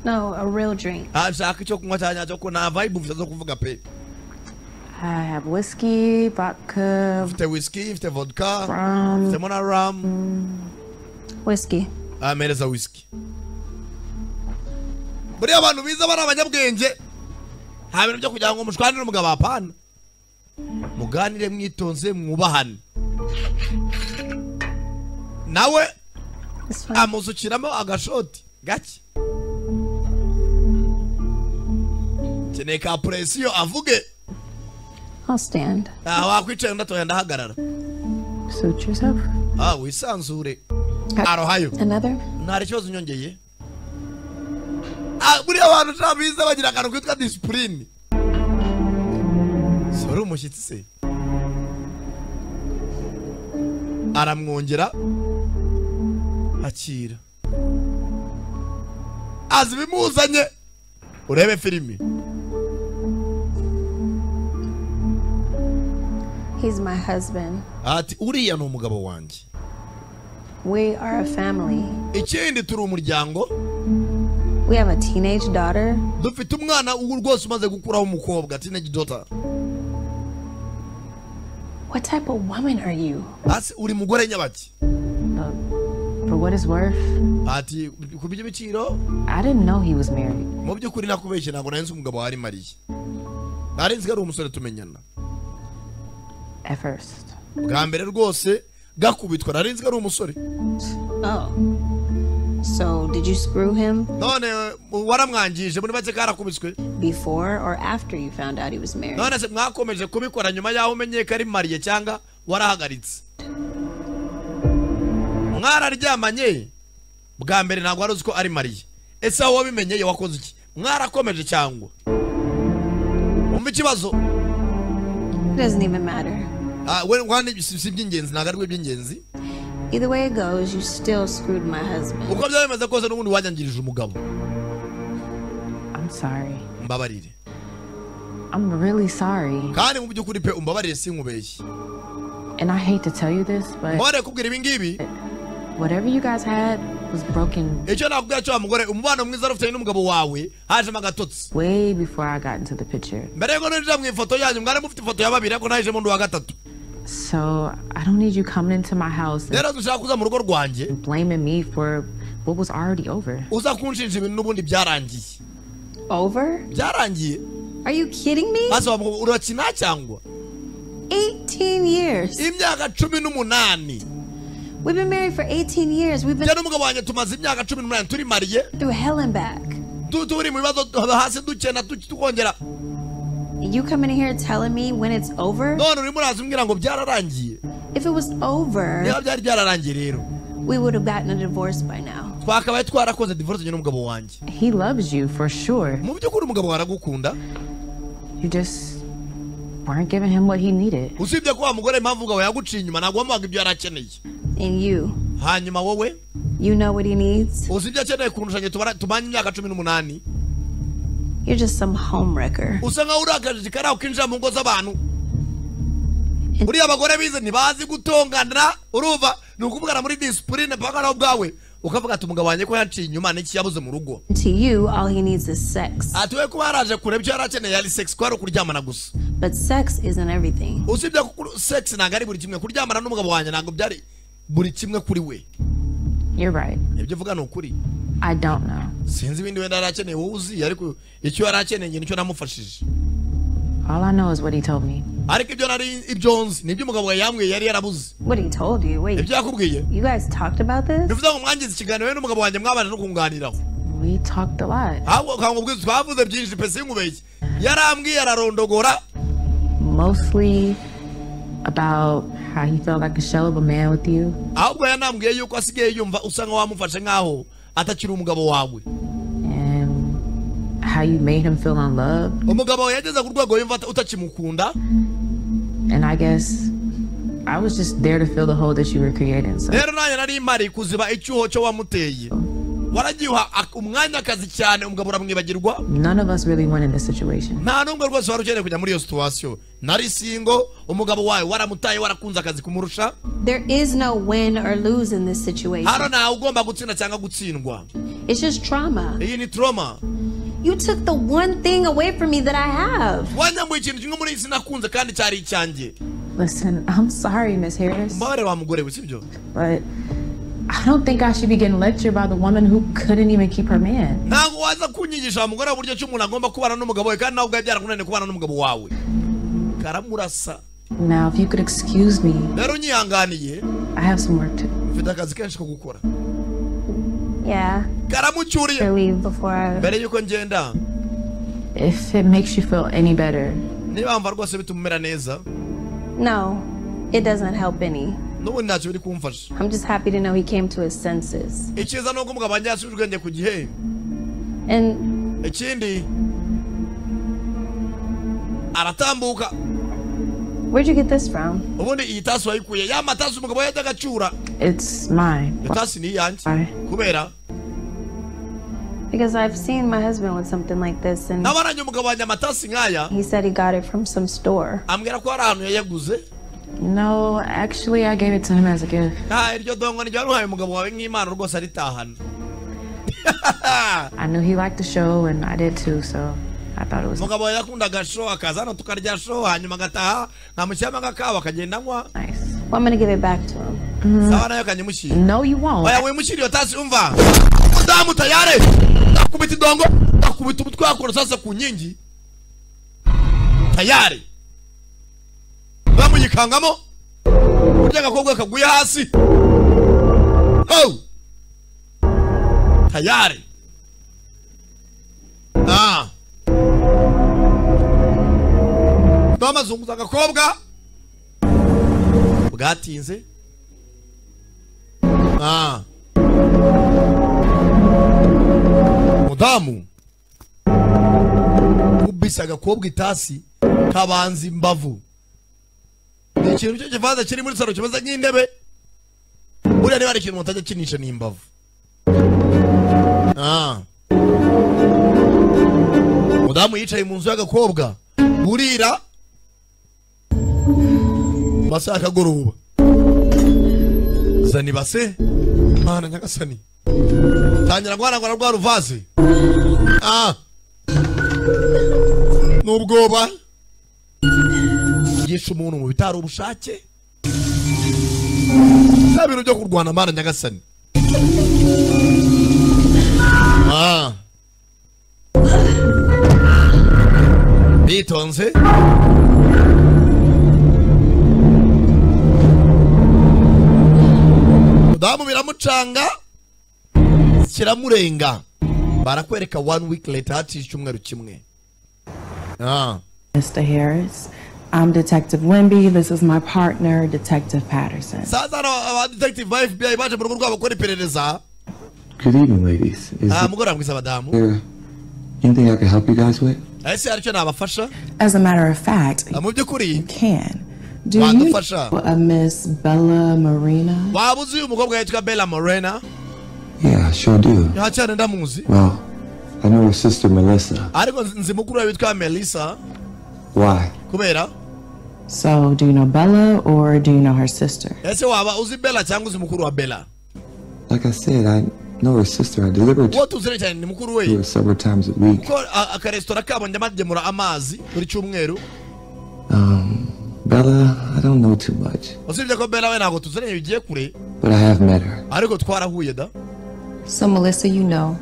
Speaker 5: No, a real drink.
Speaker 2: Ah, nshaka icyo kunywa cyane cyo kunywa nta vibe ufite zo kuvuga pe
Speaker 6: I have whiskey, vodka,
Speaker 2: mfite whisky mfite vodka
Speaker 6: Rum.
Speaker 2: mfitemo na rum
Speaker 5: Whiskey.
Speaker 2: amereza whisky buriya abantu biza bari abanyabwenge nta bintu byo kugira ngo mushwanire umugabo apana muganire mwitonze mwubahane nawe amusukiramo agashoti gake nkeneye ka puresiyo avuge
Speaker 5: I'll stand.
Speaker 2: aha wakwicaye undi atoya ndahagarara
Speaker 5: Suit yourself.
Speaker 2: ah wisanzure arohayo
Speaker 5: Another?
Speaker 2: ntari kibazo unyongeye Ah, buriya abantu ntabiza bagira akantu kitwa disipurine si wari umushyitsi se aramwongera akira azi ibimuzanye urebe filimi
Speaker 5: He's my husband.
Speaker 2: ati uriya ni umugabo wanjye
Speaker 5: We are a family.
Speaker 2: ikindi turi umuryango
Speaker 5: We have a teenage daughter.
Speaker 2: dufite umwana ubu rwose umaze gukuraho umukobwa teenage daughter
Speaker 5: What type of woman are you?
Speaker 2: hasi uri mugore nyabaki
Speaker 10: For what it's worth,
Speaker 2: ati ku by'ibiciro
Speaker 10: I didn't know he was married.
Speaker 2: mu by'ukuri nakubeshye ntabwo nari nzi umugabo wari mariye nari nzi ko ari umusore tumenyana
Speaker 10: At first.
Speaker 2: bwa mbere rwose gakubitwa nari nzi ko ari umusore
Speaker 5: Oh. So, did you screw him?
Speaker 2: none mu- waramwangije muri make karakubiswe
Speaker 5: Before or after you found out he was married?
Speaker 2: none se mwakomeje kubikora nyuma y'aho umenye ko ari mariye cyangwa warahagaritse mwararyamanye bwa mbere ntabwo wari uzi ko ari mariye ese aho wabimenye ye wakoze iki mwarakomeje cyangwa umva ikibazo
Speaker 5: It doesn't even matter.
Speaker 2: Ah, we- wandi- si si iby'ingenzi ntabwo ari we iby'ingenzi
Speaker 5: Either way it goes, you still screwed my husband.
Speaker 2: uko byaba bimeze kose n'ubundi wanyangirije umugabo
Speaker 10: I'm sorry.
Speaker 2: mbabarire
Speaker 10: I'm really sorry.
Speaker 2: kandi mu by'ukuri pe umbabarire sinkubeshye
Speaker 10: And I hate to tell you this, but
Speaker 2: mbabare kubwira ibi ngibi
Speaker 10: whatever you guys had was broken
Speaker 2: icyo nakubwira cyo wa mugore umubano mwiza wari ufitanye n'umugabo wawe hajemo agatotsi
Speaker 10: way before I got into the picture.
Speaker 2: mbere yuko ninjira mu ifoto yanyu mwari mufite ifoto ya babiri ariko nahejemo undi wa gatatu
Speaker 10: So I don't need you coming into my house and
Speaker 2: rero dushaka kuza mu rugo rwanjye
Speaker 10: blaming me for what was already over.
Speaker 2: uza kunshinja ibintu n'ubundi byarangiye
Speaker 5: Over?
Speaker 2: byarangiye
Speaker 5: Are you kidding me?
Speaker 2: maze wavuga ngo urakina cyangwa
Speaker 5: 18 years.
Speaker 2: imyaka cumi n'umunani
Speaker 5: We've been married for 18 years. We've been
Speaker 2: njye n'umugabo wanjye tumaze imyaka cumi n'umunani turi mariye
Speaker 5: through hell and back.
Speaker 2: tu- turi mu bibazo tu- hasi dukena tu- tukongera
Speaker 5: You coming in here telling me when it's over?
Speaker 2: none urimo uraza umbwira ngo byararangiye
Speaker 5: If it was
Speaker 2: niba
Speaker 5: over,
Speaker 2: byari byararangiye rero
Speaker 5: we would have gotten a divorce by now.
Speaker 2: twakabaye twarakoze divorce njye n'umugabo wanjye
Speaker 10: He loves you for sure.
Speaker 2: mu by'ukuri umugabo wawe aragukunda
Speaker 10: You just weren't giving him what he needed.
Speaker 2: usibye ko wa mugore impamvu umugabo yaguciye inyuma ntabwo wamuhaga ibyo yari akeneye
Speaker 5: And you,
Speaker 2: hanyuma wowe
Speaker 5: you know what he needs?
Speaker 2: uzi ibyo akeneye kurusha njye tubara- tumanye imyaka cumi n'umunani
Speaker 5: You're just some homewrecker.
Speaker 2: usa nkaho uri akajiji kari aho ukinjira mu ngo z'abantu buriya abagore bize ntibazi gutongana urumva ni ukuvugana muri disipurine mpaka nawe ubwawe ukavuga ati umugabo wanjye ko yaciye inyuma n'iki yabuze mu rugo
Speaker 5: To you, all he needs is sex.
Speaker 2: ati we kuba yaraje kureba icyo yari akeneye yari sex ko ari ukuryamana gusa
Speaker 5: But sex isn't everything.
Speaker 2: usibye ko kuri- sex ntabwo ari buri kimwe kuryamana n'umugabo wanjye ntabwo byari buri kimwe kuri we
Speaker 10: You're right.
Speaker 2: ibyo uvuga ni ukuri
Speaker 10: I don't know.
Speaker 2: sinzi ibindi wenda yari akeneye wowe uzi ariko icyo yari akeneye njye nicyo namufashije
Speaker 10: All I know is what he told me.
Speaker 2: ariko ibyo nari ibyo nzi nibyo umugabo yambwiye yari yarabuze
Speaker 5: What he told you? Wait,
Speaker 2: ibyo yakubwiye
Speaker 5: you guys talked about this?
Speaker 2: bivuze ngo mwangize ikiganiro we n'umugabo wanjye mwabana no kunganiraho
Speaker 10: We talked a lot.
Speaker 2: ahubwo ukangubwiza twavuze byinshi pe sinkubeshye yarambwiye ararondogora
Speaker 10: Mostly about how he felt like a shell of a man with you.
Speaker 2: ahubwo yanambwiye yuko asigaye yumva usa nka wamufashe nkaho atakiri umugabo wawe
Speaker 10: and how you made him feel unloved.
Speaker 2: umugabo wawe yageze ku rwego yumva utakimukunda
Speaker 10: And I guess I was just there to fill the hole that you were creating. So
Speaker 2: rero nanjye nari mari kuziba icyuho cyo wamuteye waragiha ak- umwanya akazi cyane umugabo uramwibagirwa
Speaker 10: none of us really won in this situation.
Speaker 2: nta n'umwe rwose wari ukeneye kujya muri iyo situwasiyo nari singo umugabo wawe waramutaye warakunze akazi kumurusha
Speaker 5: There is no win or lose in this situation.
Speaker 2: hano ntawe ugomba gutsinda cyangwa gutsindwa
Speaker 5: It's just trauma.
Speaker 2: iyi ni turoma
Speaker 5: You took the one thing away from me that I have.
Speaker 2: wanyambuye ikintu kimwe muri iyi sinakunze kandi cyari icyanjye
Speaker 10: Listen, I'm sorry, Miss Harris,
Speaker 2: mbabare wa mugore we sibyo
Speaker 10: but I don't think I should be getting lectured by the woman who couldn't even keep her man.
Speaker 2: ntabwo waza kunyigisha wa mugore uburyo ki umuntu agomba kubana n'umugabo we kandi nawe ubwawe byarakunaniye kubana n'umugabo wawe karamurasa
Speaker 10: Now, if you could excuse me,
Speaker 2: rero unyihanganiye
Speaker 10: I have some work to do.
Speaker 2: mfite akazi kenshi ko gukora
Speaker 5: Yeah.
Speaker 2: karamucyuriye
Speaker 5: To leave before I.
Speaker 2: mbere y'uko ngenda
Speaker 10: If it makes you feel any better.
Speaker 2: niba wumva rwose bitumumera neza
Speaker 5: No, it doesn't help any.
Speaker 2: n'ubundi ntacyo biri kumfasha
Speaker 5: I'm just happy to know he came to his senses.
Speaker 2: icyiza ni uko umugabo yasubije ubwenge ku gihe
Speaker 5: And
Speaker 2: ikindi aratambuka
Speaker 5: where'd you get this from?
Speaker 2: ubundi iyi tasi wayikuye ya matasi umugabo yajyaga acyura
Speaker 10: It's mine.
Speaker 2: iyo tasi ni iyanjye kubera
Speaker 5: Because I've seen my husband with something like this, and
Speaker 2: nabaranye umugabo wanjye amatasi nk'aya
Speaker 5: he said he got it from some store.
Speaker 2: ambwira ko hari ahantu yayaguze
Speaker 10: No, actually, I gave it to him as a gift.
Speaker 2: nta iryo dongo niryo waruhaye umugabo wawe nk'impano rwose aritahana
Speaker 10: I knew he liked the show, and I did too, so I thought it was
Speaker 2: umugabo wawe yakundaga show akaza hano tukarya show hanyuma agataha nkamushyiramo agakawa akagenda anywa
Speaker 5: Well, I'm gonna give it back to him.
Speaker 2: sawa nayo kanyamushyira
Speaker 10: no you won't
Speaker 2: oya wimushyira iyo tasi umva mudamu tayare ndakubita idongo ndakubita umutwe wawe kurasasa ku nkingi tayari bamuyikangamo burya agakobwa kaguye hasi oh tayari ah bamazunguza agakobwa bwatinze ah mudamu ubise agakobwa itasi kabanza imbavu ni ikintu cyo kivanza kiri muri salo kimeze nk'intebe buriya niba hari ikintu mutajya kinisha ni imbavu Ah. mudamu yicaye mu nzu y'agakobwa burira masaha y'akagoroba zana ibase mana nyagasani tangira guhanagura rwa ruvaze ah n'ubwoba yishe umuntu mu bitari ubushake nta bintu byo kurwana mana nyagasani ah bitonze mudamu biramucanga kiramurenga barakwereka one week later haciye icyumweru kimwe ah
Speaker 10: Mr. Harris. I'm Detective Wimby. This is my partner, Detective Patterson.
Speaker 2: sasa hano abadetektive ba fbi baje mu rugo rwabo gukora iperereza
Speaker 8: Good evening, ladies. Is
Speaker 2: ah mugoroba mwiza badamu
Speaker 8: there anything I can help you guys with?
Speaker 2: ese hari icyo nabafasha
Speaker 10: As a matter of fact,
Speaker 2: Ah, mu by'ukuri
Speaker 10: can. Do you
Speaker 2: Wadufasha.
Speaker 10: know a Miss Bella Marina?
Speaker 2: waba uzi uyu mukobwa yitwa bella morena
Speaker 8: Yeah, I sure do.
Speaker 2: ntacyane ndamuzi
Speaker 8: Well, I know her sister Melissa.
Speaker 2: ariko nzi- nzi mukuru we witwa melissa
Speaker 8: Why?
Speaker 2: kubera
Speaker 10: So, do you know Bella or do you know her sister?
Speaker 2: ese waba uzi bella cyangwa uzi mukuru wa bella
Speaker 8: Like I said, I know her sister. I deliver to
Speaker 2: uwo tuzire cyane ni mukuru we
Speaker 8: her several times a week.
Speaker 2: kuko a- akaresitora kabo njya bagemura amazi buri cyumweru
Speaker 8: Um, Bella, I don't know too much,
Speaker 2: usibye ko bella we ntabwo tuziranye bigiye kure
Speaker 8: but I have met her.
Speaker 2: ariko twarahuye da
Speaker 17: So, Melissa, you know.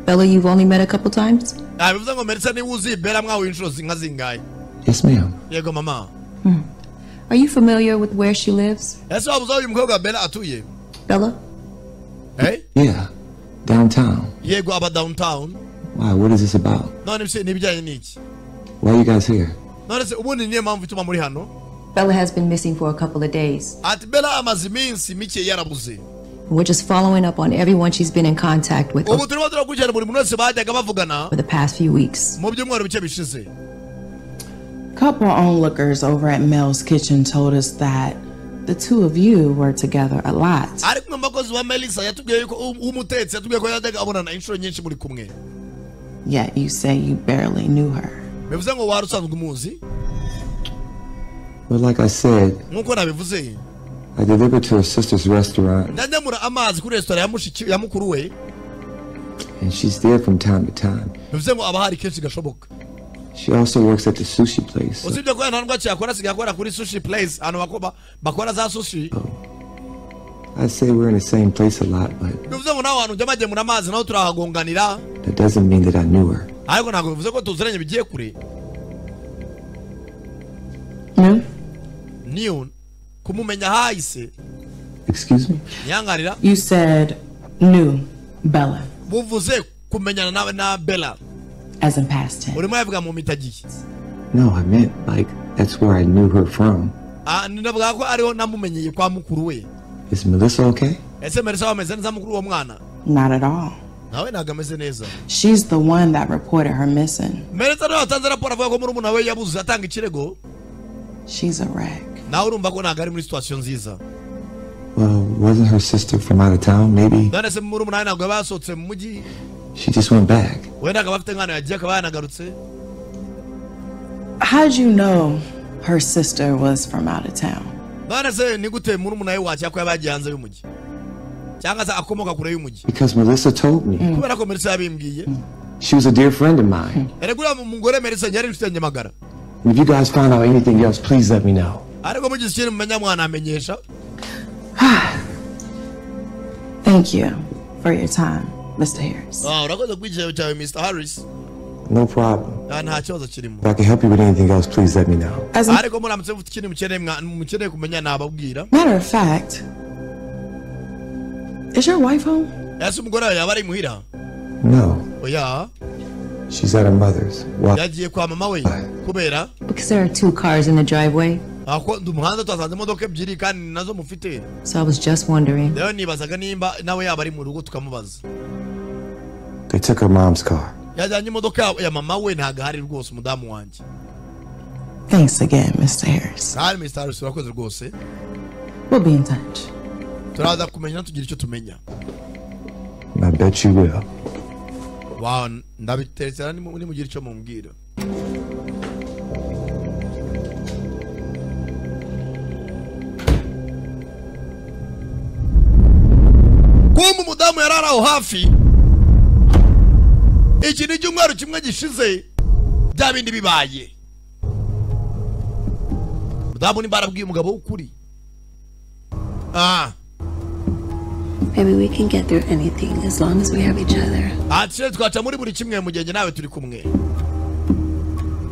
Speaker 17: Bella, you've only met a couple times?
Speaker 2: nta bivuze ngo melissa niba uzi bella mwahuye inshuro zi- nka zingahe
Speaker 8: Yes, ma'am.
Speaker 2: yego mama
Speaker 17: Are you familiar with where she lives?
Speaker 2: ese waba uzi aho uyu mukobwa wa bella atuye
Speaker 17: Bella?
Speaker 8: Yeah, downtown.
Speaker 2: yego aba downtown
Speaker 8: Why? What is this about?
Speaker 2: none ibise- n'ibijyanye n'iki
Speaker 8: Why are you guys here?
Speaker 2: none se ubundi niyo mpamvu ituma muri hano
Speaker 17: Bella has been missing for a couple of days.
Speaker 2: ati bella amaze iminsi mike yarabuze
Speaker 17: We're just following up on everyone she's been in contact with
Speaker 2: ubu turimo turakurikirana buri muntu wese bajyaga bavugana
Speaker 17: over the past few weeks.
Speaker 2: mu byumweru bice bishize
Speaker 10: Couple onlookers over at Mel's Kitchen told us that the two of you were together a lot.
Speaker 2: ariko umwe mu bakozi wa melissa yatubwiye yuko um- w'umutetsi yatubwiye ko yajyaga abonana inshuro nyinshi muri kumwe
Speaker 10: Yet you say you barely knew her.
Speaker 2: bivuze ngo wari usanzwe umuzi
Speaker 8: Well, like I said,
Speaker 2: nk'uko nabivuze
Speaker 8: I delivered to her sister's restaurant,
Speaker 2: ndagemura amazi kuri resitora ya mushiki- ya mukuru we
Speaker 8: and she's there from time to time.
Speaker 2: bivuze ngo aba hari kenshi gashoboka
Speaker 8: She also works at the sushi place.
Speaker 2: usibye ko nta ndwara cyakora asigaye akora kuri sushi place ahantu bako- bakora za sushi
Speaker 8: I say we're in the same place a lot, but
Speaker 2: bivuze ngo nawe hantu ujya bagemura amazi naho turahagonganira
Speaker 8: that doesn't mean that I knew her.
Speaker 2: ariko ntabwo bivuze ko tuziranye bigiye kure niyo kumumenya hahise
Speaker 8: Excuse me?
Speaker 2: ntiyangarira
Speaker 10: You said knew
Speaker 6: Bella,
Speaker 2: buvuze kumenyana nawe na bella
Speaker 6: as in past tense.
Speaker 2: urimo yavuga mu mitagiye
Speaker 8: No, I meant like that's where I knew her from.
Speaker 2: Ah, ndavuga ko ariho namumenyeye kwa mukuru we
Speaker 8: Is Melissa okay?
Speaker 2: ese merisa wameze neza mukuru wa mwana
Speaker 6: Not at all.
Speaker 2: nawe ntabwo ameze neza
Speaker 6: She's the one that reported her missing.
Speaker 2: merisa nawe watanze raporo avuga ko murumuna we yabuze atanga ikirego
Speaker 6: She's a wreck.
Speaker 2: nawe urumva ko ntabwo ari muri situation nziza
Speaker 8: Well, wasn't her sister from out of town? Maybe
Speaker 2: none se murumuna we ntabwo yaba yasohotse mu mujyi
Speaker 8: she just went back.
Speaker 2: wenda akaba afite nk'ahantu yagiye akaba yanagarutse
Speaker 6: How'd you know her sister was from out of town?
Speaker 2: none se ni gute murumuna we wakira ko yaba yagiye hanze y'umujyi cyangwa se akomoka kure y'umujyi
Speaker 8: Because Melissa told me.
Speaker 2: kubera ko merisa yabimbwiye
Speaker 8: She was a dear friend of mine.
Speaker 2: erega uriya mu- mugore merisa yari inshuti ya nyamagara
Speaker 8: If you guys found out anything else, please let me know.
Speaker 2: ariko mugize ikintu mumenya mwanamenyesha
Speaker 6: Thank you for your time, Mr. Harris.
Speaker 2: Ah, urakoze kwigiriro cyawe mr harris
Speaker 8: No problem.
Speaker 2: Ah, nta kibazo kirimo
Speaker 8: If I can help you with anything else, please let me know.
Speaker 2: ariko muramutse mufite ikintu mukeneye mwa- mukeneye kumenya nababwira
Speaker 6: Matter of fact, is your wife home?
Speaker 2: ese umugore wawe yaba ari imuhira
Speaker 8: No,
Speaker 2: oya
Speaker 8: she's at her mother's. Well,
Speaker 2: yagiye kwa mama we kubera
Speaker 18: Because there are two cars in the driveway,
Speaker 2: ako ndi umuhanda twasanze imodoka ebyiri kandi nazo mufite
Speaker 18: so I was just wondering.
Speaker 2: rero nibazaga nimba nawe yaba ari mu rugo tukamubaza
Speaker 8: they took her mom's car.
Speaker 2: yajyanye imodoka ya- ya mama we ntabwo ahari rwose umudamu wanjye
Speaker 6: Thanks again, Mr. Harris.
Speaker 2: kandi mr harris urakoze rwose
Speaker 6: We'll be in touch.
Speaker 2: turaza kumenya tugira icyo tumenya
Speaker 8: And I bet you will.
Speaker 2: wa ndabiterekera nimugire icyo mumbwira kumva umudamu yari ari aho hafi iki ni icyumweru kimwe gishize bya bindi bibaye umudamu nimba arabwiye umugabo w'ukuri ah
Speaker 19: Baby, we can get through anything as long as we have each other.
Speaker 2: atire twaca muri buri kimwe mu gihe njye nawe turi kumwe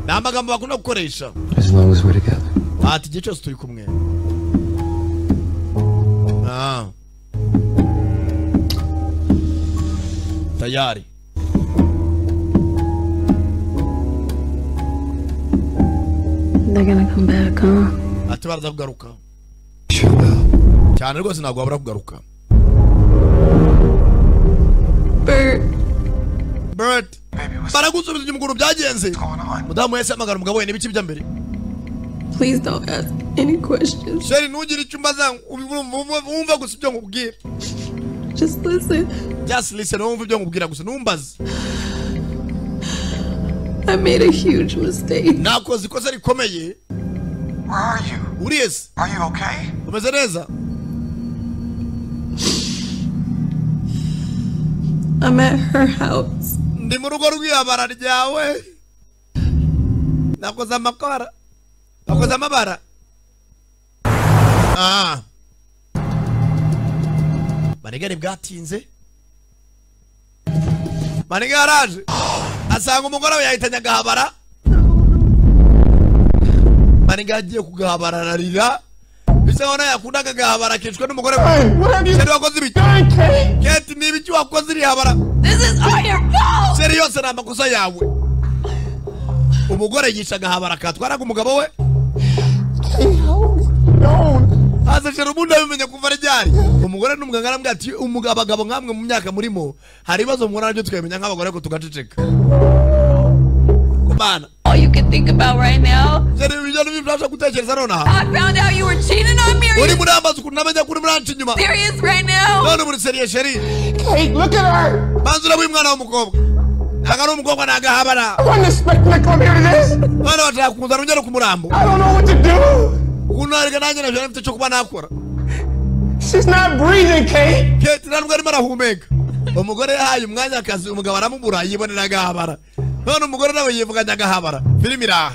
Speaker 2: ni amagambo bakunda gukoresha
Speaker 8: As long as we're together.
Speaker 2: ati igihe cyose turi kumwe Ah. tayari
Speaker 19: They're gonna come back, huh?
Speaker 2: ati baraza kugaruka cyane rwose ntabwo wabura kugaruka bert baragusubiza inyuma ukuntu byagenze mudamu yahise ahamagara umugabo we n'ibiki bijya mbere
Speaker 13: Please don't ask any questions.
Speaker 2: sheri ntugire icyo umbaza wumva- wumva wumva gusa ibyo nkubwira
Speaker 13: Just listen.
Speaker 2: just listen wumva ibyo nkubwira gusa ntumbaze
Speaker 13: I made a huge mistake.
Speaker 2: nakoze ikosa rikomeye uri ese umeze neza
Speaker 13: I'm at her house.
Speaker 2: ndi mu rugo rw'iyabara ryawe nakoze amakara nakoze amabara ah manigari bwatinze manigari araje asanga umugore we yahitanye agahabara manigari agiye kugahabara ararira bisa nk'aho nawe yakundaga agahabara akicwa n'umugore we sheri wakoze ibiki keti ni ibiki wakoze iri habara sheri yose ni amakosa yawe umugore yica agahabara katwaraga umugabo we haza sheri ubundi abimenye kuva ryari umugore n'umuganga arambwira ati umugabo abagabo nkamwe mu myaka murimo hari ibibazo muhura nabyo tukabimenya nk'abagore ko tugaceceka kumana
Speaker 13: All you can think about right now.
Speaker 2: sheri ibyo ni byo gutekereza nonaha
Speaker 13: I found out you were cheating on me.
Speaker 2: uri muri amazi ukuntu namenya ko uri muri anci inyuma
Speaker 13: Serious right now?
Speaker 2: none muri seriye sheri
Speaker 13: Kate, look at her.
Speaker 2: banza ureba uyu mwana w'umukobwa ntabwo ari umukobwa ni agahabara
Speaker 13: wouldn't expect me to come here to this.
Speaker 2: none bashaka kuzana ongera ku murambo
Speaker 13: I don't know what to do.
Speaker 2: ukuntu arega nanjye nabyo nari mfite cyo kuba nakora
Speaker 13: She's not breathing, Kate.
Speaker 2: kate nta nubwo arimo arahumeka umugore yahaye umwanya akazi umugabo aramubura yibonera agahabara none umugore nawe yivuganye agahabara filime iraha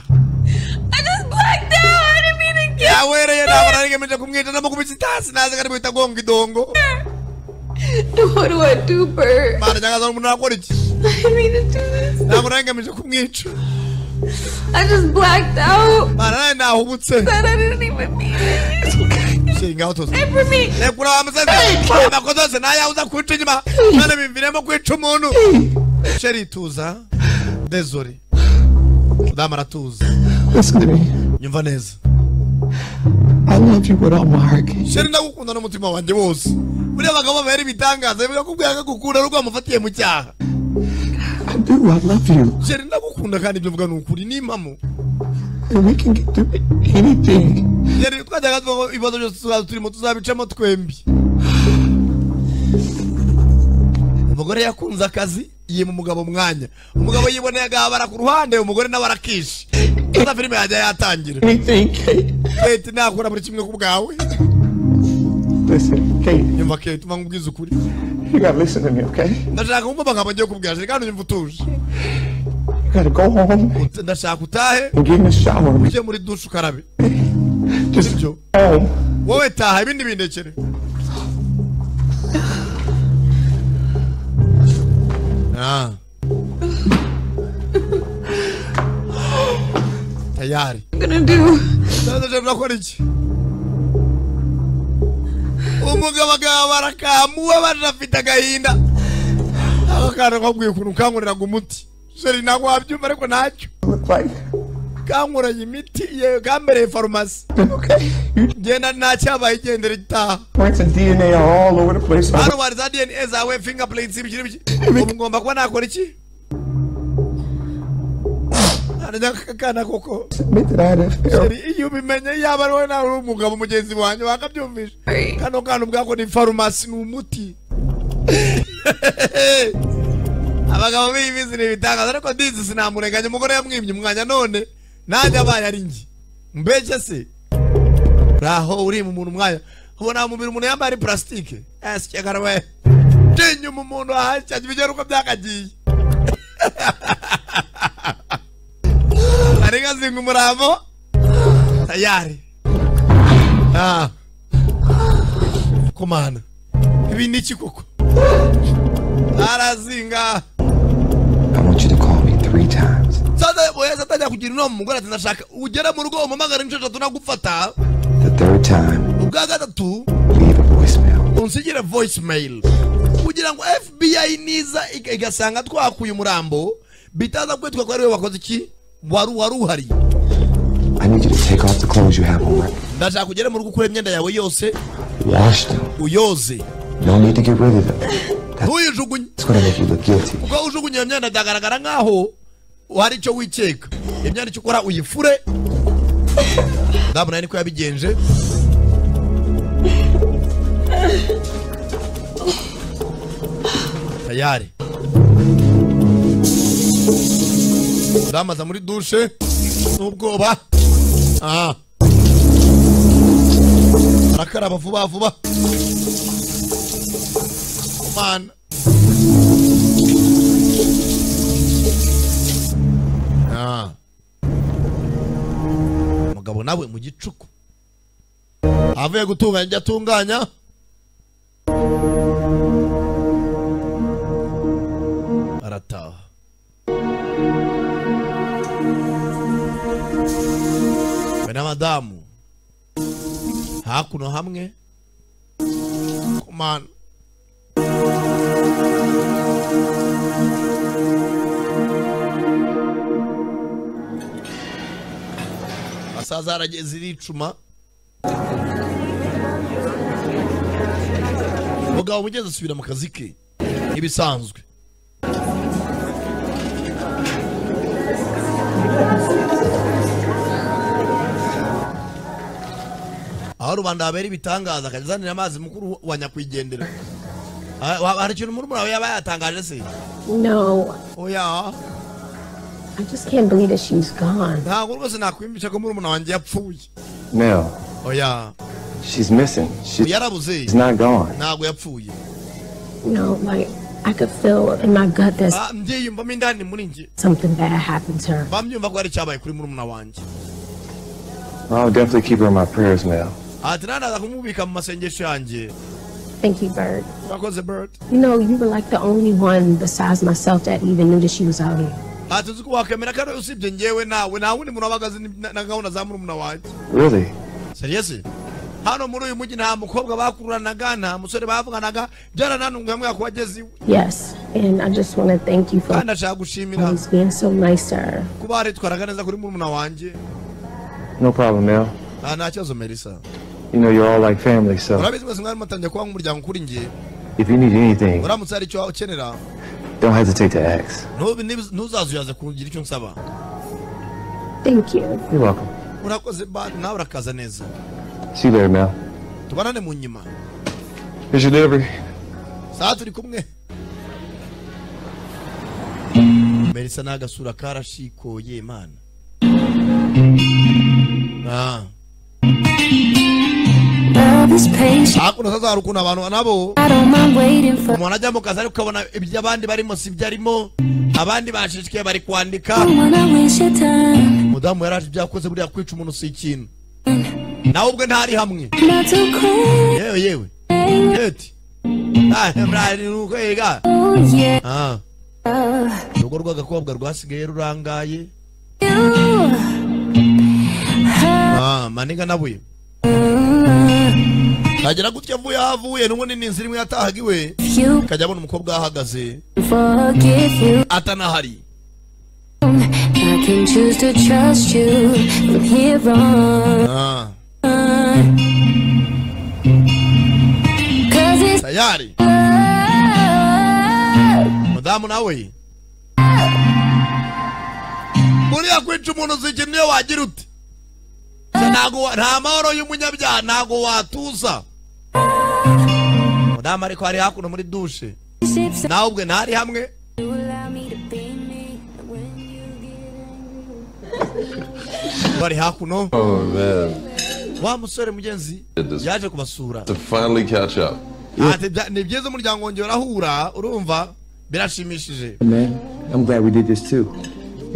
Speaker 13: I just blacked out. I didn't mean to get
Speaker 2: yawereye ntabara arigemeje kumwica namukubise itasi nazi ko ari guhita agonga idongo
Speaker 13: What do I do, Bert?
Speaker 2: mana cyangwa se umuntu arakora iki
Speaker 13: I didn't mean to do this.
Speaker 2: ntabwo narigemeje kumwica
Speaker 13: I just blacked out.
Speaker 2: mana nawe ntahubutse
Speaker 13: Said I didn't even mean it. It's okay.
Speaker 2: shaying out of
Speaker 13: Pray for me.
Speaker 2: amakosa yose nayawuza kwica inyuma none bimviremo kwica umuntu sheri tuza dezori mudamu aratuza
Speaker 20: Listen to me.
Speaker 2: nyumva neza
Speaker 20: I love you with all my heart.
Speaker 2: sheri ndagukunda n'umutima wanjye wose buriya abagabo babera ibitangaza bigakubwira ko gukunda ari uko wamufatiye mu cyaha
Speaker 20: I do. I love you.
Speaker 2: sheri ndagukunda kandi ibyo mvuga ni ukuri ni impamo
Speaker 20: And we can get through anything.
Speaker 2: sheri twajyaga tuvuga ko ibibazo byose tuzaba turimo tuzabicamo twembi umugore yakunze akazi yima umugabo umwanya umugabo yiboneye agahabara ku ruhande umugore nawe arakishe maze filime yajya yatangira
Speaker 20: Anything, Kate.
Speaker 2: leta nakora buri kimwe ku bwawe
Speaker 20: Listen, Kate,
Speaker 2: nyumva kate uba nkubwiza ukuri
Speaker 20: you gotta listen to me, okay?
Speaker 2: ndashaka kumva amagambo ngiye kubwira sheri kandi unyumva utuje
Speaker 20: You gotta go home
Speaker 2: ndashaka utahe
Speaker 20: and get in the shower.
Speaker 2: ujye muri dushe ukarabe sibyo wowe taha ibindi bindekere Ah. tayari ndaje murakora iki umugabo agabara kamuwe baje afite agahinda ako kana kakwiye ukuntu kankoreraga umuti sheri ntabwo wabyumva ariko ntacyo kankoranye imiti yewe kambereye farumasi genda ntacyabaye igendera itaha
Speaker 20: Points and DNA are all over the place.
Speaker 2: hano wari za dna zawe fingerplates ibikiri biki ubu ngomba kuba nakora iki harajya akana koko
Speaker 20: Admit that I had an affair.
Speaker 2: Sheri, iyo ubimenye yaba ari wowe nawe uri umugabo mugenzi wanjye wakabyumvisha kano kana ubwako ni farumasi ni umuti abagabo bibizi ni ibitangaza ariko ndizi sinamurenganya umugore yamwimye umwanya none nanjye abaye ari njye mbese se raho urima umuntu umwanya ubona mu mubiri umuntu yambaye ari purasitike yasikegara we tinyuma umuntu ahashya bigera uko byakagiye ari nkazinga umurambo tayari Ah. komana ibi ni iki koko arazinga
Speaker 8: I want you to call me three times.
Speaker 2: sasa weza atajya kugira inama umugore ati ndashaka ugere mu rugo umamagara inshuro eshatu nagufata
Speaker 8: The third time,
Speaker 2: ubwa gatatu
Speaker 8: leave a voicemail.
Speaker 2: unsigire voicemail kugira ngo fbi niza iga- igasanga twakuye umurambo bitaza kwitwa ko ari we wakoze iki wari wari uhari
Speaker 8: I need you to take off the clothes you have on right
Speaker 2: ndashaka kugera mu rugo ukura imyenda yawe yose
Speaker 8: Wash them.
Speaker 2: uyoze
Speaker 8: No need to get rid of them.
Speaker 2: ntuyijugunye
Speaker 8: It's gonna make you look guilty.
Speaker 2: ubwo ujugunye iyo myenda byagaragara nkaho hari icyo wikeka iyo myenda icyo ukora uyifure ndamu nawe niko yabigenje tayari ndamaza muri dushe n'ubwoba aha arakaraba vuba vuba mana Ah. umugabo nawe mu gicuku avuye gutunganya ibyo atunganya arataha we n'abadamu hakuno hamwe kumana asaza arageze iricuma umugabo mugezi asubira mu kazi ke nk'ibisanzwe aho rubanda habera ibitangaza akajya azanira amazi mukuru wa nyakwigendera Ah, wa- hari ikintu murumuna we yaba yatangaje se
Speaker 3: No,
Speaker 2: oya
Speaker 3: I just can't believe that she's gone.
Speaker 2: ntabwo rwose nakwimbisha ko murumuna wanjye yapfuye
Speaker 8: Mel,
Speaker 2: oya
Speaker 8: she's missing. She-
Speaker 2: yarabuze
Speaker 8: She's not gone.
Speaker 2: ntabwo yapfuye
Speaker 3: No, like I could feel in my gut that
Speaker 2: Ah, mbyiyumvamo indani muri njye
Speaker 3: something bad happened to her.
Speaker 2: bamyumva ko hari icyabaye kuri murumuna wanjye
Speaker 8: I'll definitely keep her in my prayers, Mel.
Speaker 2: ati nanaza kumubika mu masengesho yanjye
Speaker 3: Thank you, Bird.
Speaker 2: urakoze bird
Speaker 3: You know, you were like the only one besides myself that even knew that she was out here.
Speaker 2: ati uzi ko wakwemera ko ari wowe usibye ngewe nawe nta wundi muntu wabaga azi ni- na na gahunda za murumuna wanjye
Speaker 8: Really?
Speaker 2: seriyesi hano muri uyu mujyi nta mukobwa bakuranaga nta musore bavuganaga byarananunguye mwaka wageze iwe
Speaker 3: Yes, and I just want to thank you for
Speaker 2: kandi ashaka gushimira
Speaker 3: always being so nice to her.
Speaker 2: kuba haritwaraga neza kuri murumuna wanjye
Speaker 8: No problem, Mel.
Speaker 2: nta nta kibazo melissa
Speaker 8: You know you're all like family, so
Speaker 2: urabizi mwese mwari mutangiye kuba nk'umuryango kuri njye
Speaker 8: if you need anything,
Speaker 2: uramutse hari icyo ukenera
Speaker 8: don't hesitate to ask.
Speaker 2: ntubi- niba- ntuzazuyaze kugira icyo nsaba
Speaker 3: Thank you.
Speaker 8: You're welcome.
Speaker 2: urakoze ba- nawe urakaza neza
Speaker 8: See you later, Mel.
Speaker 2: tubanane mu nyuma
Speaker 8: Here's your delivery.
Speaker 2: saa turi kumwe melissa ni agasura karashikoye imana Ah. hakuno sasa hari ukuntu abantu nabo umuntu ajya mu kazi ariko ukabona ibyo abandi barimo si byo arimo abandi bashishikaye bari kwandika umudamu yari aje ibyo yakoze buriya kwica umuntu si ikintu nawe ubwe ntari hamwe yewe yewe yeti nukwega urugo rw'agakobwa rwasigaye rurangaye Ah, maniga nabuye kagera gutya avuye aho avuye n'ubundi ni inzira imwe yatahaga iwe kajya abona umukobwa ahahagaze atanahari
Speaker 14: I can choose to trust you from here on.
Speaker 2: Ah,
Speaker 14: Cause it's
Speaker 2: tayari mudamu nawe buriya kwica umuntu zikini iyo wagira uti Se ntago wa- nta mahoro y'umunyabyaha ntago watuza mudamu ariko hari hakuno muri dushe nawe ubwe ntari hamwe
Speaker 14: you allow me to be me. When you
Speaker 2: bari hakuno
Speaker 17: Oh man,
Speaker 2: wa musore mugenzi yaje kubasura
Speaker 17: to finally catch up.
Speaker 2: Ati, bya- ni byiza umuryango wongeye urahura urumva birashimishije
Speaker 8: Man, I'm glad we did this too. You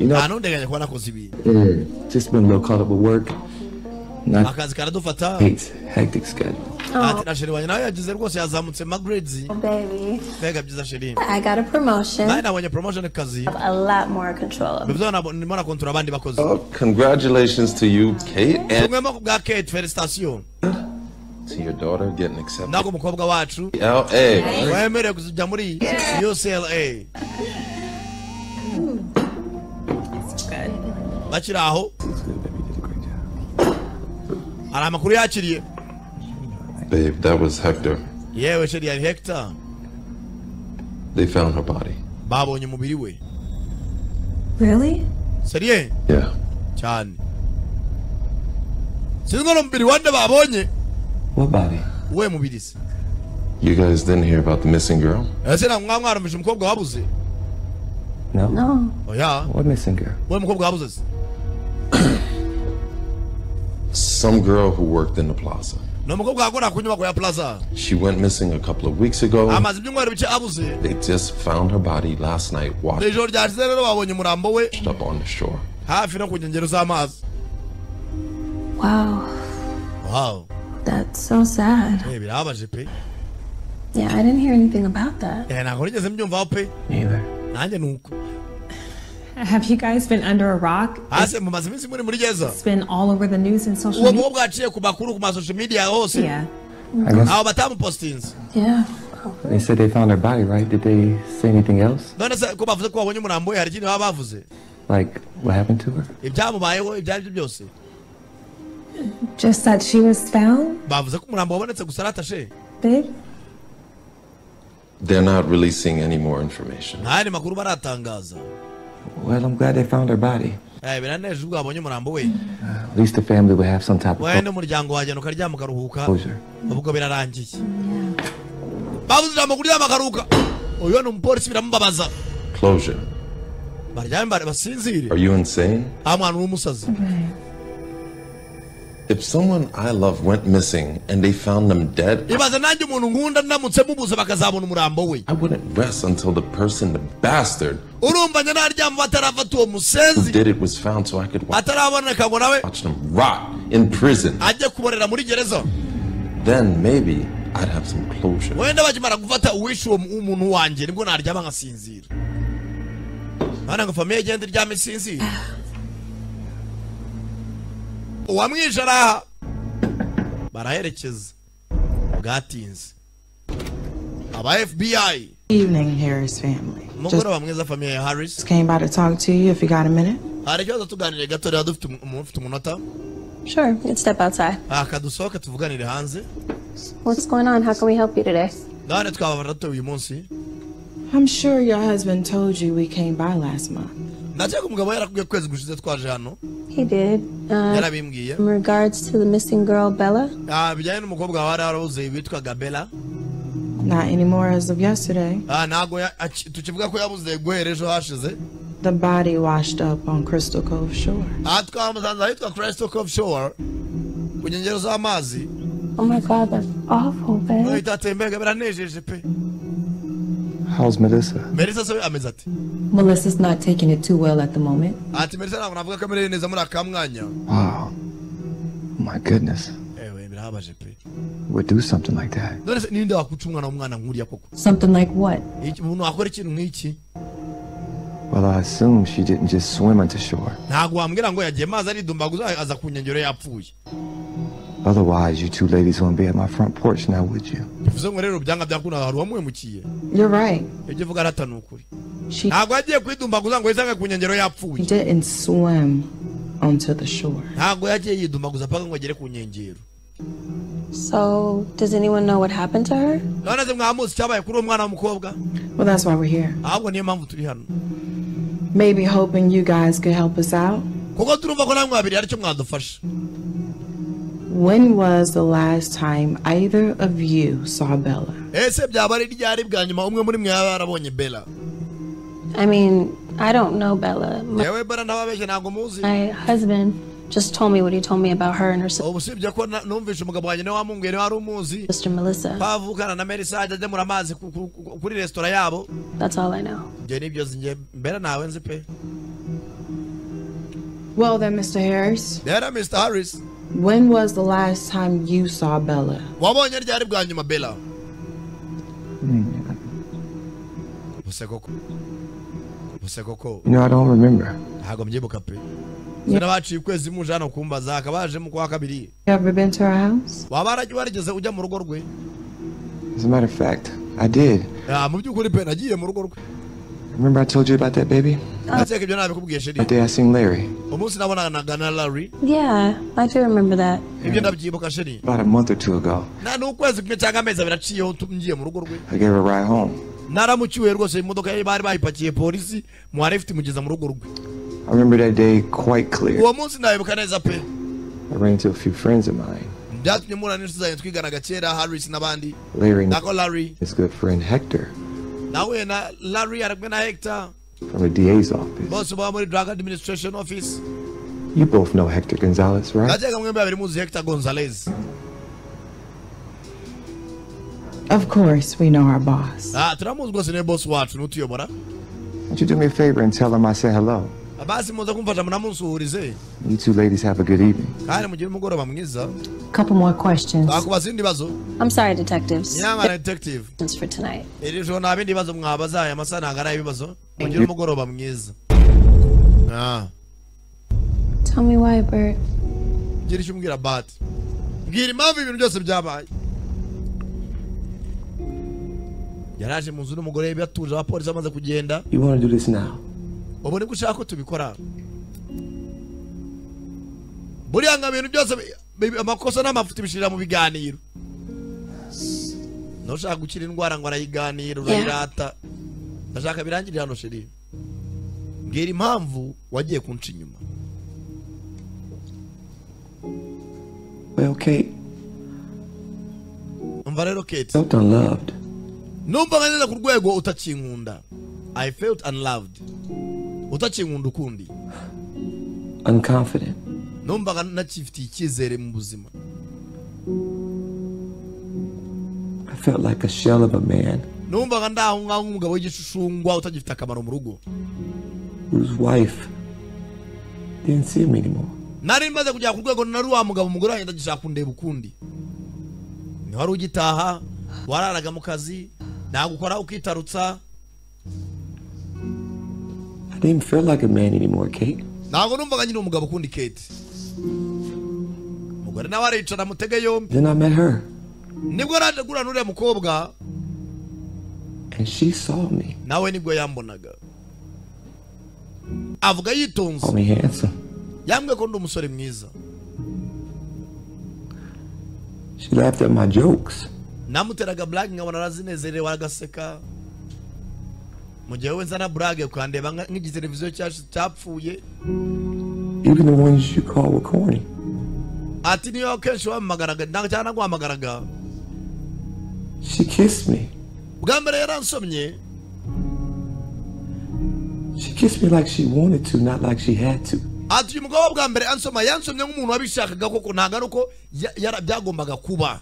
Speaker 2: nta
Speaker 8: know,
Speaker 2: n'undeganya kuba nakoze ibi
Speaker 8: yeah, just been a little caught up with work. Not
Speaker 2: akazi karadufata
Speaker 8: hates hectic schedule.
Speaker 2: ati na sheri wanjye nawe yagize rwose yazamutse magrades
Speaker 5: Baby,
Speaker 2: mbega byiza sheri
Speaker 5: I got a promotion.
Speaker 2: nawe nabonye promotion ku kazi
Speaker 5: A lot more control.
Speaker 2: Mu byo nabo- ndimo nakontora abandi bakozi
Speaker 17: Congratulations to you, Kate, and
Speaker 2: tumwemo ku bwa kate felicitation
Speaker 17: to your daughter getting accepted.
Speaker 2: nako umukobwa wacu
Speaker 17: LA.
Speaker 2: wemerewe kujya muri ucla bakiri aho hari amakuru yakiriye
Speaker 17: Babe, that was Hector.
Speaker 2: yewe sheri yari hector
Speaker 17: They found her body.
Speaker 2: babonye umubiri we
Speaker 5: Really?
Speaker 2: seriye
Speaker 17: Yeah.
Speaker 2: cyane sinzi ngo ni umubiri wande babonye
Speaker 17: What body?
Speaker 2: we mubiri se
Speaker 17: You guys didn't hear about the missing girl?
Speaker 2: ese ntabwo mwaba mwarumvise umukobwa wabuze
Speaker 8: No.
Speaker 2: oya
Speaker 8: What missing girl?
Speaker 2: we mukobwa wabuze se
Speaker 17: Some girl who worked in the plaza.
Speaker 2: ni umukobwa wakora ku nyubako ya plaza
Speaker 17: She went missing a couple of weeks ago.
Speaker 2: amaze ibyumweru bike abuze
Speaker 17: They just found her body last night, washed
Speaker 2: ijoro ryashize rero babonye umurambo we
Speaker 17: up on the shore.
Speaker 2: hafi no ku nkengero z'amazi
Speaker 5: Wow,
Speaker 2: wow
Speaker 5: that's so sad.
Speaker 2: Eh, birababaje pe
Speaker 5: Yeah, I didn't hear anything about that.
Speaker 2: Eh, ntabwo nigeze mbyumvaho pe nanjye ni uko
Speaker 21: Have you guys been under a rock?
Speaker 2: hasi mumaze iminsi muri muri gereza
Speaker 21: It's been all over the news and social
Speaker 2: uwo
Speaker 21: media.
Speaker 2: mubo bwaciye ku makuru ku masosho media hose
Speaker 21: Yeah.
Speaker 2: abo batamupositinze
Speaker 5: Yeah.
Speaker 8: They said they found her body, right? Did they say anything else?
Speaker 2: none se ko bavuze ko babonye umurambo we hari ikindi baba bavuze
Speaker 8: Like what happened to her?
Speaker 2: ibyamubayeho ibyo ari byo byose
Speaker 21: Just that she was found,
Speaker 2: bavuze ko umurambo wabonetse gusa aratashe
Speaker 21: babe?
Speaker 17: They're not releasing any more information.
Speaker 2: nta yandi makuru baratangaza
Speaker 8: Well, I'm glad they found her body.
Speaker 2: Eh, biraneje ubwo babonye umurambo we
Speaker 8: At least the family would have some type of
Speaker 2: wowe n'umuryango wagenda ukaryama ukaruhuka
Speaker 8: closure.
Speaker 2: ubwo birarangiye babuze ijambo kuryama akaruhuka uyu ni umupolisi biramubabaza
Speaker 17: Closure.
Speaker 2: baryame bare- basinzire
Speaker 17: Are you insane?
Speaker 2: aho mwana uri umusazi
Speaker 17: If someone I love went missing and they found them dead,
Speaker 2: ibaze nanjye umuntu nkunda ndamutse mubuze bakazabona umurambo we
Speaker 17: I wouldn't rest until the person, the bastard
Speaker 2: urumva njye naryama batarafata uwo
Speaker 17: who
Speaker 2: musenzi
Speaker 17: did it was found so I could wa-
Speaker 2: ataraboneka ngo nawe
Speaker 17: watch them rot in prison.
Speaker 2: ajye kuborera muri gereza
Speaker 17: Then maybe I'd have some closure.
Speaker 2: wenda bakimara gufata uwishe uwo mu- umuntu wanjye nibwo naryama nkasinzira hano ngo famiye igenda iryama isinzira uwamwishe araha baraherekeza bwatinze aba fbi
Speaker 6: Evening, Harris family.
Speaker 2: umugoroba
Speaker 6: Just
Speaker 2: mwiza famiye ya harris
Speaker 6: came by to talk to you if you got a minute.
Speaker 2: hari ikibazo tuganire gato rero dufite umu- umuntu ufite umunota
Speaker 5: Sure, you can step outside.
Speaker 2: aka dusohoke tuvuganire hanze
Speaker 5: What's going on? How can we help you today?
Speaker 2: ndabona twaba batatu uyu munsi
Speaker 6: I'm sure your husband told you we came by last month.
Speaker 2: ndakeka umugabo yarakubwiye kwezi gushize twaje hano
Speaker 5: He did. Uh,
Speaker 2: yarabimbwiye
Speaker 5: in regards to the missing girl, Bella,
Speaker 2: Ah, bijyanye n'umukobwa wawe wari warabuze witwaga bela
Speaker 6: Not anymore as of yesterday.
Speaker 2: Ah, ntabwo ya- aci- tukivuga ko yabuze guhera ejo hashize
Speaker 6: The body washed up on Crystal Cove Shore.
Speaker 2: aha twamusanze ahitwa crystal cove shore ku nkengero z'amazi
Speaker 5: Oh my god, that's awful, babe.
Speaker 2: Nawe itatemberaga biranejeje pe
Speaker 8: How's Melissa?
Speaker 2: merisa se ameze ati
Speaker 18: Melissa's not taking it too well at the moment.
Speaker 2: ati merisa ntabwo navuga ko amerewe neza muri aka mwanya
Speaker 8: Wow. My goodness.
Speaker 2: ewe birabaje pe
Speaker 8: Would do something like that.
Speaker 2: none se ninde wakuca umwana w'umwana nkuriya koko
Speaker 18: Something like what?
Speaker 2: Iki- umuntu wakora ikintu nk'iki
Speaker 8: Well, I assume she didn't just swim into shore.
Speaker 2: ntabwo wambwira ngo yagiye mazi aridumbaguza aza ku nkengero yapfuye
Speaker 8: Otherwise, you two ladies wouldn't be at my front porch now, would you?
Speaker 2: bivuze ngo rero byanga byakunda hari uwamuhemukiye
Speaker 6: You're right.
Speaker 2: ibyo uvuga arata ni ukuri ntabwo yagiye kwidumbaguza ngo yisange ku nkengero yapfuye
Speaker 6: He didn't swim onto the shore.
Speaker 2: ntabwo yagiye yidumbaguza paka ngo agere ku nkengero
Speaker 5: So, does anyone know what happened to her?
Speaker 2: none se mwamuzi cyabaye kuri uwo mwana w'umukobwa
Speaker 6: Well, that's why we're here.
Speaker 2: ahubwo niyo mpamvu turi hano
Speaker 6: Maybe hoping you guys could help us out.
Speaker 2: kuko turumva ko namwe babiri hari icyo mwadufasha
Speaker 6: When was the last time either of you saw Bella?
Speaker 2: ese byaba ari ryari bwa nyuma umwe muri mwe yaba yarabonye bela
Speaker 5: I mean, I don't know Bella. My,
Speaker 2: yewe bela ntababeshye ntabwo muzi
Speaker 5: my husband just told me what he told me about her and her sister,
Speaker 2: usibye ko na- numvise umugabo wanjye nawe wamunguye niwe wari umuzi
Speaker 5: Melissa.
Speaker 2: bavukana na merisa ajya agemura amazi ku- ku- ku- kuri resitora yabo
Speaker 5: That's all I know.
Speaker 2: njye nibyo nzi njye mbera nawe nzi pe
Speaker 6: Well, then, Mr. Harris,
Speaker 2: rero mr harris
Speaker 6: when was the last time you saw Bella?
Speaker 2: wabonye ryari bwa nyuma bela buse koko buse koko
Speaker 8: You know, I don't remember.
Speaker 2: ntabwo mbyibuka pe Zina baciye ukwezi muje hano kumbaza akaba yaje mu kwa kabiri
Speaker 6: You ever been to her house?
Speaker 2: waba waragiye warigeze ujya mu rugo rwe
Speaker 8: As a matter of fact, I did.
Speaker 2: Ah, mu by'ukuri pe nagiye mu rugo rwe
Speaker 8: Remember I told you about that baby?
Speaker 2: ndakeka ibyo nabikubwiye sheri
Speaker 8: That day I seen Larry.
Speaker 2: umunsi nabonanaga na larry
Speaker 5: Yeah, I do remember that.
Speaker 2: ibyo ndabyibuka sheri
Speaker 8: About a month or two ago,
Speaker 2: na ni ukwezi kumwe cyangwa amezi abiri aciyeho tu- ngiye mu rugo rwe
Speaker 8: I gave her a ride home.
Speaker 2: naramucyuye rwose imodoka yari bari bayipakiye polisi mwari ifite imugeza mu rugo rwe
Speaker 8: I remember that day quite clear.
Speaker 2: uwo munsi ndabibuka neza pe
Speaker 8: I ran into a few friends of mine.
Speaker 2: byatumye mura n'inshuti zanjye twiganaga kera harris n'abandi
Speaker 8: Larry
Speaker 2: nako larry
Speaker 8: his good friend Hector
Speaker 2: nawe na larry ari kumwe na hector
Speaker 8: from the DA's office.
Speaker 2: bose baba muri drug administration office
Speaker 8: You both know Hector Gonzalez, right?
Speaker 2: ndakeka mwembi babiri muzi hector gonzalez
Speaker 6: Of course, we know our boss.
Speaker 2: Ah, turamuzi rwose niwe boss wacu n'utuyobora
Speaker 8: Would you do me a favor and tell him I said hello?
Speaker 2: basi muza kumfasha munamunsuhurize
Speaker 8: You two ladies have a good evening.
Speaker 2: kandi mugire umugoroba mwiza
Speaker 18: Couple more questions.
Speaker 2: twakubaza ibindi bibazo
Speaker 5: I'm sorry, detectives.
Speaker 2: nyamara detective
Speaker 5: It's for tonight.
Speaker 2: iri joro nta bindi bibazo mwabaza aya masaha ntabwo ari ay'ibibazo mugire umugoroba mwiza Ah.
Speaker 5: Tell me why, Bert.
Speaker 2: gira icyo umbwira bati mbwira impamvu ibintu byose byabaye yaraje mu nzu n'umugore we batuje abapolisi bamaze kugenda
Speaker 8: You want to do this now?
Speaker 2: ubu nibwo ushaka ko tubikora buriya nka bintu byose bi- bi- amakosa n'amafuti bishirira mu biganiro ntushaka gukira indwara ngo arayiganira urayirata ndashaka birangirira hano sheri mbwira impamvu wagiye kunca inyuma
Speaker 8: Well, Kate,
Speaker 2: umva rero kate
Speaker 8: felt unloved.
Speaker 2: numvaga neza ku rwego utakinkunda i felt unloved utakinkunda ukundi
Speaker 8: Unconfident.
Speaker 2: numvaga nakifitiye icyizere mu buzima
Speaker 8: I felt like a shell of a man
Speaker 2: numvaga ndaho ngaho nk'umugabo w'igishushungwa utagifite akamaro mu rugo
Speaker 8: whose wife didn't see him anymore.
Speaker 2: nari maze kugera ku rwego nari wa mugabo umugore wanjye ndagishaka kundeba ukundi ntiwari ugitaha wararaga mu kazi nagukora ukitarutsa
Speaker 8: I didn't feel like a man anymore, Kate.
Speaker 2: ntabwo numvaga nyine umugabo ukundi kate umugore nawe aricara mutege yombi
Speaker 7: Then I met her,
Speaker 2: nibwo yari aje guhura n'uriya mukobwa
Speaker 7: and she saw me.
Speaker 2: nawe nibwo yambonaga avuga yitonze
Speaker 7: Called me handsome.
Speaker 2: yambwiye ko ndi umusore mwiza
Speaker 7: She laughed at my jokes.
Speaker 2: namuteraga burage nkabona arazinezerewe agaseka mu gihe wowe nzana burage ukandeba nka- nk'igiteleviziyo cyacu cyapfuye
Speaker 7: Even the ones you called were corny.
Speaker 2: ati niyo kenshi wampamagaraga ntabwo cyangwa naguhamagaraga
Speaker 7: She kissed me.
Speaker 2: bwa mbere yaransomye
Speaker 7: She kissed me like she wanted to, not like she had to.
Speaker 2: ati uyu mugabo bwa mbere ansoma yansomye nk'umuntu wabishakaga koko ntabwo ari uko ya- yara- byagombaga kuba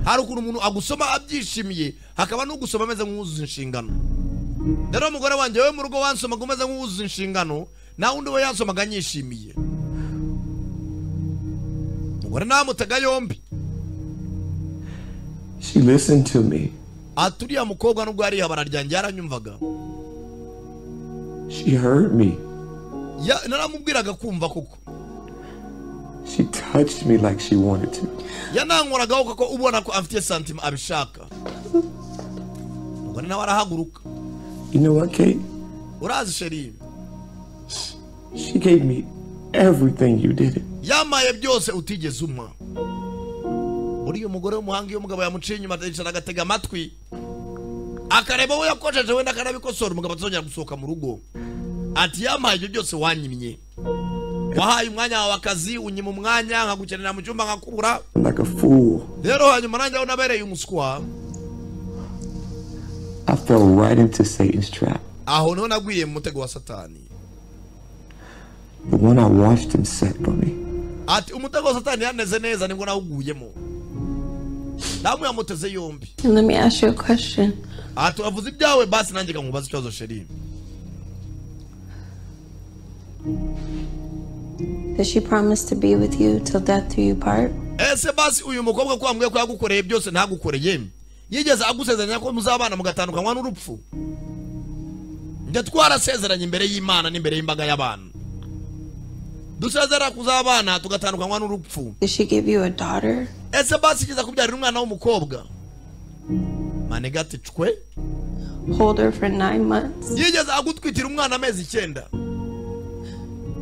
Speaker 2: hari ukuntu umuntu agusoma abyishimiye hakaba n'ugusoma ameze nk'uwuzuza inshingano rero umugore wanjye wowe mu rugo wansomaga umeze nk'uwuzuza inshingano nawe undi we yansomaga anyishimiye umugore namutega yombi
Speaker 7: She listened to me.
Speaker 2: ati uriya mukobwa nubwo yari ihabara ryanjye yaranyumvaga
Speaker 7: She heard me.
Speaker 2: Ya- naramubwiraga kumva koko
Speaker 7: She touched me like she wanted to.
Speaker 2: yanankoragaho kuko ubona ko afite santima abishaka ubwo nawe arahaguruka
Speaker 7: You know what, Kate?
Speaker 2: urazi sheri
Speaker 7: She gave me everything you did it.
Speaker 2: yamaye byose utigeze umpa uriya mugore w'umuhanga iyo umugabo yamuciye inyuma aricara agatega amatwi akareba we yakojeje wenda akanabikosora umugabo atazongera gusohoka mu rugo ati yamaye ibyo byose wanyimye wahaye umwanya wawe akazi unyima umwanya nkagukenera mu cyumba nkakubura
Speaker 7: Like a fool.
Speaker 2: rero hanyuma nanjye aho nabereye umuswa
Speaker 7: I fell right into Satan's trap.
Speaker 2: aho niho naguye mu mutego wa satani
Speaker 7: The one I watched him set for me.
Speaker 2: ati umutego wa satani yaneze neza nibwo nawuguyemo damu yamuteze yombi
Speaker 5: And let me ask you a question.
Speaker 2: ati uravuze ibyawe basi nanjye nkamubaza ikibazo sheri
Speaker 5: Did she promise to be with you till death do you part?
Speaker 2: ese basi uyu mukobwa ko wambwiye ko yagukoreye byose ntagukoreye yigeze agusezeranya ko muzabana mugatandukanywa n'urupfu njye twarasezeranye imbere y'imana n'imbere y'imbaga y'abantu dusezerera kuzabana tugatandukanywa n'urupfu
Speaker 5: Did she give you a daughter?
Speaker 2: ese basi igeze kubyarira umwana w'umukobwa manega ati cwe
Speaker 5: Hold her for nine months
Speaker 2: yigeze agutwitira umwana amezi icyenda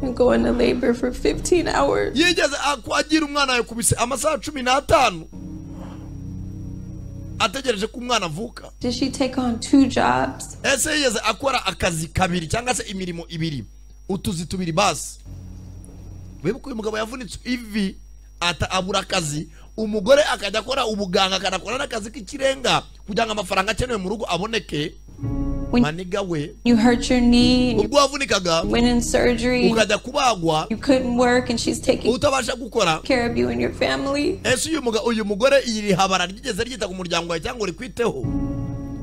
Speaker 5: and go into labor for 15 hours?
Speaker 2: yigeze akwagira umwana yakubise amasaha cumi n'atanu ategereje ko umwana avuka
Speaker 5: Did she take on two jobs?
Speaker 2: ese yigeze akora akazi kabiri cyangwa se imirimo ibiri utuzi tubiri basi wibuke uyu mugabo yavunitse ivi ata abura akazi umugore akajya akora ubuganga akanakora n'akazi k'ikirenga kugira ngo amafaranga akenewe mu rugo aboneke maniga we
Speaker 5: You hurt your knee and
Speaker 2: ubwo wavunikaga
Speaker 5: you went in surgery. and
Speaker 2: ukajya kubagwa
Speaker 5: You couldn't work and she's taking
Speaker 2: utabasha gukora
Speaker 5: care of you and your family.
Speaker 2: ese uyu muga- uyu mugore iri habara ryigeze ryita ku muryango wawe cyangwa rikwiteho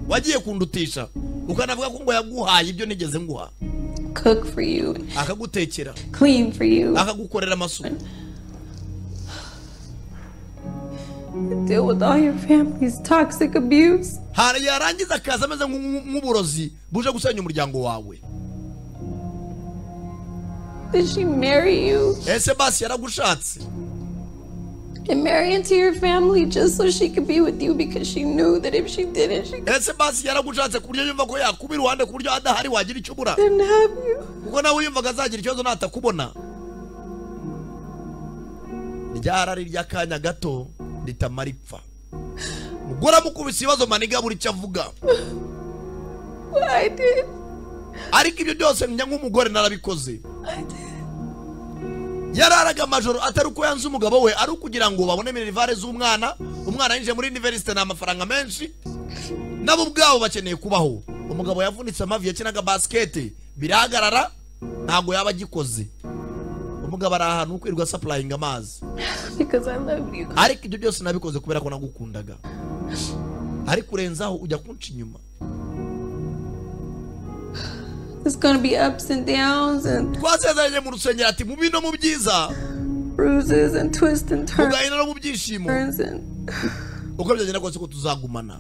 Speaker 2: wagiye kundutisha ukanavuga ko ngo yaguhaye ibyo nigeze nguha
Speaker 5: Cook for you,
Speaker 2: akagutekera
Speaker 5: clean for you,
Speaker 2: akagukorera amasuku
Speaker 5: deal with all your family's toxic abuse.
Speaker 2: hari yarangiza akazi ameze nk'u- nk'uburozi buje gusenya umuryango wawe
Speaker 5: Did she marry you
Speaker 2: ese basi yaragushatse
Speaker 5: and marry into your family just so she could be with you because she knew that if she didn't, she
Speaker 2: ese basi yaragushatse ku buryo yumva ko yakuba iruhande ku buryo adahari wagira icyo ubura
Speaker 5: couldn't have you.
Speaker 2: kuko nawe yumvaga azagira ikibazo natakubona ryarari ry'akanya gato ritamara ipfa mugore amukubise ibibazo maniga buri icyo avuga
Speaker 5: I did.
Speaker 2: ariko ibyo byose njya nk'umugore narabikoze yararaga amajoro atari uko yanze umugabo we ari ukugira ngo babone minerivare z'umwana umwana yinjiye muri iniverisite ni amafaranga menshi nabo ubwabo bakeneye kubaho umugabo yavunitse amavi yakinaga basikete birahagarara ntabwo yaba agikoze umugabo ari ahantu ho kwirirwa sapurayinga amazi
Speaker 5: Because I love you.
Speaker 2: ariko ibyo byose nabikoze kubera ko nagukundaga ariko urenzaho ujya kunca inyuma
Speaker 5: There's gonna be ups and downs and
Speaker 2: twasezeranye mu rusengero ati mu bino mu byiza
Speaker 5: bruises and twists and
Speaker 2: mu
Speaker 5: turns.
Speaker 2: gahinda no mu byishimo
Speaker 5: turns and
Speaker 2: uko byagenda kose ko tuzagumana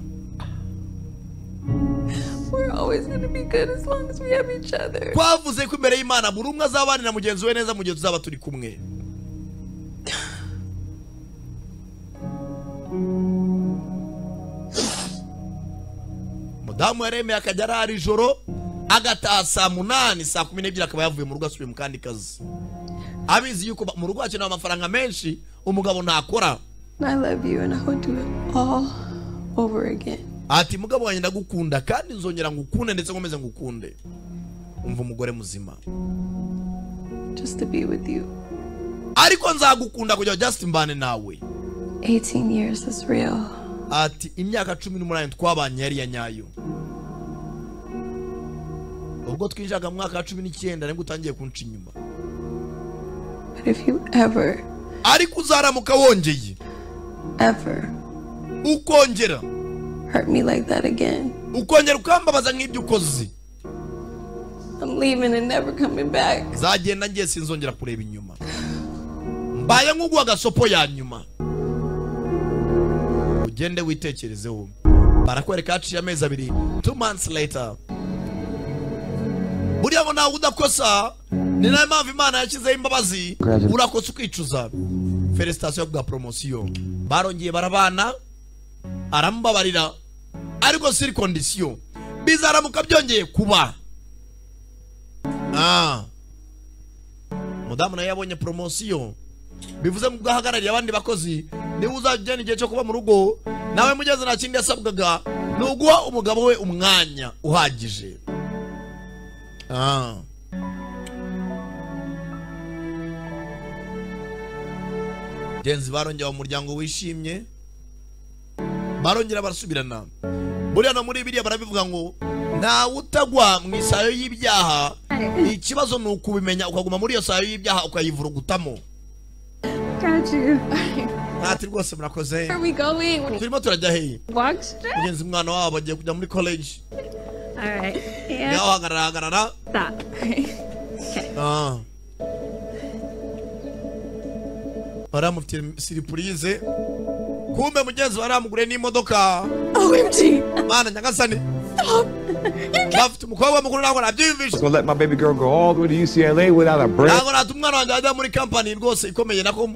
Speaker 5: we're always gonna be good as long as we have each other.
Speaker 2: twavuze ko imbere y'imana buri umwe azabanira mugenzi we neza mu gihe tuzaba turi kumwe damu yaremeye akajya arara ijoro agataha saa munani saa kumi n'ebyiri akaba yavuye mu rugo asubiye mu kandi kazi abizi yuko ba- mu rugo hakenewe amafaranga menshi umugabo ntakora
Speaker 19: I love you and I would do it all over again.
Speaker 2: ati mugabo wanjye ndagukunda kandi nzongera ngukunde ndetse nkomeze ngukunde umva umugore muzima
Speaker 19: Just to be with you.
Speaker 2: ariko nzagukunda kujya just mbane nawe
Speaker 19: 18 years is real.
Speaker 2: ati imyaka cumi n'umunani twabanye yari iya nyayo ubwo twinjiraga mu mwaka wa cumi n'icyenda nibwo utangiye kunca inyuma
Speaker 19: But if you ever,
Speaker 2: ariko uzaramuka wongeye
Speaker 19: ever
Speaker 2: ukongera
Speaker 19: hurt me like that again,
Speaker 2: ukongera ukambabaza nk'ibyo ukoze
Speaker 19: I'm leaving and never coming back.
Speaker 2: zagenda ngiye sinzongera kureba inyuma mbaye nk'ugwa agasopo ya nyuma ugende witekerezeho barakwereka haciye amezi abiri two months later buriya ngo ntabwo udakosa ni nayo mpamvu imana yashyizeho imbabazi urakosa ukicuza feresitasiyo yo kubwa poromosiyo barongeye barabana aramubabarira ariko siri kondisiyo bizaramuka byongeye kuba Ah. mudamu nawe yabonye poromosiyo bivuze ngo ubwo ahagarariye abandi bakozi niba uzajya ujyana igihe cyo kuba mu rugo nawe mugeze nta kindi yasabwaga ni uguha umugabo we umwanya uhagije Ah. genzi barongera mu muryango wishimye barongera barasubirana buriya no muri biriya barabivuga ngo ntawe utagwa mu isayo y'ibyaha ikibazo ni ukubimenya ukaguma muri iyo sayo y'ibyaha ukayivurugutamo
Speaker 19: Got you.
Speaker 2: ntati rwose murakoze
Speaker 19: Where are we going?
Speaker 2: turimo turajya heyi
Speaker 19: Walk straight?
Speaker 2: mugenzi mwana wabo agiye kujya muri college
Speaker 19: All right.
Speaker 2: ngaho
Speaker 19: Yeah.
Speaker 2: hagarara hagarara
Speaker 19: Stop.
Speaker 2: Ah. baramufitiye siripurize kumbe mugenzi baramugure n'imodoka
Speaker 19: OMG
Speaker 2: mana nyagasani bafite umukobwa mukuru ntabwo nabyiyumvishe
Speaker 17: gonna let my baby girl go all the way to UCLA without a break.
Speaker 2: ntabwo nata umwana wanjye ajya muri kampani rwose ikomeye nako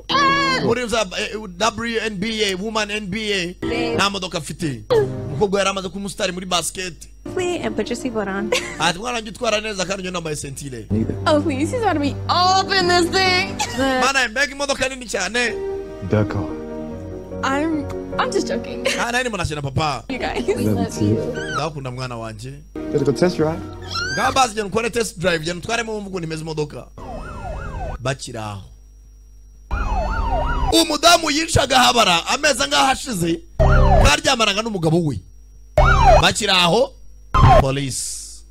Speaker 2: muri za eh, WNBA woman NBA nta modoka afite umukobwa yari amaze kuba umusitari muri basket
Speaker 5: Please, and put your seatbelt on.
Speaker 2: ati mwana wanjye utwara neza kandi njye nambaye sentire
Speaker 19: Oh, please. He's about to be all up in this thing.
Speaker 2: mana mbega imodoka nini cyane
Speaker 17: Ducko.
Speaker 19: I'm I'm just joking.
Speaker 2: nta nari munakina papa
Speaker 19: You guys.
Speaker 2: ndakunda mwana wanjye
Speaker 17: Gotta go test drive.
Speaker 2: ngaho bazi njyana ukore test drive njyana utwaremo wumva ukuntu imeze imodoka bakiri aho umudamu yicaga habara amezi angahe ashize karyamanaga n'umugabo we bakiri aho polisi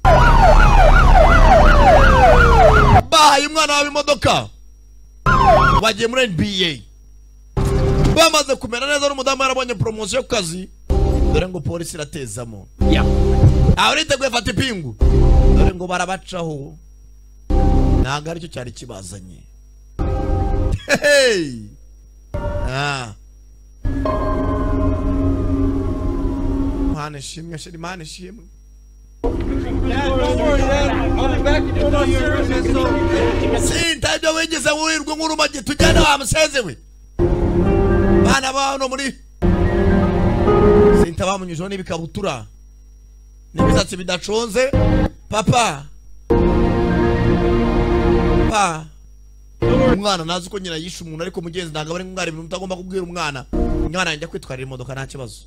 Speaker 2: bahaye umwana wabo imodoka bagiye muri nba bamaze kumera neza n'umudamu yarabonye poromosiyo ku kazi dore ngo polisi iratezamo aho niteguye fata ipingu dore ngo barabacaho ntabwo aricyo cyari kibazanye Hey! Ah. Mana ishimwe shiri mana ishimwe sinta ibyo wigeze wirirwa nk'urumagi tujyane wa museze we bana ba hano muri sinta bamunyujeho n'ibikabutura n'imisatsi bidaconze papa pa umwana ntazi uko nyina yishe umuntu ariko mugenzi ntabwo aba ari umwana ibintu utagomba kubwira umwana umwana yanjye kwitwarira imodoka nta kibazo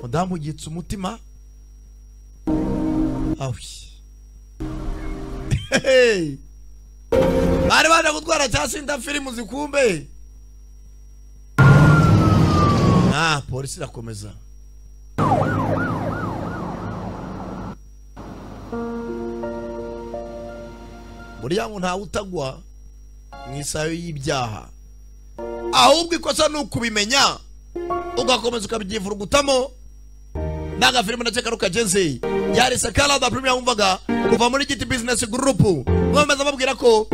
Speaker 2: mudamu yitse umutima awi Hey! bari baje gutwara cya sinda firimu zikumbe ah polisi irakomeza buriya ngo ntawe utagwa mu isayo y'ibyaha ahubwo ikosa ni ukubimenya ugakomeza ukabyivurugutamo n'agafilime nacyo karukageze yari sakara da premium wumvaga kuva muri giti business group bameze babwira ko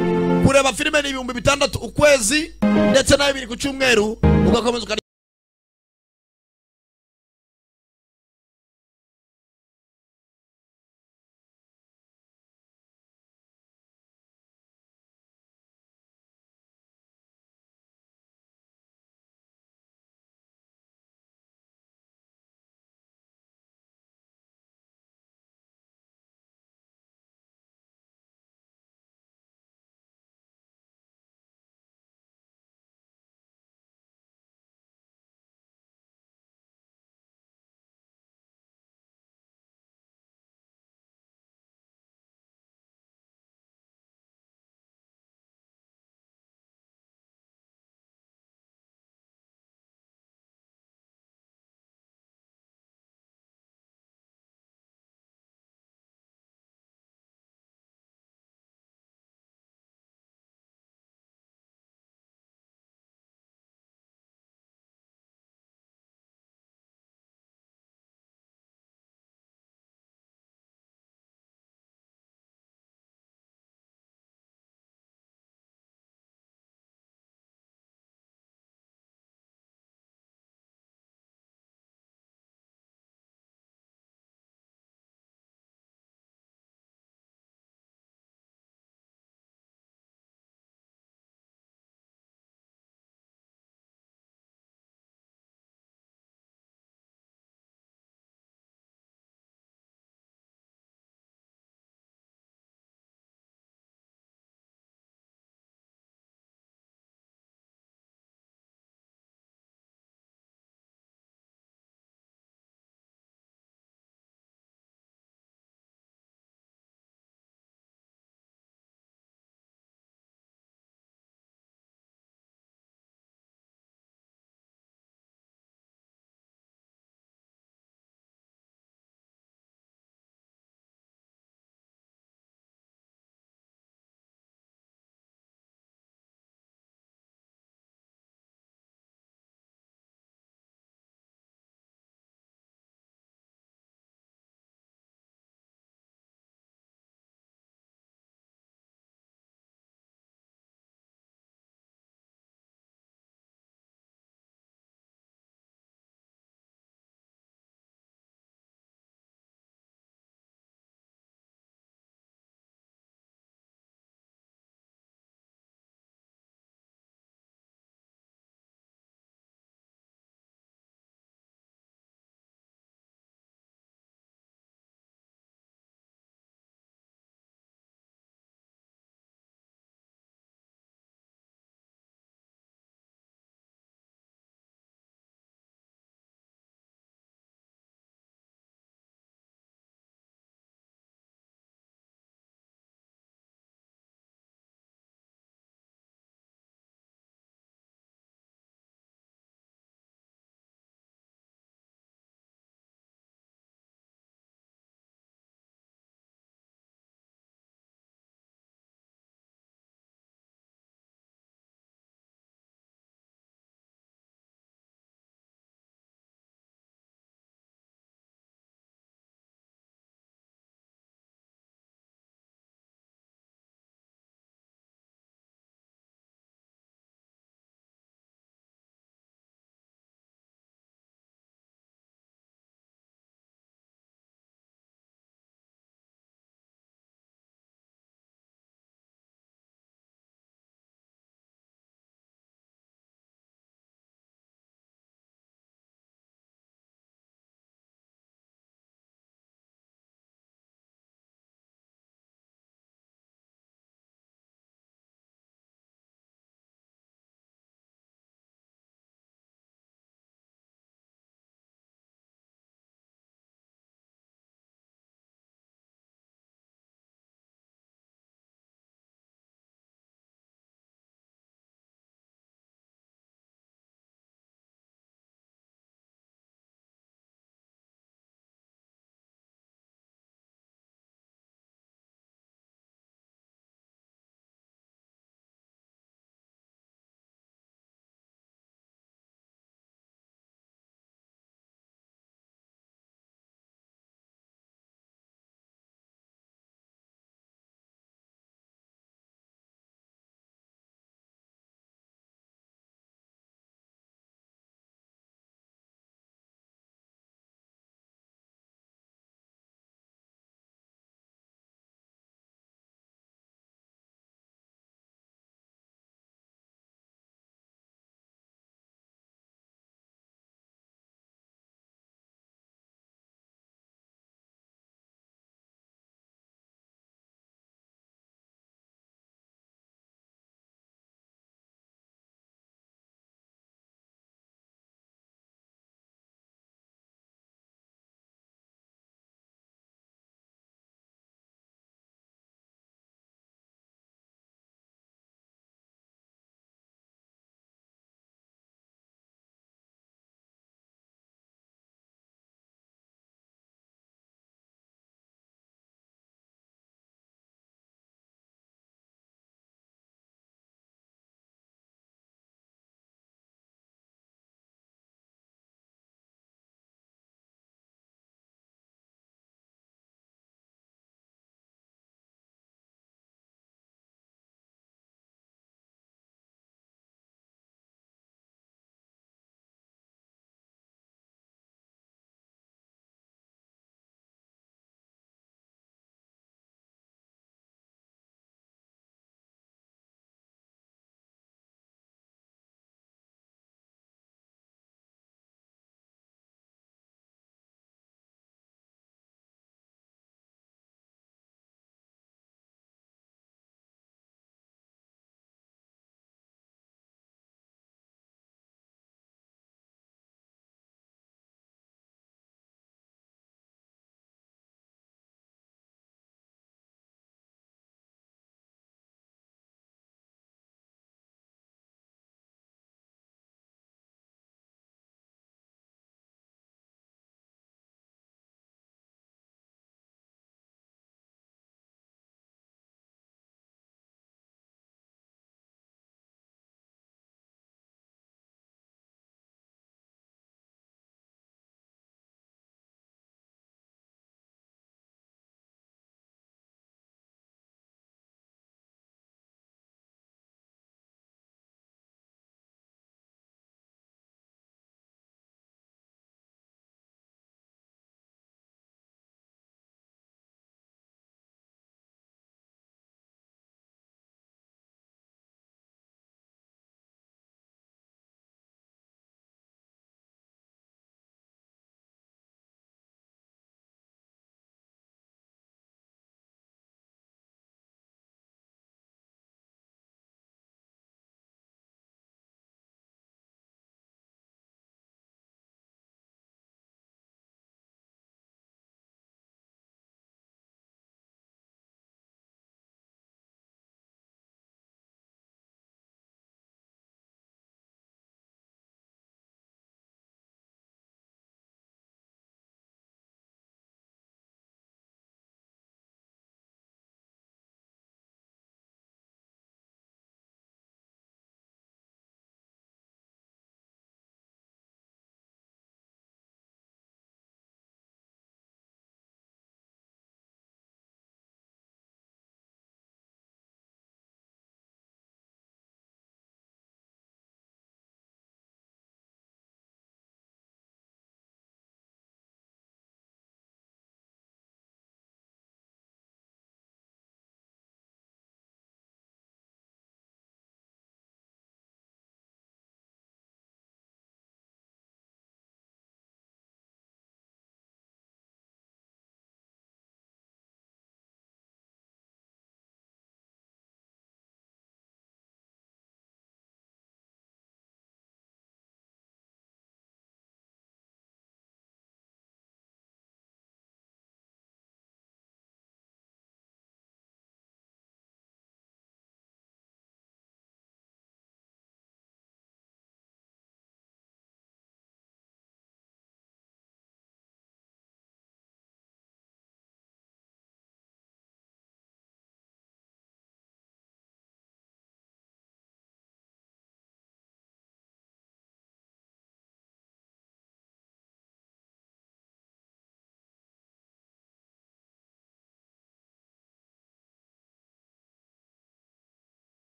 Speaker 2: kureba filime ni ibihumbi bitandatu ukwezi ndetse na bibiri ku cyumweru ugakomeza ukarya